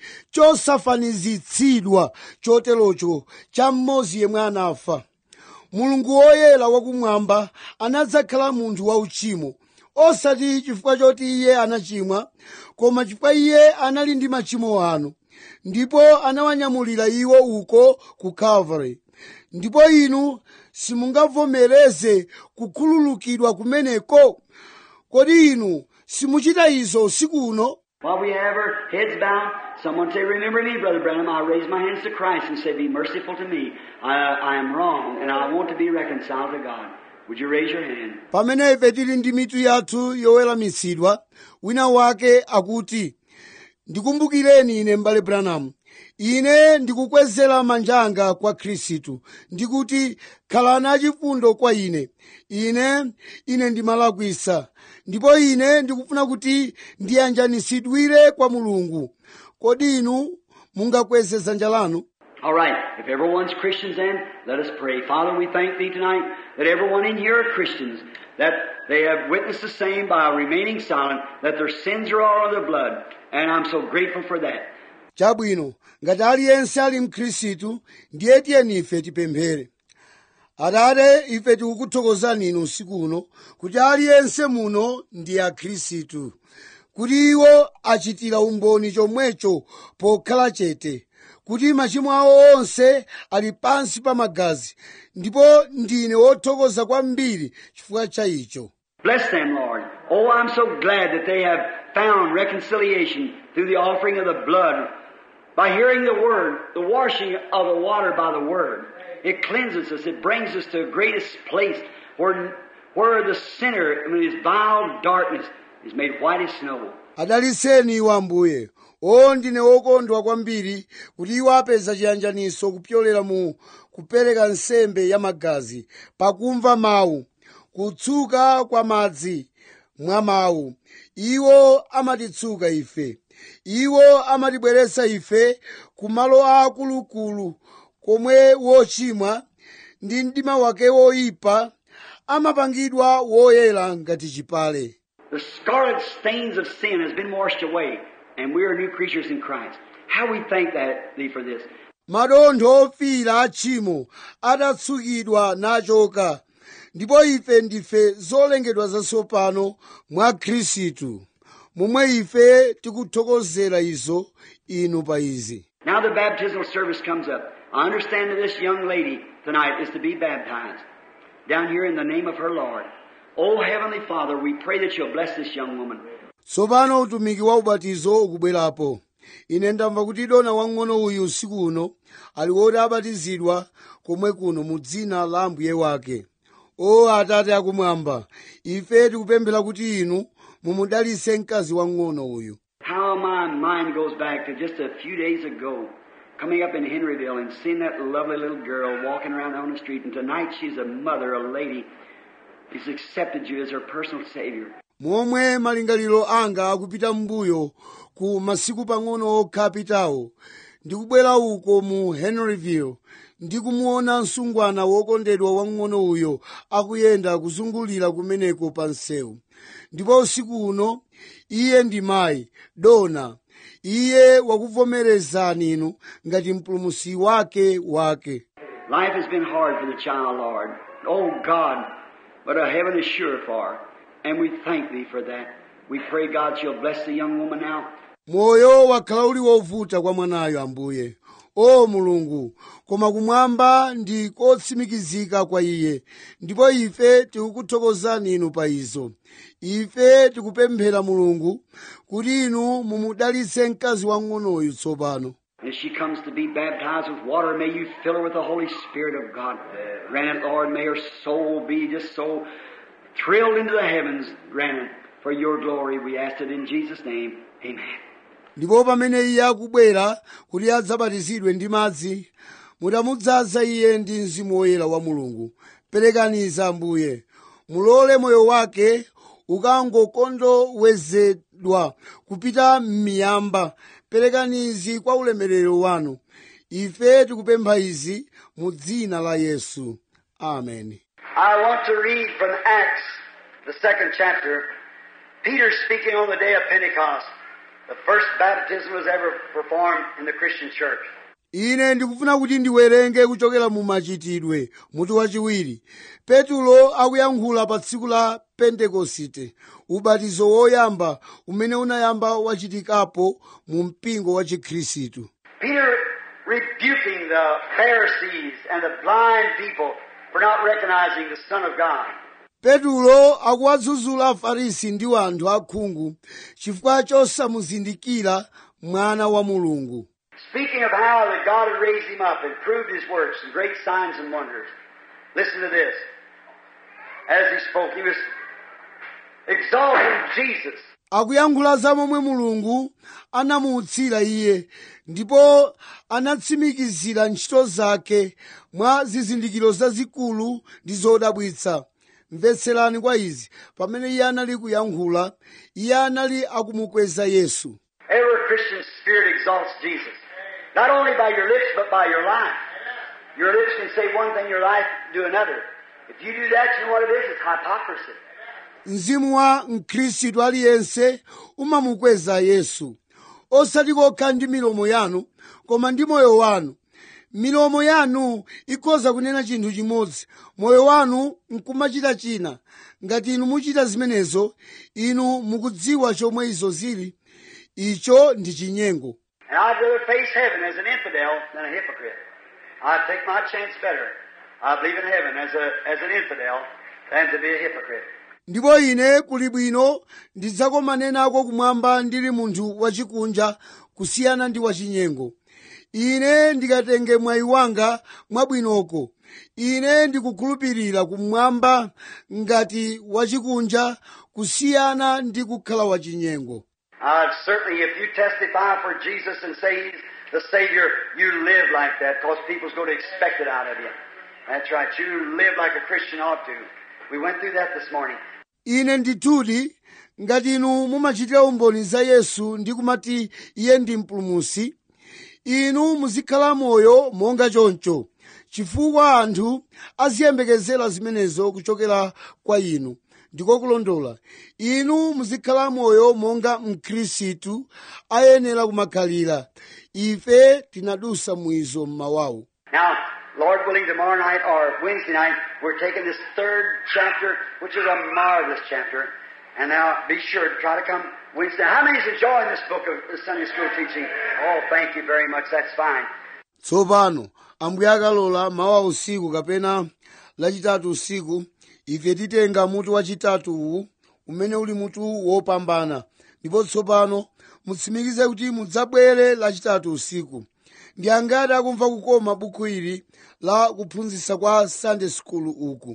chosafanizitsidwa choterocho cha mmodzi yemwe anafa mulungu woyera wakumwamba anadzakhala munthu wauchimo osati chifukwa choti iye anachimwa koma chifukwa iye anali ndi machimo anu ndipo anawanyamulira iwo uko ku calvary ndipo inu simungavomereze kukhululukidwa kumeneko kodi inu simuchita izo usiku uno While we have our heads bowed, someone say, Remember me, Brother Branham. I raise my hands to Christ and say, Be merciful to me. I, I am wrong, and I want to be reconciled to God. Would you raise your hand? pamene ife tili ndi mitu yathu yoweramitsidwa wina wake akuti ndikumbukireni ine m'bale branham ine ndikukwezera manja anga kwa khristu ndikuti khalani achifundo kwa ine ine ine ndimalakwisa ndipo ine ndikufuna kuti ndiyanjanisidwire kwa mulungu kodi inu mungakweze dzanja lanu All right. If everyone's Christians then, let us pray. Father, we thank Thee tonight that everyone in here are Christians, that they have witnessed the same by remaining silent, that their sins are all under the blood. And I'm so grateful for that. chabwino ngati aliyense ali mkhristu ndiye tiyeni ife tipemphere atate ife tikukuthokozani inu usiku uno kuti aliyense muno ndi akhristu kuti iwo achitira umboni chomwecho pokhala chete kuti machimo awo onse ali pansi pa magazi ndipo ndine wothokoza kwambiri chifukwa cha icho Bless them, Lord. Oh, I'm so glad that they have found reconciliation through the offering of the blood by hearing the Word, the washing of the water by the Word. It cleanses us. It brings us to the greatest place where, where the sinner in his vile darkness is made white as snow. adaliseni iwo ambuye o ndine wokondwa kwambiri kuti iwo apeza chiyanjaniso kupyolera mu kupereka nsembe ya magazi pakumva mawu kutsuka kwa madzi mwa mawu iwo amatitsuka ife iwo amatibweretsa ife ku malo akulukulu komwe wochimwa ndi mdima wake woyipa amapangidwa woyera ngati chipale The scarlet stains of sin has been washed away, and we are new creatures in Christ. How we thank that, thee for this. madontho ofiira a tchimo adatsukidwa nachoka ndipo ife ndife zolengedwa zatsopano mwa khristu momwe ife tikuthokozera izo inu pa izi Now the baptismal service comes up. I understand that this young lady tonight is to be baptized down here in the name of her Lord. Oh Heavenly Father, we pray that you'll bless this young woman. tsopano utumiki wa ubatizo ukubwerapo ine ndamva kuti dona wang'ono uyu usiku uno ali woti abatizidwa komwe kuno mu dzina la ambuye wake o atate akumwamba ife tikupemphera kuti inu mumudalitse mkazi wang'ono uyu How my mind goes back to just a few days ago, coming up in Henryville and seeing that lovely little girl walking around on the street, and tonight she's a mother, a lady, who's accepted you as her personal Savior. momwe malingaliro anga akupita m'mbuyo ku masiku pang'ono okha apitawo ndikubwera uko mu henryville ndikumuona msungwana wokondedwa wang'ono uyo akuyenda kuzungulira kumeneko pa msewu ndipo usiku uno iye ndi mayi dona iye wakuvomerezani inu ngati mpulumusi wake wake Life has been hard for the child, Lord. Oh God, but a heaven is sure for her. And we thank Thee for that. We pray, God, you'll bless the young woman now. moyo wakhala uli wovuta kwa mwanayo ambuye o mulungu koma kumwamba ndi kotsimikizika kwa iye ndipo ife tikukuthokozani inu pa izo ife tikupemphera mulungu kuti inu mumudalitse mkazi wang'onoyu tsopano As she comes to be baptized with water, may you fill her with the Holy Spirit of God. Grant it, Lord, may her soul be just so thrilled into the heavens. Grant it for your glory. We ask it in Jesus' name. Amen. ndipo pamene iye akubwera kuti adzabatizidwe ndi madzi mutamudzaza iye ndi mzimu woyera wa mulungu perekaniza ambuye mulole moyo wake ukangokondowezedwa kupita m'miyamba perekanizi kwa ulemerero wanu ife tikupempha izi mu dzina la yesu amen I want to read from Acts, the second chapter. Peter speaking on the day of Pentecost. The first baptism was ever performed in the Christian church. ine ndikufuna kuti ndiwerenge kuchokera mu machitidwe mutu wachiwiri petulo akuyankhula pa tsiku la pentekosite ubatizo woyamba umene unayamba wachitikapo mu mpingo wa chikhristu Peter rebuking the Pharisees and the blind people for not recognizing the Son of God. petulo akuwadzudzula afarisi ndi anthu akhungu chifukwa chosamuzindikira mwana wa mulungu Speaking of how that God had raised him up and proved his works and great signs and wonders. Listen to this. As he spoke, he was exalting Jesus. akuyankhula za momwe mulungu anamuutsira iye ndipo anatsimikizira ntchito zake mwa zizindikiro zazikulu ndi zodabwitsa mvetserani kwa izi pamene iye anali kuyankhula iye anali akumukweza yesu Every Christian spirit exalts Jesus. Not only by your lips, but by your life. Your lips can say one thing, your life do another. If you do that, you know what it is? It's hypocrisy. mzimu wa mkhristu aliyense umamukweza yesu osati kokha ndi milomo yanu koma ndi moyo wanu milomo yanu ikhoza kunena chinthu chimodzi moyo wanu nkumachita china ngati inu muchita zimenezo inu mukudziwa chomwe izo zili icho ndi chinyengo And I'd rather face heaven as an infidel than a hypocrite. I'd take my chance better. I believe in heaven as, a, as an infidel than to be a hypocrite. ndipo ine kuli bwino ndidzakomane nako kumwamba ndili munthu wachikunja kusiyana ndi wachinyengo ine ndikatenge mwayi wanga mwabwinoko ine ndikukhulupirira kumwamba ngati wachikunja kusiyana ndi kukhala wachinyengo Uh, certainly, if you testify for Jesus and say He's the Savior, you live like that because people's going to expect it out of you. That's right. You live like a Christian ought to. We went through that this morning. ine ndithudi ngati inu mumachitira umboni za yesu ndi kumati iye ndi mpulumusi inu muzikhala moyo monga choncho chifukwa anthu aziyembekezera zimenezo kuchokera kwa inu ndiko kulondola inu muzikhala moyo monga mkhristu ayenera kumakhalira ife tinadusa mwizo mmawawu Now, Lord willing, tomorrow night or Wednesday night, we're taking this third chapter, which is a marvelous chapter. And now, be sure to try to come Wednesday. How many's enjoying this book of the Sunday school teaching? Oh, thank you very much. That's fine. tsopano ambuye akalola mawa usiku kapena lachitatu usiku ife titenga mutu wachitatu uwu umene uli mutu wopambana ndipo tsopano mutsimikize kuti mudzabwere lachitatu usiku ndi angati akumva kukoma buku ili la kuphunzitsa kwa sunday school uku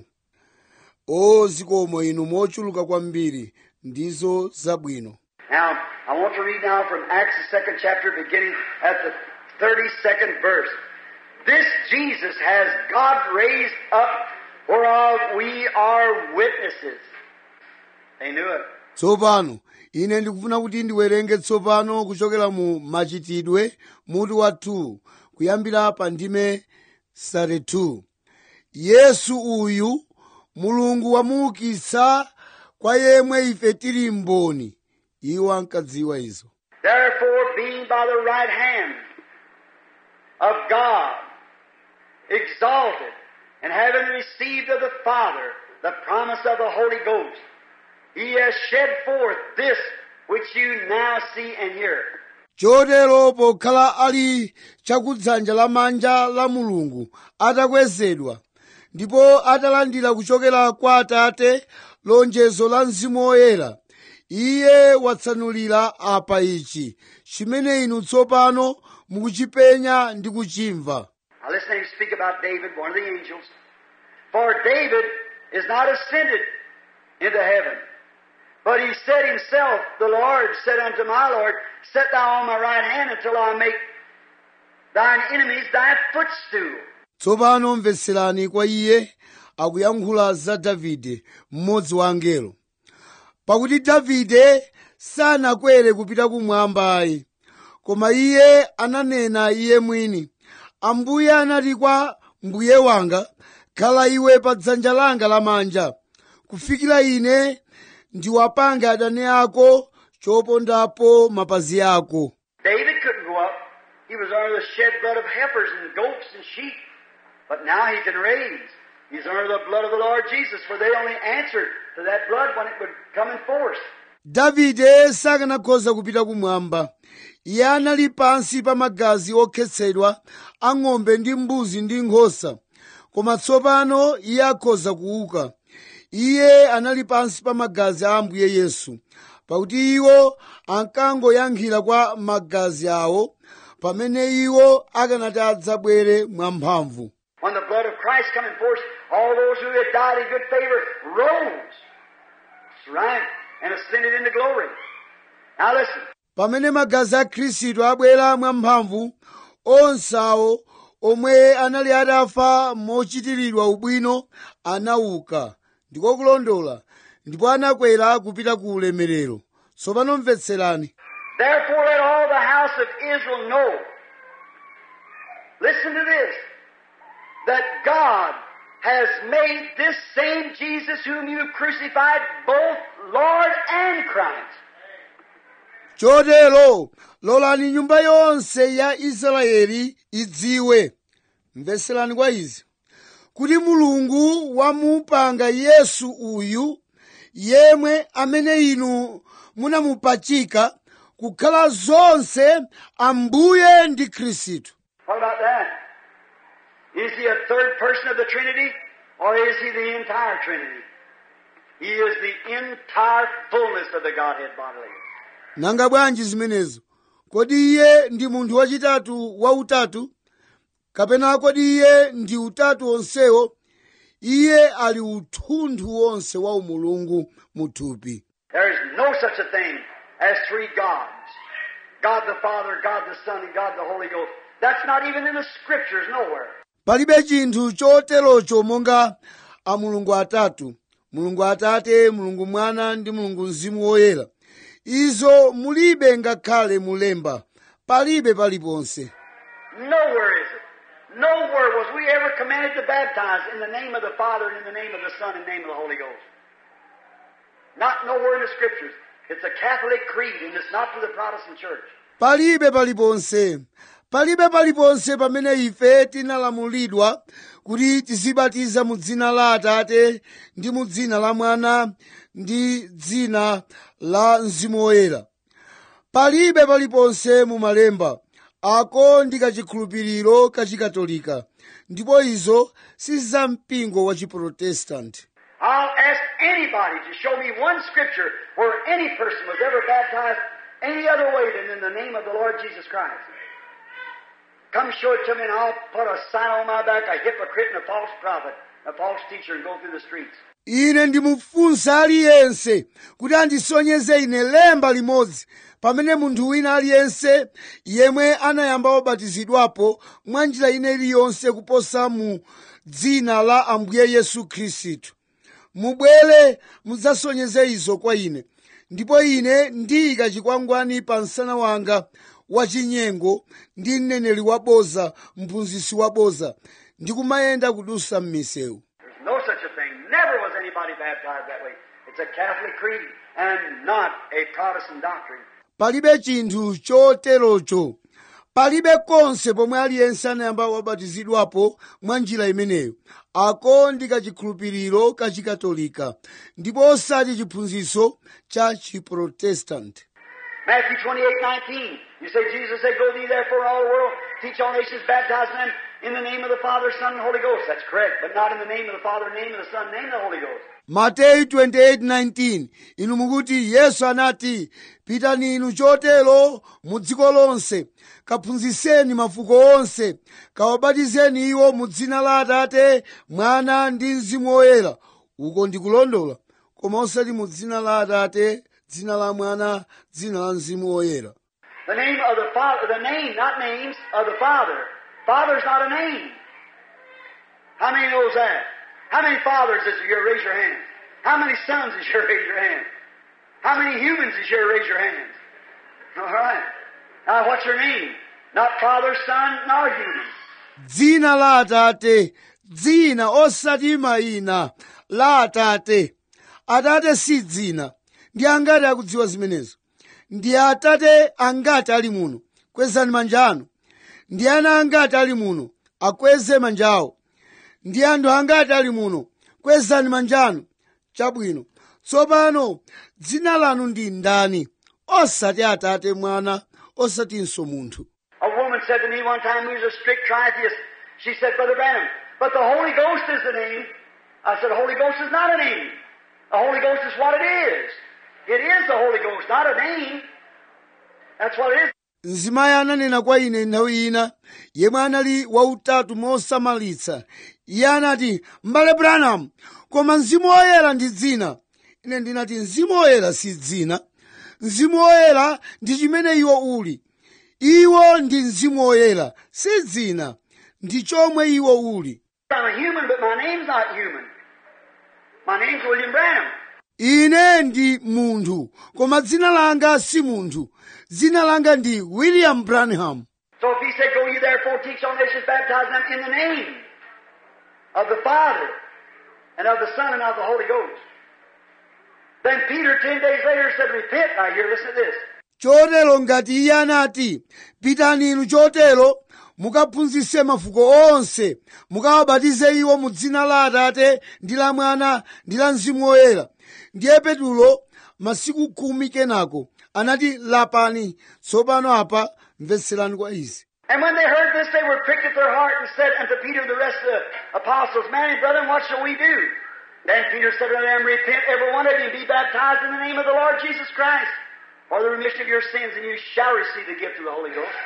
o zikomo inu mochuluka kwambiri ndizo zabwino Now, I want to read now from Acts, the second chapter, beginning at the 32nd verse. This Jesus has God raised up, whereof we are witnesses. They knew it. tsopano ine ndikufuna kuti ndiwerenge tsopano kuchokera mu machitidwe mutu wa 2 kuyambira pa ndime 32 yesu uyu mulungu wamuukitsa kwa yemwe ife tili mboni iwo ankadziwa izo Therefore, being by the right hand of God, exalted, and having received of the Father the promise of the Holy Ghost, he has shed forth this which you now see and hear. chotero pokhala ali chakudzanja lamanja la mulungu atakwezedwa ndipo atalandira kuchokera kwa atate lonjezo la mzimu woyera iye watsanulira apa ichi chimene inu tsopano mukuchipenya ndi kuchimva Now listen to him speak about David, one of the angels. For David is not ascended into heaven, but he said himself, The Lord said unto my Lord, Set thou on my right hand until I make thine enemies thy footstool. tsopano mvetserani kwa iye akuyankhula za davide mmodzi wa angelo pakuti davide sanakwere kupita kumwamba ayi koma iye ananena iye mwini ambuye anati kwa mbuye wanga khala iwe pa dzanja langa lamanja kufikira ine ndiwapange adani ako chopondapo mapazi ako David couldn't go up He was under the shed blood of heifers and goats and sheep. But now he can raise. He's under the blood of the Lord Jesus, for they only answered to that blood when it would come in force. davide sakanakhoza kupita kumwamba iye anali pansi pa magazi okhetsedwa a ng'ombe ndi mbuzi ndi nkhosa koma tsopano iye akhoza kuuka iye anali pansi pa magazi a ambuye yesu pakuti iwo ankangoyankhira kwa magazi awo pamene iwo akanati adzabwere mwamphamvu When the blood of Christ come in force, all those who had died in good favor rose. That's right. And ascended into glory. Now listen. pamene magazi a khristu abwera mwamphamvu onse awo omwe anali atafa mochitiridwa ubwino anauka ndiko kulondola ndipo anakwera kupita ku ulemerero tsopano mvetserani Therefore let all the house of Israel know. Listen to this. That God has made this same Jesus whom you crucified both Lord and Christ. chotero lolani nyumba yonse ya israeli idziwe mvetserani kwa izi kuti mulungu wamupanga yesu uyu yemwe amene inu munamupachika kukhala zonse ambuye ndi khristu What about that? Is he a third person of the Trinity or is he the entire Trinity? He is the entire fullness of the Godhead bodily. nanga bwanji zimenezo kodi iye ndi munthu wachitatu wautatu kapena kodi iye ndi utatu onsewo iye ali uthunthu wonse wa umulungu muthupi There is no such a thing as three gods. God the Father, God the Son, and God the Holy Ghost. That's not even in the scriptures nowhere. palibe chinthu choterocho monga a mulungu atatu mulungu atate mulungu mwana ndi mulungu mzimu woyera izo mulibe ngakhale mulemba palibe paliponse Nowhere is it. Nowhere was we ever commanded to baptize in the name of the Father and in the name of the Son and the name of the Holy Ghost. Not nowhere in the scriptures. It's a Catholic creed and it's not to the Protestant church. palibe paliponse palibe paliponse pamene ife tinalamulidwa kuti tizibatiza mu dzina la atate ndi mu dzina la mwana ndi dzina la mzimu woyera palibe paliponse mu malemba ako ndi kachikhulupiriro kachikatolika ndipo izo si za mpingo wa chiprotestanti I'll ask anybody to show me one scripture where any person was ever baptized any other way than in the name of the Lord Jesus Christ. Come show it to me and I'll put a sign on my back, a hypocrite and a false prophet, a false teacher, and go through the streets. ine ndimufunsa aliyense kuti andisonyeze ine lemba limodzi pamene munthu wina aliyense yemwe anayamba wabatizidwapo mwa njira ine iliyonse kuposa mu dzina la ambuye yesu khristu mubwere mudzasonyeze izo kwa ine ndipo ine ndiyika chikwangwani pa msana wanga wachinyengo ndi mneneri waboza mphunzitsi waboza ndikumayenda kudusa m'misewu There's no such a thing. Never was anybody baptized that way. It's a Catholic creed and not a Protestant doctrine. palibe chinthu choterocho palibe konse pomwe aliyense anayamba wabatizidwapo mwa njira imeneyo ako ndi kachikhulupiriro kachikatolika ndipo osati chiphunzitso cha chiprotestanti Matthew 28, 19. You say, Jesus said, Go thee therefore all the world, teach all nations, baptize them in the name of the Father, Son, and Holy Ghost. That's correct, but not in the name of the Father, name of the Son, name of the Holy Ghost. mateyu 28:19 inu mukuti yesu anati pitani inu chotero mu dziko lonse kaphunzitseni mafuko onse kawabatizeni iwo mu dzina la atate mwana ndi mzimu woyera uko ndikulondola koma osati mu dzina la atate dzina la mwana dzina la mzimu woyera The name of the Father, the name, not names, of the Father. Father's not a name. How many knows that? How many fathers is here? Raise your hand. How many sons is here? Raise your hand. How many humans is here? Raise your hands. All right. Now, what's your name? Not Father, Son, nor human. dzina la atate dzina osati mayina la atate atate si dzina ndi angati akudziwa zimenezo ndi atate angati ali muno kwezani manja anu ndi ana angati ali muno akweze manjawo ndi anthu angati ali muno kwezani manjanu chabwino tsopano dzina lanu ndi ndani osati atate mwana osatinso munthu A woman said to me one time who was a strict tritheist, she said, Brother Branham, but the Holy Ghost is the name. I said, the Holy Ghost is not a name. The Holy Ghost is what it is. It is the Holy Ghost, not a name. That's what it is. mzimayi ananena kwa ine nthawi ina yemwe anali wautatu mosamalitsa iye anati m'bale branham koma mzimu woyera ndi dzina ine ndinati mzimu woyera si dzina mzimu woyera ndi chimene iwo uli iwo ndi mzimu woyera si dzina ndi chomwe iwo uli I'm a human, but my name's not human. My name's William Branham. ine ndi munthu koma dzina langa si munthu dzina langa ndi william branham So if he said, Go ye therefore, teach all nations, baptize them in the name of the Father and of the Son and of the Holy Ghost. Then Peter, ten days later, said, Repent. Now here, listen to this. chotero ngati iye anati pitani inu chotero mukaphunzitse mafuko onse mukawabatize iwo mu dzina la atate ndi la mwana ndi la mzimu woyera ndiye petulo masiku khumi kenako anati lapani tsopano apa mvetserani kwa izi And when they heard this, they were pricked at their heart and said unto Peter and the rest of the apostles, Man and brethren, what shall we do? Then Peter said unto them, Repent, every one of you, and be baptized in the name of the Lord Jesus Christ for the remission of your sins, and you shall receive the gift of the Holy Ghost.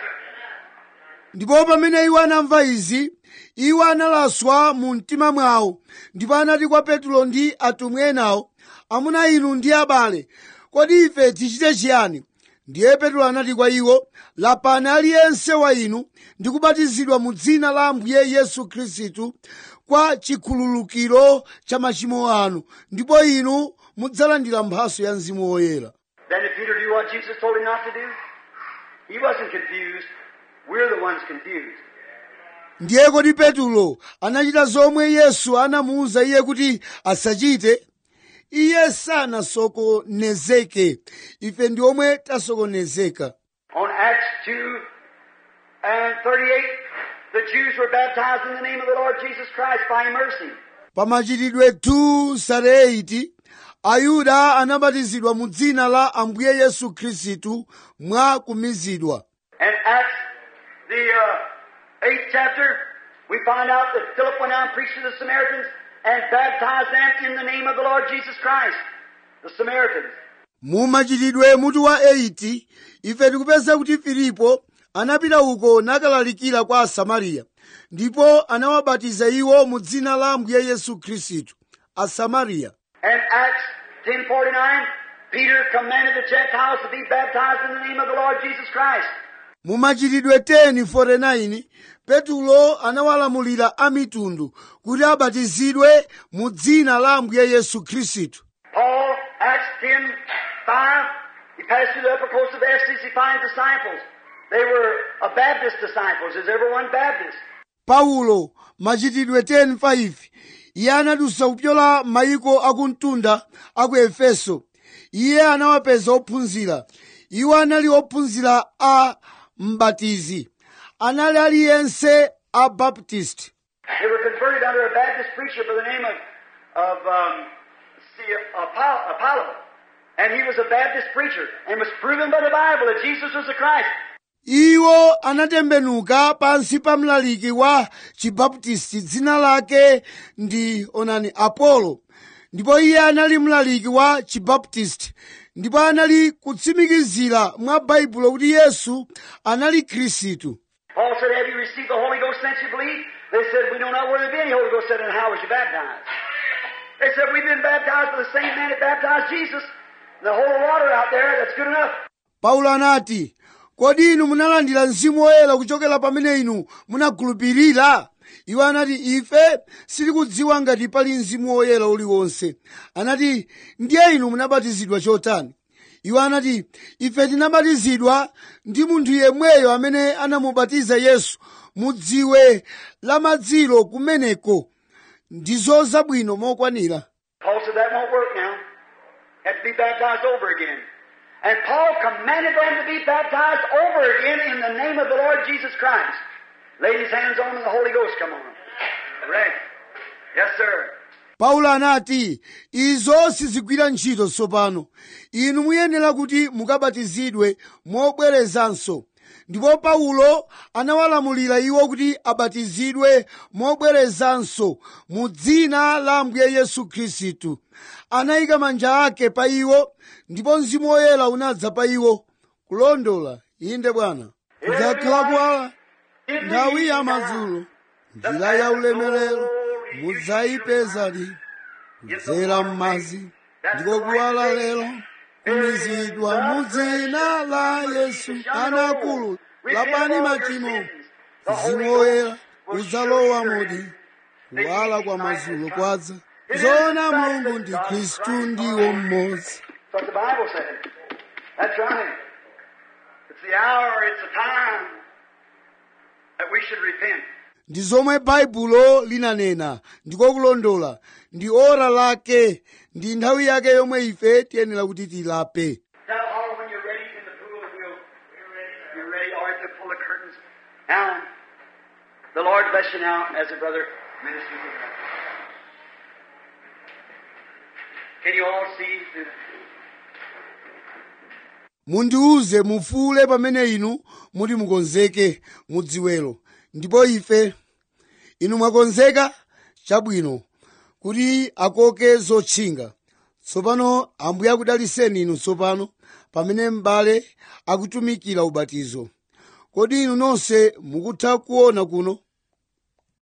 ndipo pamene iwo anamva izi iwo analaswa mu mtima mwawo ndipo anati kwa petulo ndi atumwi enawo amuna inu ndi abale kodi ife tichite chiyani ndiye petulo anati kwa iwo lapani aliyense wa inu ndi kubatizidwa mu dzina la ambuye yesu khristu kwa chikhululukiro cha machimo anu ndipo inu mudzalandira mphaso ya mzimu woyera Then did Peter do what Jesus told him not to do? He wasn't confused. We're the ones confused. ndiye kodi petulo anachita zomwe yesu anamuwuza iye kuti asachite iye sanasokonezeke ife ndi omwe tasokonezeka On Acts 2 and 38, the Jews were baptized in the name of the Lord Jesus Christ by immersing. pa machitidwe 2:38 ayuda anabatizidwa mu dzina la ambuye yesu khristu mwa kumizidwa And Acts, the uh, eighth chapter, we find out that Philip went out and preached to the Samaritans and baptized them in the name of the Lord Jesus Christ, the Samaritans. mu machitidwe mutu wa 8 ife tikupeza kuti filipo anapita uko nakalalikira kwa asamariya ndipo anawabatiza iwo mu dzina la ambuye yesu khristu asamariya And Acts 10:49, Peter commanded the Gentiles to be baptized in the name of the Lord Jesus Christ. mu machitidwe 10:49 petulo anawalamulira amitundu kuti abatizidwe mu dzina la ambuye yesu khristu Paul, Acts 10, 5, he passed through the upper coast of Ephesus, he finds disciples. They were a Baptist disciples. Is everyone Baptist? paulo machitidwe 10:5 iye anadusa kupyola mayiko akumtunda aku efeso iye anawapeza ophunzira iwo anali ophunzira a mbatizi anali aliyense a baptist They were converted under a Baptist preacher by the name of, of um, see, Apollo, Apollo. And he was a Baptist preacher and was proven by the Bible that Jesus was the Christ. iwo anatembenuka pansi pa mlaliki wa chibaptisti dzina lake ndi onani apolo ndipo iye anali mlaliki wa chibaptisti ndipo anali kutsimikizira mwa baibulo kuti yesu anali khristu Paul said, Have you received the Holy Ghost since you believe? They said, We know not whether there be any Holy Ghost. said, And how was you baptized? They said, We've been baptized by the same man that baptized Jesus. The whole water out there, that's good enough. paulo anati kodi inu munalandira mzimu woyera kuchokera pamene inu munakhulupirira iwo anati ife sitikudziwa ngati pali mzimu woyera uliwonse anati ndiye inu munabatizidwa chotani iwo anati ife tinabatizidwa ndi munthu yemweyo amene anamubatiza yesu mu dziwe la madziro kumeneko ndizo zabwino mokwanira Paul said, That won't work now. Have to be baptized over again. And Paul commanded them to be baptized over again in the name of the Lord Jesus Christ. Laid his hands on him and the Holy Ghost come on him. Right. Yes, sir. paulo anati izo sizigwira ntchito tsopano inu muyenera kuti mukabatizidwe mobwerezanso ndipo paulo anawalamulira iwo kuti abatizidwe mobwerezanso mu dzina la ambuye yesu khristu anayika manja ake pa iwo ndipo mzimu woyera unadza pa iwo kulondola inde bwana kudzakhala kuwala nthawi ya madzulo njira ya ulemerero mudzayipezadi kudzera m'madzi ndiko kuwala lero kumizidwa mu dzina la yesu anakulu lapani machimo mzimu woyera udzalowa modi kuwala kwa madzulo kwadza zoona mulungu ndi khristu ndiwo mmodzi That's what the Bible said. That's right. It's the hour, it's the time that we should repent. ndi zomwe baibulo linanena ndiko kulondola ndi ora lake ndi nthawi yake yomwe ife tiyenera kuti tilape Now, holler when you're ready in the pool and we'll, we're ready. You're ready. All right, to pull the curtains. Now, the Lord bless you now as a brother ministers. with us. Can you all see through the mundiuze mufuule pamene inu muti mukonzeke mudziwelo ndipo ife inu mwakonzeka chabwino kuti akoke zotchinga tsopano ambuye akudaliseni inu tsopano pamene m'bale akutumikira ubatizo kodi inu nonse mukutha kuona kuno